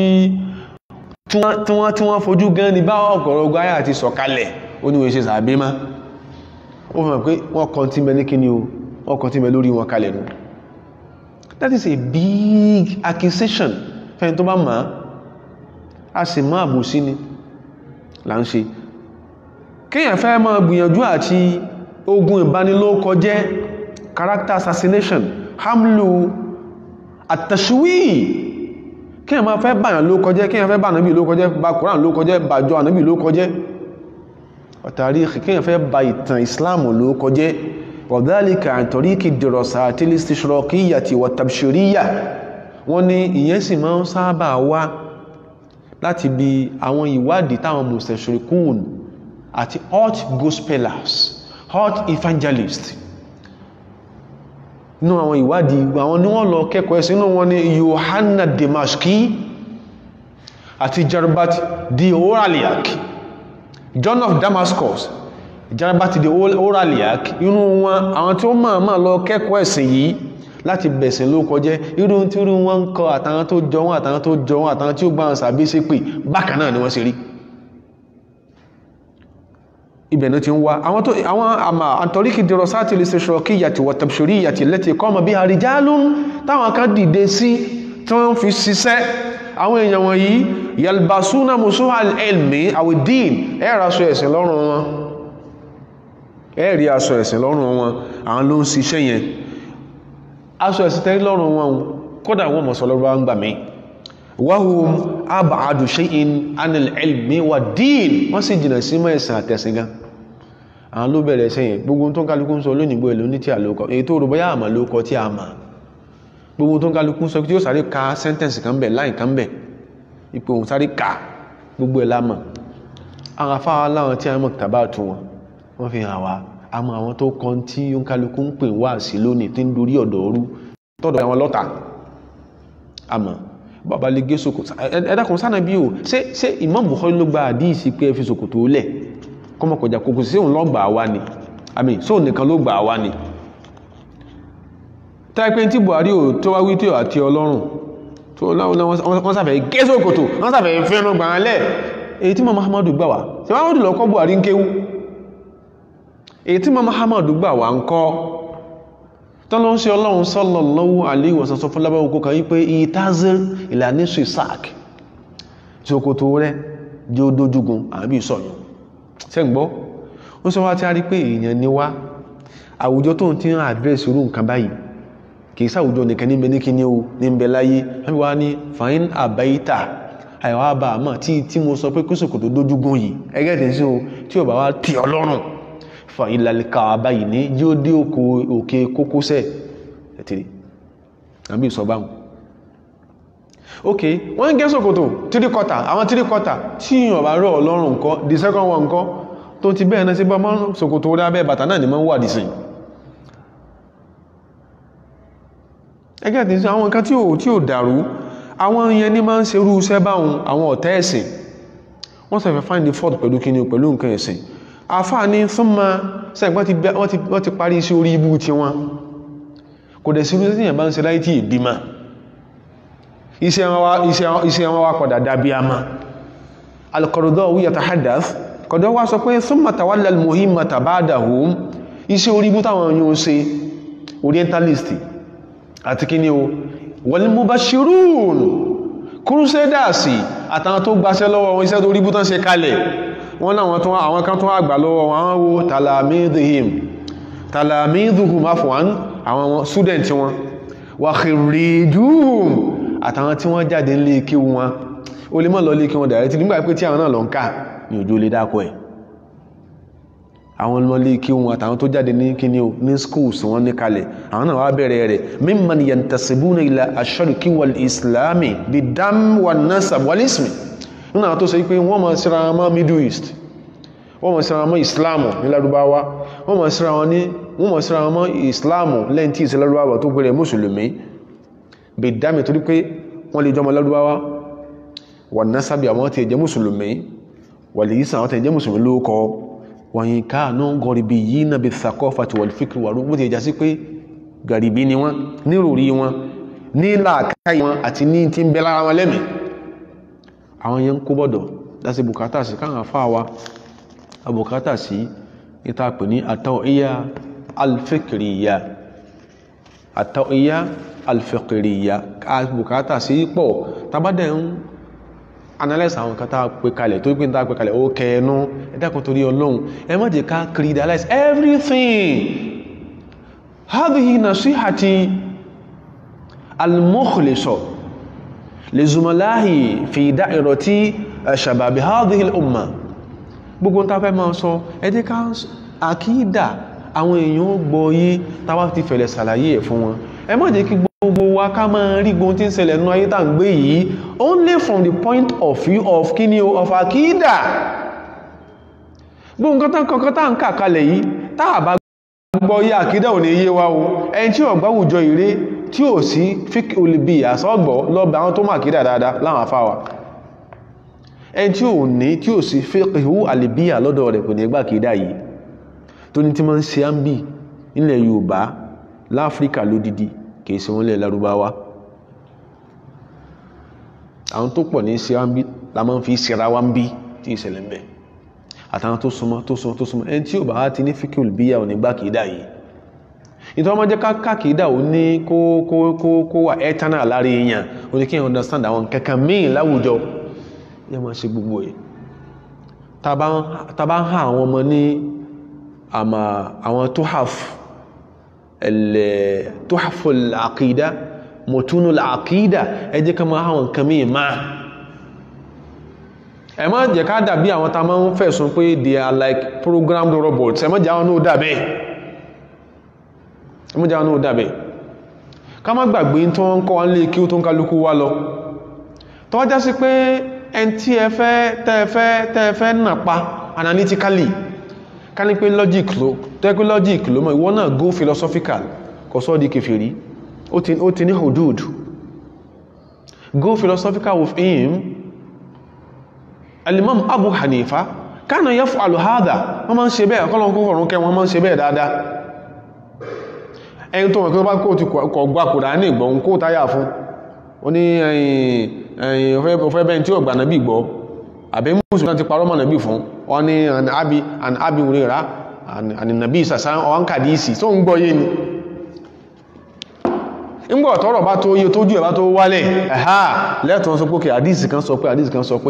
wọ́n tí wọ́n fojú gan ní bá ọ̀gọ̀rọ̀gọ̀ ayà ti sọ̀kalẹ̀ ó ní wọ́n ṣe sàbí má ó fẹ́ pé wọ́n kàn tí mẹ́ ní kíni o wọ́n kàn tí mẹ́ lórí wọn kalẹ̀ nù that is a big accusation fẹ́ni tó bá máa a sì máa àbòsí ni là ń ṣe kíyàn fẹ́ máa gbìyànjú àti ogun ìbanilókọjẹ́ character assassination hamlu àtàṣíwì kí ẹ máa fẹ́ bàyàn ló kọjẹ́ kí ẹ fẹ́ bà nábì ló kọjẹ́ bà Kùránì ló kọjẹ́ bàjọ ànábì ló kọjẹ́ ọ̀tàrí kí ẹ fẹ́ bà ìtàn Islam ló kọjẹ́ ọ̀dálìkà àtọ̀rí kì dìrọ̀sà àti listishraqiyya ti wà tabshiriyya wọ́n ní ìyẹn sì máa ń sábà wá láti bí àwọn ìwádìí táwọn mustashriqun àti hot gospelers hot evangelists inú àwọn ìwádìí àwọn ni wọ́n lọ kẹ́kọ̀ọ́ ẹ̀sìn inú wọn ni Yohanna Damashki àti Jarbat di Oraliak John of Damascus Jarbat di Oraliak inú wọn àwọn tí ó máa máa lọ kẹ́kọ̀ọ́ ẹ̀sìn yìí láti bẹ̀sìn ló kọjẹ́ irú tí irú wọn ń kọ àtàwọn tó jọ wọn àtàwọn tó jọ wọn àtàwọn tí ó gbà wọn sàbí sí pé bákan náà ni wọ́n ṣe rí ibẹ̀ ní ti ń wá àwọn tó àwọn àmà àtọ̀ríkì dìrọ̀ sáti lè ṣeṣọ́ kí yàtì wọ̀tàbṣorí yàtì lẹ́tì kọ́mọ̀ bí àríjálún táwọn kan dìde sí tí wọ́n fi ṣiṣẹ́ àwọn èèyàn wọ̀nyí yalbasuna musuha elmi awidin ẹ̀rọ aṣọ ẹ̀sìn lọ́rùn wọn ẹ̀rí aṣọ ẹ̀sìn lọ́rùn wọn àwọn ló ń ṣiṣẹ́ yẹn aṣọ ẹ̀sìn tẹ́rí lọ́rùn wọn kódà wọn mọ̀sọ̀ lọ́rùn wọn gbà mí wahum ab'adu shay'in anil ilmi wa din wọ́n sì jìnà sí mọ́ ẹ̀sìn àtẹ̀sìn gan àwọn ló bẹ̀rẹ̀ sẹ́yìn gbogbo tó ń kálukú ń sọ lónìí èlò ní tí a lókọ èyí tó rò bóyá àmà lókọ tí a mà gbogbo tó ń kálukú ń sọ tí ó sáré ka sẹ́ntẹ̀nsì kan bẹ̀ láì kan bẹ̀ ipò òun sáré ka gbogbo ẹ̀ lámà àwọn afáwa láwọn tí a mọ̀ tàbá tu wọn wọ́n fi hàn wá àmọ́ àwọn tó kọ́ tí ó ń kálukú ń pè wá sí lónìí tí ń dorí ọ̀dọ̀ ọrú tọ́dọ̀ àwọn lọ́ta àmọ́ bàbá lè gé ṣòkòtò ẹ̀dàkùn sánà bí o ṣé ṣé Imam Bukhari ló gba àdíìsí pé ẹ fi ṣòkòtò lẹ̀ kọmọkọjà kòkò sí òun lọ́gbà wá ni àmì sóò nìkan ló gbà wá ni táìpé tí Buhari ò tó wá wí tí ò àti ọlọ́run tó wọ́n sàfẹ́ gé ṣòkòtò wọ́n sàfẹ́ fẹ́ràn gbà án lẹ̀ èyí tí mọ́ Muhammadu gbà wá tí Muhammadu lọ kọ́ Buhari ń kéwú èyí tí mọ́ Muhammadu gbà wá ń kọ́ tọ́lọ́ ń ṣe ọlọ́run sallallahu alaihi wasallam sọ fún lábáwọ́ kó kan yí pé ìtazir ìlànà ìsàk ṣòkòtò rẹ̀ jẹ́ ó dójúgun àbí ìsọ̀yàn ṣẹ́gbọ́ ó sọ wá tí a rí pé èèyàn ni wá àwùjọ tó ń tí ń àdírẹ́sì irú nǹkan báyìí kìí sáwùjọ nìkan ní mẹ́ní kíní o ní ń bẹ láyé wọ́n wá ní fàáyín àbáyítà àìwá bá àmọ́ tí tí mo sọ pé kúsùkù tó dójúgun yìí ẹgẹ́ tí sí o tí ò bá wá tì ọlọ́run fa ìlàlẹ́ka àbáyìí ní yóò dé òkè kókósẹ̀ ẹ̀tìrì àbí ìsọ̀báhùn ok wọ́n ń gé ṣòkòtò three quarter àwọn three quarter tí yìnyín ọ̀bá rọ̀ ọlọ́run nǹkan the second one nǹkan tó ti bẹ́ẹ̀ náà sí bá máa ṣòkòtò orí abẹ́ bàtà náà ni máa ń wà dìsìn ẹgẹ́ tí sí àwọn nǹkan tí ò tí ò dàrú àwọn yẹn ní máa ń ṣerú iṣẹ́ báwọn àwọn ọ̀tá ẹ̀sìn wọ́n sọ fẹ́ find the fault pẹ̀lú kíni pẹ̀lú nǹkan ẹ̀sìn àfáà ní súnmọ́ sẹ́gbọ́n wọ́n ti parí sí orí ibú tí wọn kò dẹ̀ sí irú bá ń ṣe láì tí ìbímọ iṣẹ́ wọn wá padà dábí a ma alkọ̀rọ̀dọ́ wíyà ta hadath kọ̀dọ̀ wá sọ pé thumma tawalla al-muhimmata ba'dahum iṣẹ́ orí bú táwọn yóò ṣe orientalist àti kí ni o wal mubashirun crusaders àtàwọn tó gbaṣẹ́ lọ́wọ́ wọn iṣẹ́ tó rí bú tán ṣe kalẹ̀ wọ́n láwọn tó àwọn kan tó àgbà lọ́wọ́ wọn wọ́n wo talamidhihim talamidhuhum afwan àwọn student wọn wa khirrijuhum àtàwọn tí wọ́n jáde nílé kí wọn o lè mọ́ lọ lé kí wọn dàrẹ́ tí nígbà pé tí àwọn náà lọ ń ká ní òjò lè dákọ̀ ẹ̀ àwọn ọmọ lé kí wọn àtàwọn tó jáde ní kí ní schools wọn ní kalẹ̀ àwọn náà wá bẹ̀rẹ̀ rẹ̀ mimman yantasibuna ila ash-sharqi wal islami bid-dam wan nasab wal ismi nínú àwọn tó sọ pé wọ́n mọ̀ síra wọn mọ́ middle east wọ́n mọ̀ síra wọn mọ́ islamu ní lárúbáwá wọ́n mọ̀ síra wọn ní wọ́n mọ̀ síra wọn mọ́ islamu lẹ́yìn tí ìsẹ́ lárúbáwá tó pẹ̀lẹ̀ mùsùlùmí bèdámi torí pé wọ́n lè jọmọ lárúbáwá wọ́n ná sábì àwọn tí ẹjẹ́ mùsùlùmí wọ́n lè yísàn àwọn tí ẹjẹ́ mùsùlùmí ló kọ wọ́n yìí káànú gọ̀rìbì yìí náà bí thaqafati wal fikri wà rúgbó ti ẹjá sí pé gàrìbí ni wọ́n ní ròrí wọn ní làákàyè wọn àti ní tí ń bẹ lára wọn lẹ́mìí àwọn yẹn ń kó bọ́dọ̀ láti bùkátà sí káwọn afá wa abùkátà sí ìta pè ní at-taw'iyya al-fikriyya at-taw'iyya al-fikriyya bùkátà sí pọ̀ tàbádẹ̀ ń analyze àwọn kan tá pè kalẹ̀ tó gbé ń tá pè kalẹ̀ ó kẹẹnú ẹ̀dàkùn torí ọlọ́run ẹ má jẹ́ ká creedalize everything hadhihi nasihati al-mukhliso li zumalahi fi da'irati shababi hadhihi al-umma gbogbo ń ta fẹ́ máa sọ ẹdí ká àkídà àwọn èèyàn gbọ́ yí tàbá ti fẹ̀lẹ̀ sàlàyé ẹ̀ fún wọn ẹ má jẹ́ kí gbogbo wa ká máa rí gbogbo tí ń ṣẹlẹ̀ nínú ayé tá ń gbé yìí only from the point of view of kíni o of àkídà gbogbo nǹkan tán kankan tá ń kà kalẹ̀ yìí tá a bá gbọ́ yí àkídà ò ní yé wa o ẹni tí ò gbáwùjọ ìré tí ò sí fík olùbí àsọ́gbọ́ lọ́bẹ̀ àwọn tó mọ̀ àkídà dáadáa láwọn afáwà ẹni tí ò ní tí ò sí fíkìhú àlìbíyà lọ́dọ̀ rẹ̀ kò ní gbà àkídà yìí tó ní tí ma ń ṣe á ń bì nílẹ̀ Yorùbá láfíríkà lódìdí kìí ṣe wọ́n lẹ̀ Lárúbáwá àwọn tó pọ̀ ní ṣe á ń bí la máa ń fi ṣera wá ń bí tí ìṣẹ̀lẹ̀ ń bẹ àtàwọn tó súnmọ́ tó súnmọ́ tó súnmọ́ ẹni tí ò bá ti ní fíkì olùbíyà ò ní gbà kìí dà yìí ìtọ́ ọmọ jẹ́ ká kìí dà ó ní kó kó kó kó wà ẹ́tánà lára èèyàn ó ní kí èèyàn understand àwọn kankan míì láwùjọ yẹ máa ṣe gbogbo ẹ̀ tàbá ń ha àwọn ọmọ ní àmà àwọn tuhaf ẹ̀lẹ̀ tuhaful àkídá mọ̀túnul àkídá ẹ jẹ́ ká máa àwọn nǹkan míì máa ẹ má jẹ́ ká dàbí àwọn ta máa ń fẹ̀sùn pé they are like programmed robots ẹ má jẹ́ àwọn náà dàbẹ́ ẹ má jẹ́ àwọn náà dàbẹ́ ká má gbàgbé tó ń kọ́ wá nílé kí ó tó ń kálukú wá lọ tó wá já sí pé ẹn tí ẹ fẹ́ tẹ́ẹ̀fẹ́ tẹ́ẹ̀fẹ́ nàpa analytically ká ní pé logic ló tẹ́ pé logic ló mọ̀ ìwọ náà go philosophical kò sọ́ di kèfèrí ó ti ní hudud go philosophical with him alimam abu hanifa kana yaf'alu hadha wọ́n máa ń ṣe bẹ́ẹ̀ kọ́lọ̀ kún fọ̀rún kẹ́ wọ́n máa ń ṣe bẹ́ẹ̀ dáadáa ẹni tó wọ́n kí ó bá kó ti kọ̀ gbà kùrà ní ìgbọ̀n kó táyà fún ó ní ẹ̀yìn ọ̀fẹ́ bẹ́ẹ̀ tí ó gbà nàbí gbọ́ àbí mùsùlùmí ti parọ́ mọ́ nàbí fún ọ ní àbí àbí òrìrà àni nàbí ìsàsá ọ̀hán kàdíìsì tó ń gbọ́ yé ni ńgbọ̀ tọ́rọ̀ bá tó yé tójú ẹ̀ bá tó wálẹ̀ ẹ̀há lẹ́tọ̀ọ́ sọ pé kí àdíìsì kan sọ pé àdíìsì kan sọ pé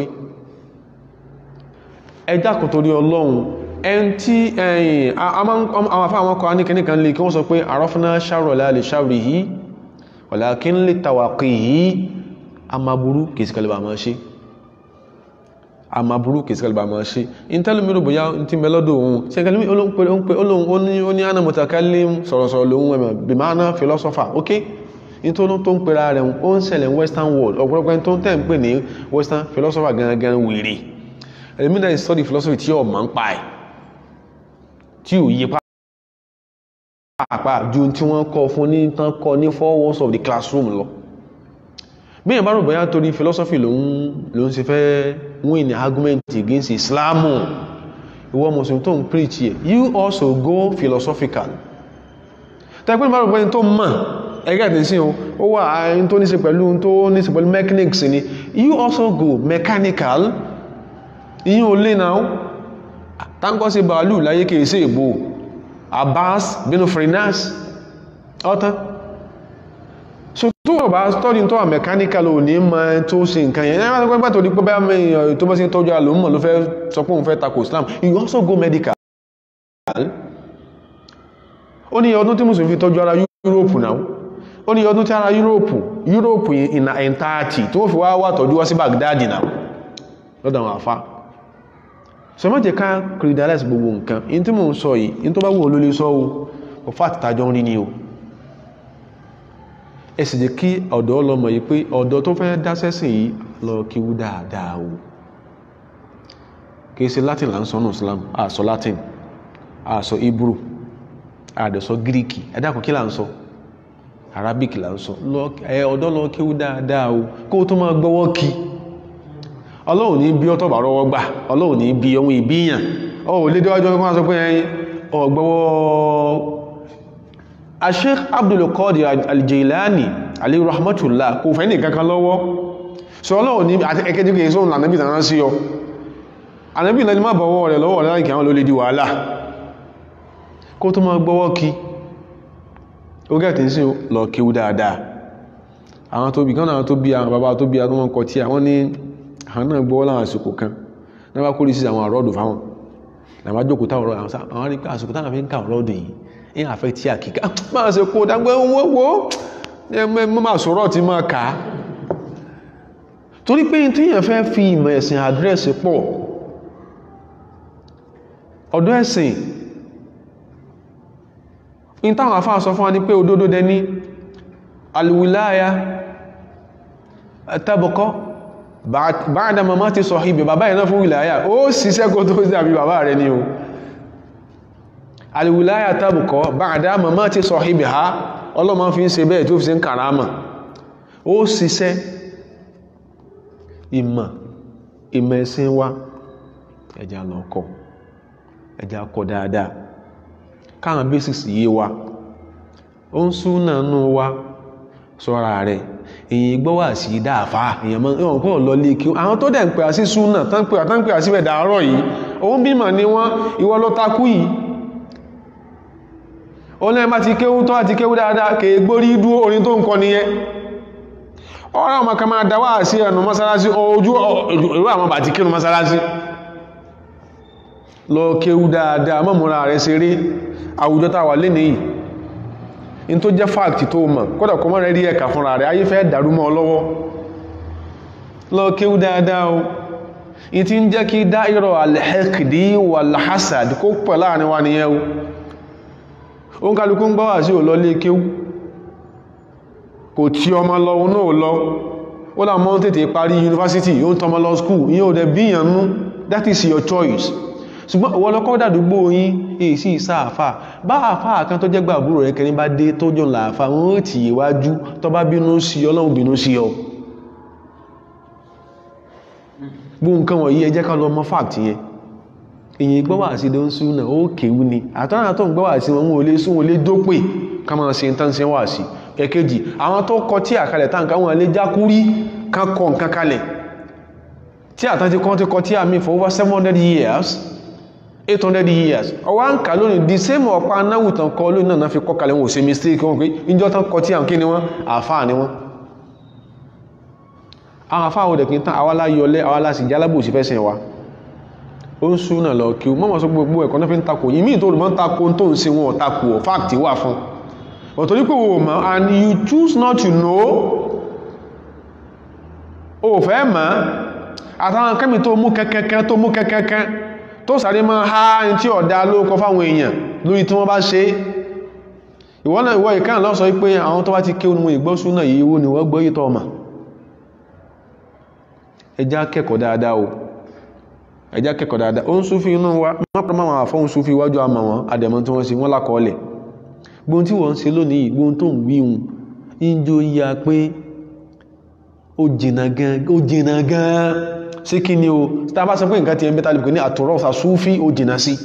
ẹjá kò torí ọlọ́run ẹn tí ẹ̀yìn àwọn afá àwọn ọkọ̀ aníkẹ́nìkan lè kí wọ́n sọ pé àrọ́fúnná ṣàrọ̀lá lè ṣàrì yìí walakin lè tàwàkì yìí a ma burú kìsìkàlìbà máa ṣe a ma burú kìsìkàlìbà máa ṣe in tẹ́lú mẹ́rù bóyá tí mẹ́lọ́dọ̀ ohun ṣe kẹlẹ́mí olóhun ó ní ánà mutakallim sọ̀rọ̀sọ̀rọ̀ lóhun ẹ̀mọ̀ bí máa ná philosopher ok in tó tó ń pera rẹ̀ ó ń ṣẹlẹ̀ western world ọ̀pọ̀lọpọ̀ tó ń tẹ́ ń pè ní western philosopher gangan wèrè ẹ̀mí náà study philosophy tí ọ̀ máa ń pa ẹ̀ tí ò yí pàápàá ju tí wọ́n kọ́ fún ní tán kọ́ ní four walls of the classroom lọ bí yẹn bá rò bóyá torí philosophy ló ń ṣe fẹ́ win argument against islamu ìwọ mùsùlùmí tó ń preach yẹ you also go philosophical tẹ́gbẹ́ bá rò bóyá tó mọ̀ ẹgbẹ́ àti sí ó wà áyín tó ní ṣe pẹ̀lú tó ní ṣe pẹ̀lú mechanics ni you also go mechanical ìyín ò lè náà táńkọ́ sí bàálù láyé kìí sí ìbò Abbas bínú Frinas ọ́tán so tó wọ́n bá study tó wà mechanical ò ní ma tó ṣe nǹkan yẹn ẹ̀rọ pẹ́pẹ́ tó di pé bá mẹ́rin tó bá sí tọ́jú alòmọ̀ ló fẹ́ sọ pé òun fẹ́ tako Islam you also go medical ó ní ọdún tí mùsùlùmí fi tọ́jú ara Europe náà ó ní ọdún tí ara Europe Europe in entirety tó fi wá wà tọ́jú wá sí Baghdad náà lọ́dọ̀ àwọn àfá so má jẹ́ ká credalize gbogbo nǹkan in tí mò ń sọ yìí in tó bá wù olólè sọ o kò fàtí tàjọ rí ní o ẹ sì jẹ́ kí ọ̀dọ́ ọlọ́mọ yìí pé ọ̀dọ́ tó fẹ́ dá sẹ́sìn yìí lọ kíwú dáadáa o kìí ṣe latin là ń sọ ní islam àsọ latin àsọ hebrew àdẹ̀sọ greek ẹ̀dàkùn kí là ń sọ arabic là ń sọ ọ̀dọ́ lọ kíwú dáadáa o kó tó máa gbọ́wọ́ kí ọlọ́run ní bí ọ́tọ̀ bá rọwọ́ gbà ọlọ́run ní bí ohun ìbíyàn ọ lè déwájọ́ kan sọ pé ẹyin ọgbọ́wọ́ Sheikh Abdul Qadir Al-Jilani alayhi rahmatullah kò fẹ́ ní kankan lọ́wọ́ so ọlọ́run ní ẹkẹ́jì kìí sóhun ànábì tàná sí ọ ànábì náà ni má bọ̀wọ́ rẹ̀ lọ́wọ́ rẹ̀ láìkì àwọn ló lè di wàhálà kó tó máa gbọ́wọ́ kí ó gẹ̀ẹ́tì sí lọ kíwú dáadáa àwọn tó bí kan náà tó bí àwọn bàbá tó bí àwọn ọkọ̀ tí àwọn ní àwọn náà gbọ́ láwọn àsìkò kan náà bá kórí sí àwọn àrọ́dù fáwọn làwọn ajókòó táwọn ọ̀rọ̀ àwọn rí pé àsìkò táwọn fi ń ká ọ̀rọ̀dù yìí ní àfẹ́ tí a kìíká máa ṣe kó dágbé owó wo mọ́ máa sọ̀rọ̀ tí máa kà á torí pé tíyàn fẹ́ fi ìmọ̀ ẹ̀sìn àdírẹ́sì pọ̀ ọ̀dọ́ ẹ̀sìn in táwọn afá sọ fún wa ní pé òdodo dẹni alwilaya tabqa ba'da mamati sahibi bàbá ìná fún wilaya ó ṣiṣẹ́ kó tó sí àbí bàbá rẹ̀ ni o alwilaya tabqa ba'da mamati sahibiha ọlọ́mọ fi ń ṣe bẹ́ẹ̀ tó fi ṣe ń kàrámà ó ṣiṣẹ́ ìmọ̀ ìmọ̀ ẹ̀sìn wa ẹja lọ kọ́ ẹja kọ́ dáadáa káwọn basics yé wa ó ń súnà nù wa sọ́ra rẹ̀ èyí gbọ́ wà sí dáàfà èyàn mọ́ ìwọ̀n kọ́ lọ lé kí àwọn tó dẹ̀ ń pè á sí súnà tán pè á tán pè á síbẹ̀ dàárọ̀ yìí òun bímọ ni wọ́n ìwọ ló takú yìí ó lẹ́yìn bá ti kéwú tó àti kéwú dáadáa kèé gbórí dúó orin tó ń kọ nìyẹn ọ̀rọ̀ àwọn kan máa dáwà sí ẹnu mọ́sálásí ojú ìrú àwọn bàtí kínú mọ́sálásí lọ kéwú dáadáa mọ́múra rẹ̀ ṣeré àwùjọ tàwà lé nìyí in tó jẹ́ fáàkì tó mọ̀ kódà kọmọ́ rẹ̀ rí ẹ̀kà fúnra rẹ̀ ayé fẹ́ dàrú mọ́ lọ́wọ́ lọ kéwú dáadáa o in ti ń jẹ́ kí dáìrọ̀ alhẹ́kìdí wà lásàd kó pẹ̀ láàrin wa nìyẹn o ó ń kálukú ń gbọ́wà sí ò lọ lé kéwú kò tí ọmọ lọ òun náà lọ ó là mọ́ tètè parí yunifásitì yóò ń tọmọ lọ skúù yíò dẹ̀ bíyànú that is your choice ṣùgbọ́n ìwọ lọ́kọ́ dàdúgbò yín èyí sí ìsáàfà bá àfà kan tó jẹ́gbà àbúrò rẹ̀ kẹrin bá dé tó jọ làáfà wọ́n ó tì ìwájú tó bá bínú sí ọlọ́run bínú sí ọ gbó nǹkan wọ̀nyí ẹ jẹ́ ká lọ mọ̀ fact yẹn èyí gbọ́wà sí ló ń sú náà ó kéwú ni àtọ́nà tó ń gbọ́wà sí wọn ò lè sún wọn lè dópè ká máa ṣe tán ṣe wà sí ẹ̀kejì àwọn tó kọ tí àkalẹ̀ táǹkà wọn lè jákúrí kan kọ nǹkan kalẹ̀ tí àtàntí kan ti kọ tí àmì for over 700 years 800 years ọwá ń kà lónìí the same ọ̀pá náwù tàn kọ lónìí náà fi kọ kalẹ̀ wọn ò ṣe mistake wọn pé ìjọ tán kọ tí àwọn kí ni wọ́n àfáà ni wọ́n àwọn àfáà òdẹ̀ kí n tán awálá yọlẹ́ awálá sì jálábò sí fẹ́sẹ̀ wa ó ń súnà lọ kí o mọ́mọ́ sọ gbogbo ẹ̀kọ́ náà fi ń takò yìí míì tó rùmọ́ ń takò tó ń ṣe wọn ò takò ọ̀ fáàkì wà fún ọ̀tọ̀ ní pé o mọ̀ and you choose not to know o fẹ́ mọ̀ àtàwọn kẹ́mì tó mú kẹ́kẹ́kẹ́ tó mú kẹ́kẹ́kẹ́ tó sáré máa ha ní tí ọ̀dá ló kọ fáwọn èèyàn lórí tí wọ́n bá ṣe ìwọ náà ìwọ ìkàn lọ sọ pé àwọn tó bá ti ké onímọ̀ ìgbọ́sùn náà yìí wo ni wọ́n gbọ́ yìí tọ́ ọmọ ẹjá kẹ́kọ̀ọ́ dáadáa o ẹjá kẹ́kọ̀ọ́ dáadáa ó ń súnfí inú wa mọ́pàá máa wà fọ́n súnfí iwájú àmà wọn àdẹ̀mọ́ tí wọ́n ṣe wọ́n lákọọ́lẹ̀ gbóhun tí wọ́n ń ṣe lónìí gbóhun tó ń wíhun ìjọ ya pé ó jìnà gan ó jìnà gan sí kí ni o tí a bá sọ pé nǹkan ti ẹ̀ ń bẹ́ta lè pè ní àtọ̀rọ̀sà súnfí ó jìnà sí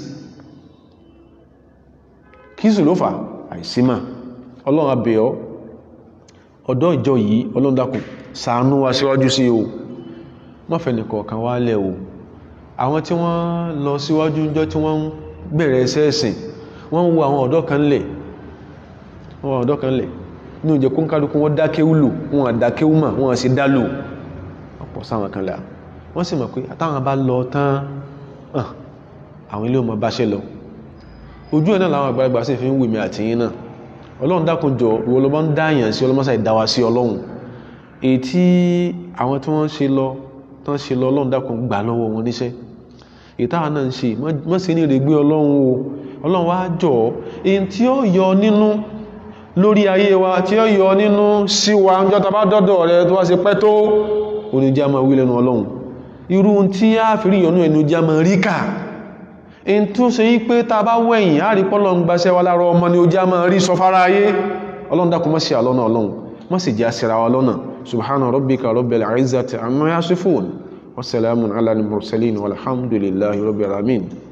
kí sì ló fà àìsímà ọlọ́run abẹ́ọ́ ọ̀dọ́ ìjọ yìí ọlọ́run dákun ṣàánú wa síwájú sí o mọ́fẹ́ nìkọ̀ọ̀kan wálẹ̀ o àwọn tí wọ́n lọ síwájú jọ tí wọ́n ń bẹ̀rẹ̀ ẹsẹ́ ẹ̀sìn wọ́n ń wo àwọn ọ̀dọ́ kan lẹ̀ wọ́n ọ̀dọ́ kan lẹ̀ ní òjò kó ń kálukú wọ́n dákéwú lò wọ́n àdákéwú mà wọ́n sì dá lò ọ̀pọ̀ sáwọn kan là wọ́n sì mọ̀ pé àtàwọn bá lọ tán àwọn ilé ọmọ bá ṣe lọ ojú ẹ̀ náà làwọn àgbàlagbà sì fi ń wèmí àtìyín náà ọlọ́run dákun jọ ìwọ ló bá ń dá àyàn sí ọlọ́mọsà ìdáwà sí ọlọ́run èyí tí àwọn tí wọ́n ṣe lọ tán ṣe lọ ọlọ́run dákun gbà lọ́wọ́ wọn níṣẹ́ ìtawà náà ń ṣe mọ́ sí ní ìrègbé ọlọ́run o ọlọ́run wá jọ èyí tí ó yọ nínú lórí ayé wa tí ó yọ nínú sí wa ń jọta bá dọ́dọ̀ rẹ tó wá ṣe pẹ́ tó oníjà máa wí lẹ́nu ọlọ́run irú tí a fi rí ìyọnú ẹnu já máa rí kà èyí tó ṣe yí pé ta bá wẹ̀yìn á rí pọ́lọ́ ń gbaṣẹ́ wa lára ọmọ ni ó já máa rí sọ fara ayé ọlọ́run dákun mọ́ sí àlọ́nà ọlọ́run mọ́ sì jẹ́ àṣírà wa lọ́nà subhana rabbika rabbil izzati amma yasifun wa salamun ala al-mursalin walhamdulillahi rabbil alamin